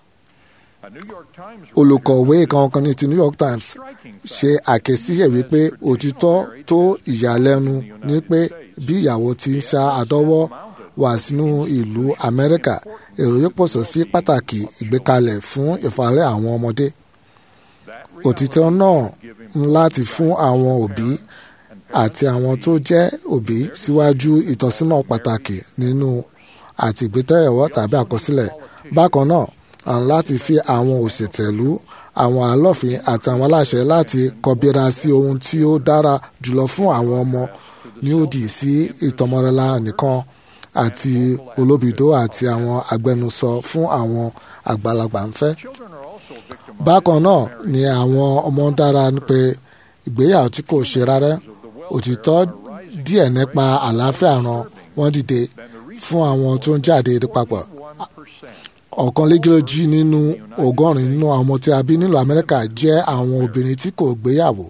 olùkọ̀wé kankan ní ti New York Times ṣe àkẹ́síyẹ̀ wípé òtítọ́ tó ìyàlẹ́nu ní pé bí ìyàwó ti ń ṣa àdọ́wọ́ wá sínú ìlú Amẹ́ríkà èrò yóò pọ̀sọ̀ sí pàtàkì ìgbékalẹ̀ fún ìfàlẹ́ àwọn ọmọdé. òtítọ́ náà ń láti fún àwọn òbí àti àwọn tó jẹ́ òbí síwájú ìtọ́sínà pàtàkì nínú àti ìgbétẹ̀yẹ̀wọ́ tàbí àkọsílẹ̀. bákan náà à ń láti fi àwọn òṣètẹ̀lú àwọn alọ́fin àti àwọn aláṣẹ láti kọbíra sí ohun tí ó dára jùlọ fún àwọn ọmọ ní òdì sí ìtọmọrẹla nìkan àti olóbìdó àti àwọn agbẹnusọ fún àwọn àgbàlagbà ń fẹ́. bákan náà ni àwọn ọmọ dára pé ìgbéyàwó tí kò ṣe rárá òtítọ́ díẹ̀ nípa àlàáfíà ran wọ́n dìde fún àwọn tó ń jáde papọ̀. ọ̀kan lẹ́gẹ́lójì nínú ọgọ́rin nínú àwọn ọmọ tí a bí nílùú Amẹ́ríkà jẹ́ àwọn obìnrin tí kò gbéyàwó.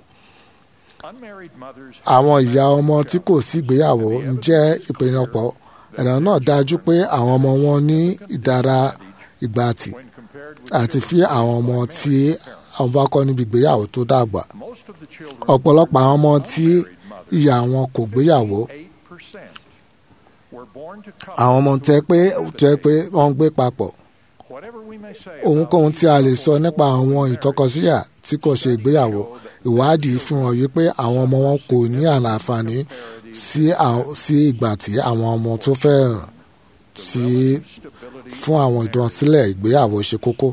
àwọn ìyá ọmọ tí kò sí gbéyàwó ń jẹ́ ìpènyàpọ̀ ẹ̀rọ náà dájú pé àwọn ọmọ wọn ní ìdára ìgbàtì àti fi àwọn ọmọ tí àwọn bá kọ́ níbi ìgbéyàwó tó dàgbà. ọ̀pọ̀lọpọ̀ àwọn ọmọ tí ìyá wọn kò gbéyàwó àwọn ọmọ tẹ́ pé tẹ́ pé wọ́n ń gbé papọ̀ ohunkóhun tí a lè sọ nípa àwọn ìtọ́kọsíyà tí kò ṣe ìgbéyàwó ìwádìí fi hàn yí pé àwọn ọmọ wọn kò ní àǹfààní sí ìgbà tí àwọn ọmọ tó fẹ́ràn sí fún àwọn ìdánsilẹ̀ ìgbéyàwó ṣe kókó.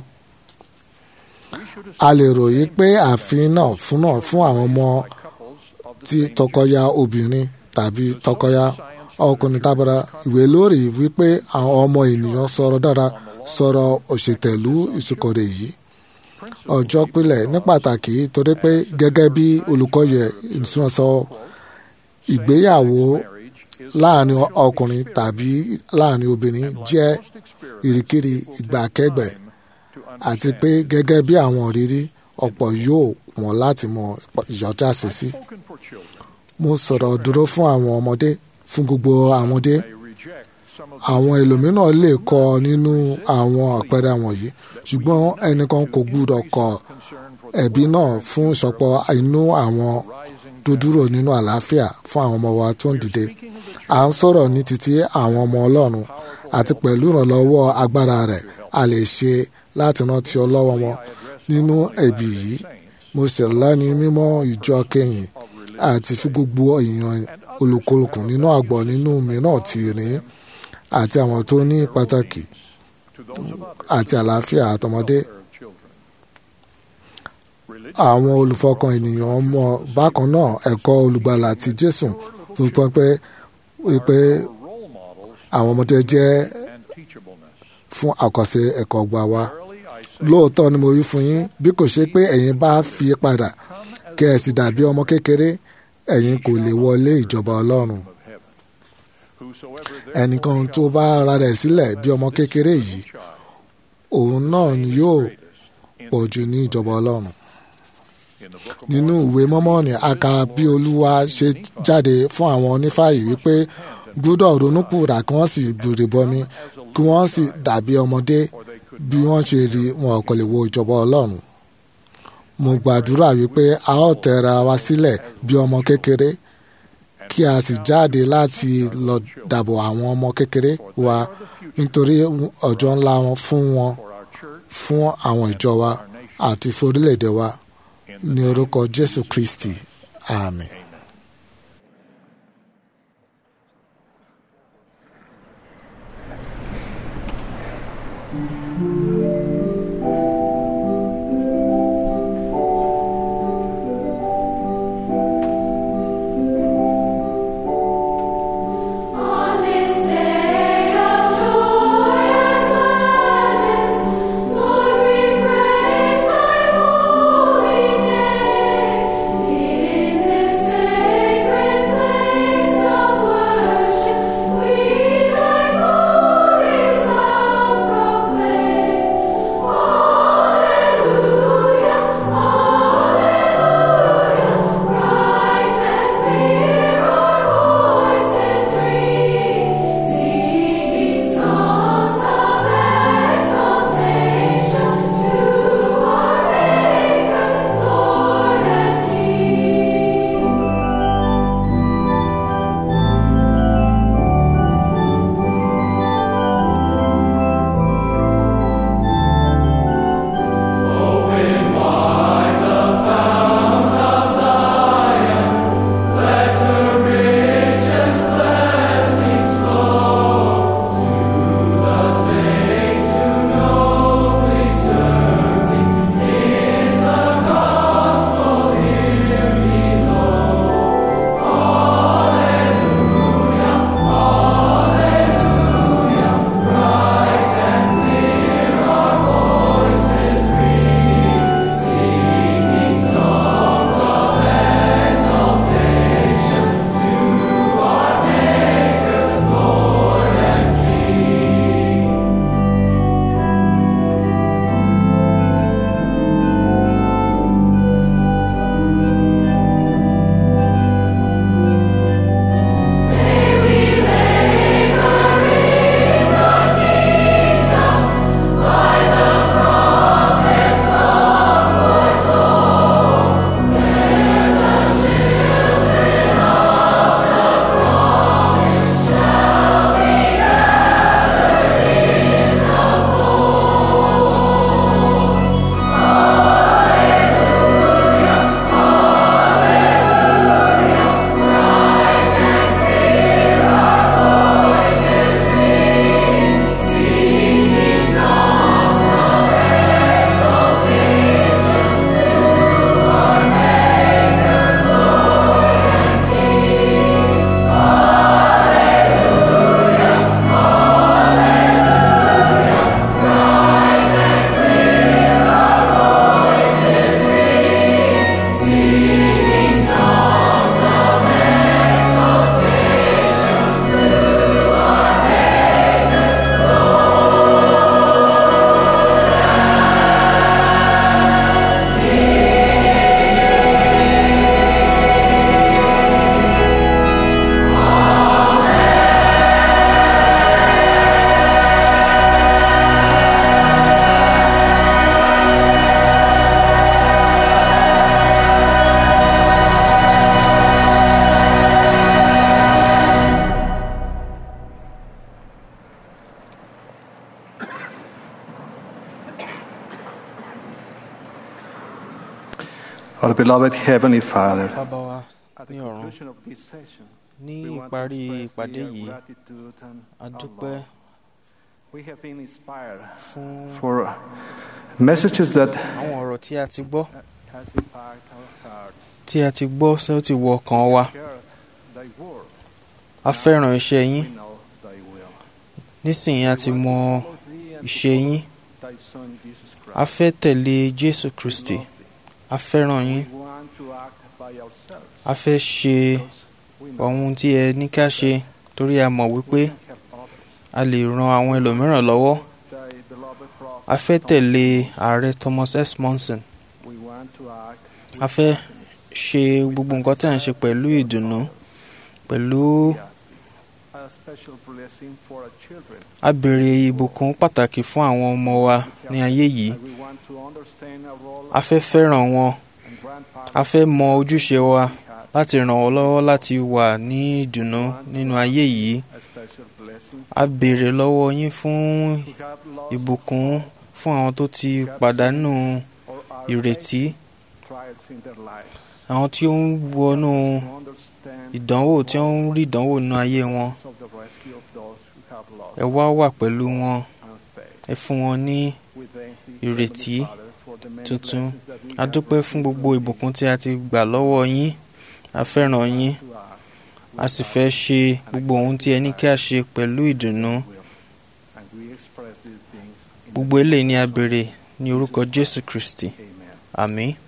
a lè ròyìn pé ààfin náà fún náà fún àwọn ọmọ tí tọkọya obìnrin tàbí tọkọya ọkùnrin tábàrà ìwé lórí wípé àwọn ọmọ ènìyàn sọ̀rọ̀ dára sọ̀rọ̀ òṣètẹ̀lú ìsìnkọ̀rẹ̀ yìí ọjọ́ pílẹ̀ ní pàtàkì torí pé gẹ́gẹ́ bí olùkọ́yẹ ìsúnṣọ ìgbéyàwó láàrin ọkùnrin tàbí láàrin obìnrin jẹ́ ìrìkìrì ìgbàkẹ́gbẹ́ àti pé gẹ́gẹ́ bí àwọn òrírí ọ̀pọ̀ yóò wọ́n láti mọ ìyọjà sí sí. mo sọ̀rọ̀ dúró fún àwọn ọmọdé fún gbogbo àmọdé àwọn ẹlòmíràn lè kọ nínú àwọn àpẹẹrẹ wọ̀nyí ṣùgbọ́n ẹnìkan kò gbúdọ̀ kọ ẹ̀bí náà fún ìsọpọ̀ inú àwọn tó dúró nínú àlàáfíà fún àwọn ọmọ wa tó ń dìde à ń sọ̀rọ̀ ní títí àwọn ọmọ ọlọ́run àti pẹ̀lú ìrànlọ́wọ́ agbára rẹ̀ a lè ṣe láti rántí ọlọ́wọ́ wọn nínú ẹ̀bí yìí mo sì lẹ́ni mímọ́ ìjọ kẹyìn àti fi gbogbo èèyàn olùkúlùkù nínú àgbọ̀ nínú mìíràn ti rìn àti àwọn tó ní pàtàkì àti àlàáfíà àtọmọdé àwọn olùfọkàn ènìyàn mọ bákan náà ẹ̀kọ́ olùgbàlà ti Jésù fún pé pé àwọn ọmọdé jẹ́ fún àkọsí ẹ̀kọ́ gbà wá lóòótọ́ ni mo wí fún yín bí kò ṣe pé ẹ̀yin bá fi padà kẹ́ ẹ sì dàbí ọmọ kékeré ẹ̀yin kò lè wọlé ìjọba Ọlọ́run ẹnìkan tó bá ara rẹ̀ sílẹ̀ bí ọmọ kékeré yìí òun náà ni yóò pọ̀ jù ní ìjọba Ọlọ́run. nínú ìwé mọ́mọ́nì a kà bí olúwa ṣe jáde fún àwọn onífàyè wípé gbọ́dọ̀ ronúpùrà kí wọ́n sì bèrè bọmi kí wọ́n sì dàbí ọmọdé bí wọ́n ṣe rí wọn kò lè wo ìjọba ọlọ́run mo gbàdúrà wípé a ó tẹra wa sílẹ̀ bí ọmọ kékeré kí a sì jáde láti lọ dàbò àwọn ọmọ kékeré wa nítorí ọjọ́ ńlá wọn fún wọn fún àwọn ìjọ wa àti fún orílẹ̀-èdè wa ní orúkọ jésù kristi àmín.
On this day of joy and gladness, Lord, we praise Thy holy name. In this sacred place of worship, we Thy glories shall proclaim. Alleluia, Alleluia, bright and clear our voices ring, singing songs of exaltation to our Maker, Lord and King.
Our beloved Heavenly Father,
bàbá wa
at the
ní ọ̀run
conclusion of this session,
ní
we want
ìparí
to express
ìpàdé
the
yìí
gratitude and
a
our
dúpẹ́
love. We have been inspired
fún
for messages that
àwọn ọ̀rọ̀ tí a ti gbọ́
has impacted our hearts.
tí a ti gbọ́ tí ó ti wọ ọkàn wa
Share thy word.
a fẹ́ràn iṣẹ́ yín
We know thy will.
nísìnyí a ti mọ
Follow thee and to
ìṣe yín
follow thy Son Jesus Christ.
a fẹ́ tẹ̀lé jésù kristi a fẹ́ràn yín
We want to act by ourselves.
a fẹ́ ṣe ohun tí ẹ ní ká ṣe torí a mọ̀ wípé a lè ran àwọn ẹlòmíràn lọ́wọ́
Thy beloved prophet.
a fẹ́ tẹ̀lé ààrẹ thomas s monson
We want to act
a fẹ́ ṣe gbogbo nǹkan tí à ń ṣe pẹ̀lú ìdùnnú pẹ̀lú
a special blessing for our children.
a béèrè ìbùkún pàtàkì fún àwọn ọmọ wa ní ayé yìí
We want to understand our role
a fẹ́ fẹ́ràn wọn
and grandparents.
a fẹ́ mọ ojúṣe wa láti ràn wọ́n lọ́wọ́ láti wà ní ìdùnnú nínú ayé yìí
A special blessing
a béèrè lọ́wọ́ yín fún
who have lost
ìbùkún fún àwọn tó ti pàdánù
or are
ìrètí
trials in their lives.
àwọn tí ó ń wọnú
To understand
ìdánwò tí ó ń rí ìdánwò nínú ayé wọn
of the rescue of those who have lost
ẹ wá wà pẹ̀lú wọn
and faith.
ẹ fún wọn ní
We thank the
ìrètí
Heavenly Father for the many
tuntun
blessings that we
a
have
dúpẹ́ fún
received
gbogbo
from
ìbùkún tí a ti gbà lọ́wọ́ yín a fẹ́ràn yín
you to us
a sì fẹ́ ṣe gbogbo ohun tí ẹ ní kí a ṣe pẹ̀lú ìdùnnú
will. And we express these things in
gbogbo eléyìí ni a béèrè ní orúkọ jésù kristi
Amen.
àmín.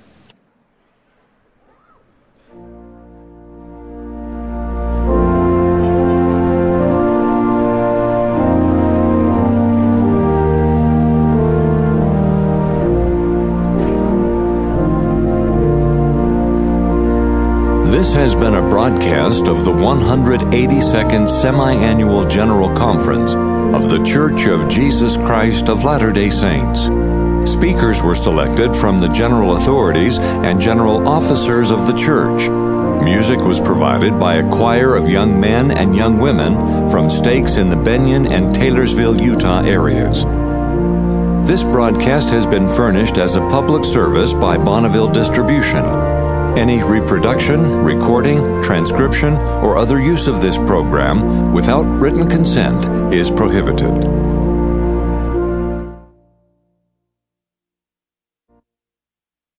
This has been a broadcast of the 182nd Semi Annual General Conference of The Church of Jesus Christ of Latter day Saints. Speakers were selected from the general authorities and general officers of the church. Music was provided by a choir of young men and young women from stakes in the Benyon and Taylorsville, Utah areas. This broadcast has been furnished as a public service by Bonneville Distribution. Any reproduction, recording, transcription, or other use of this program without written consent is prohibited.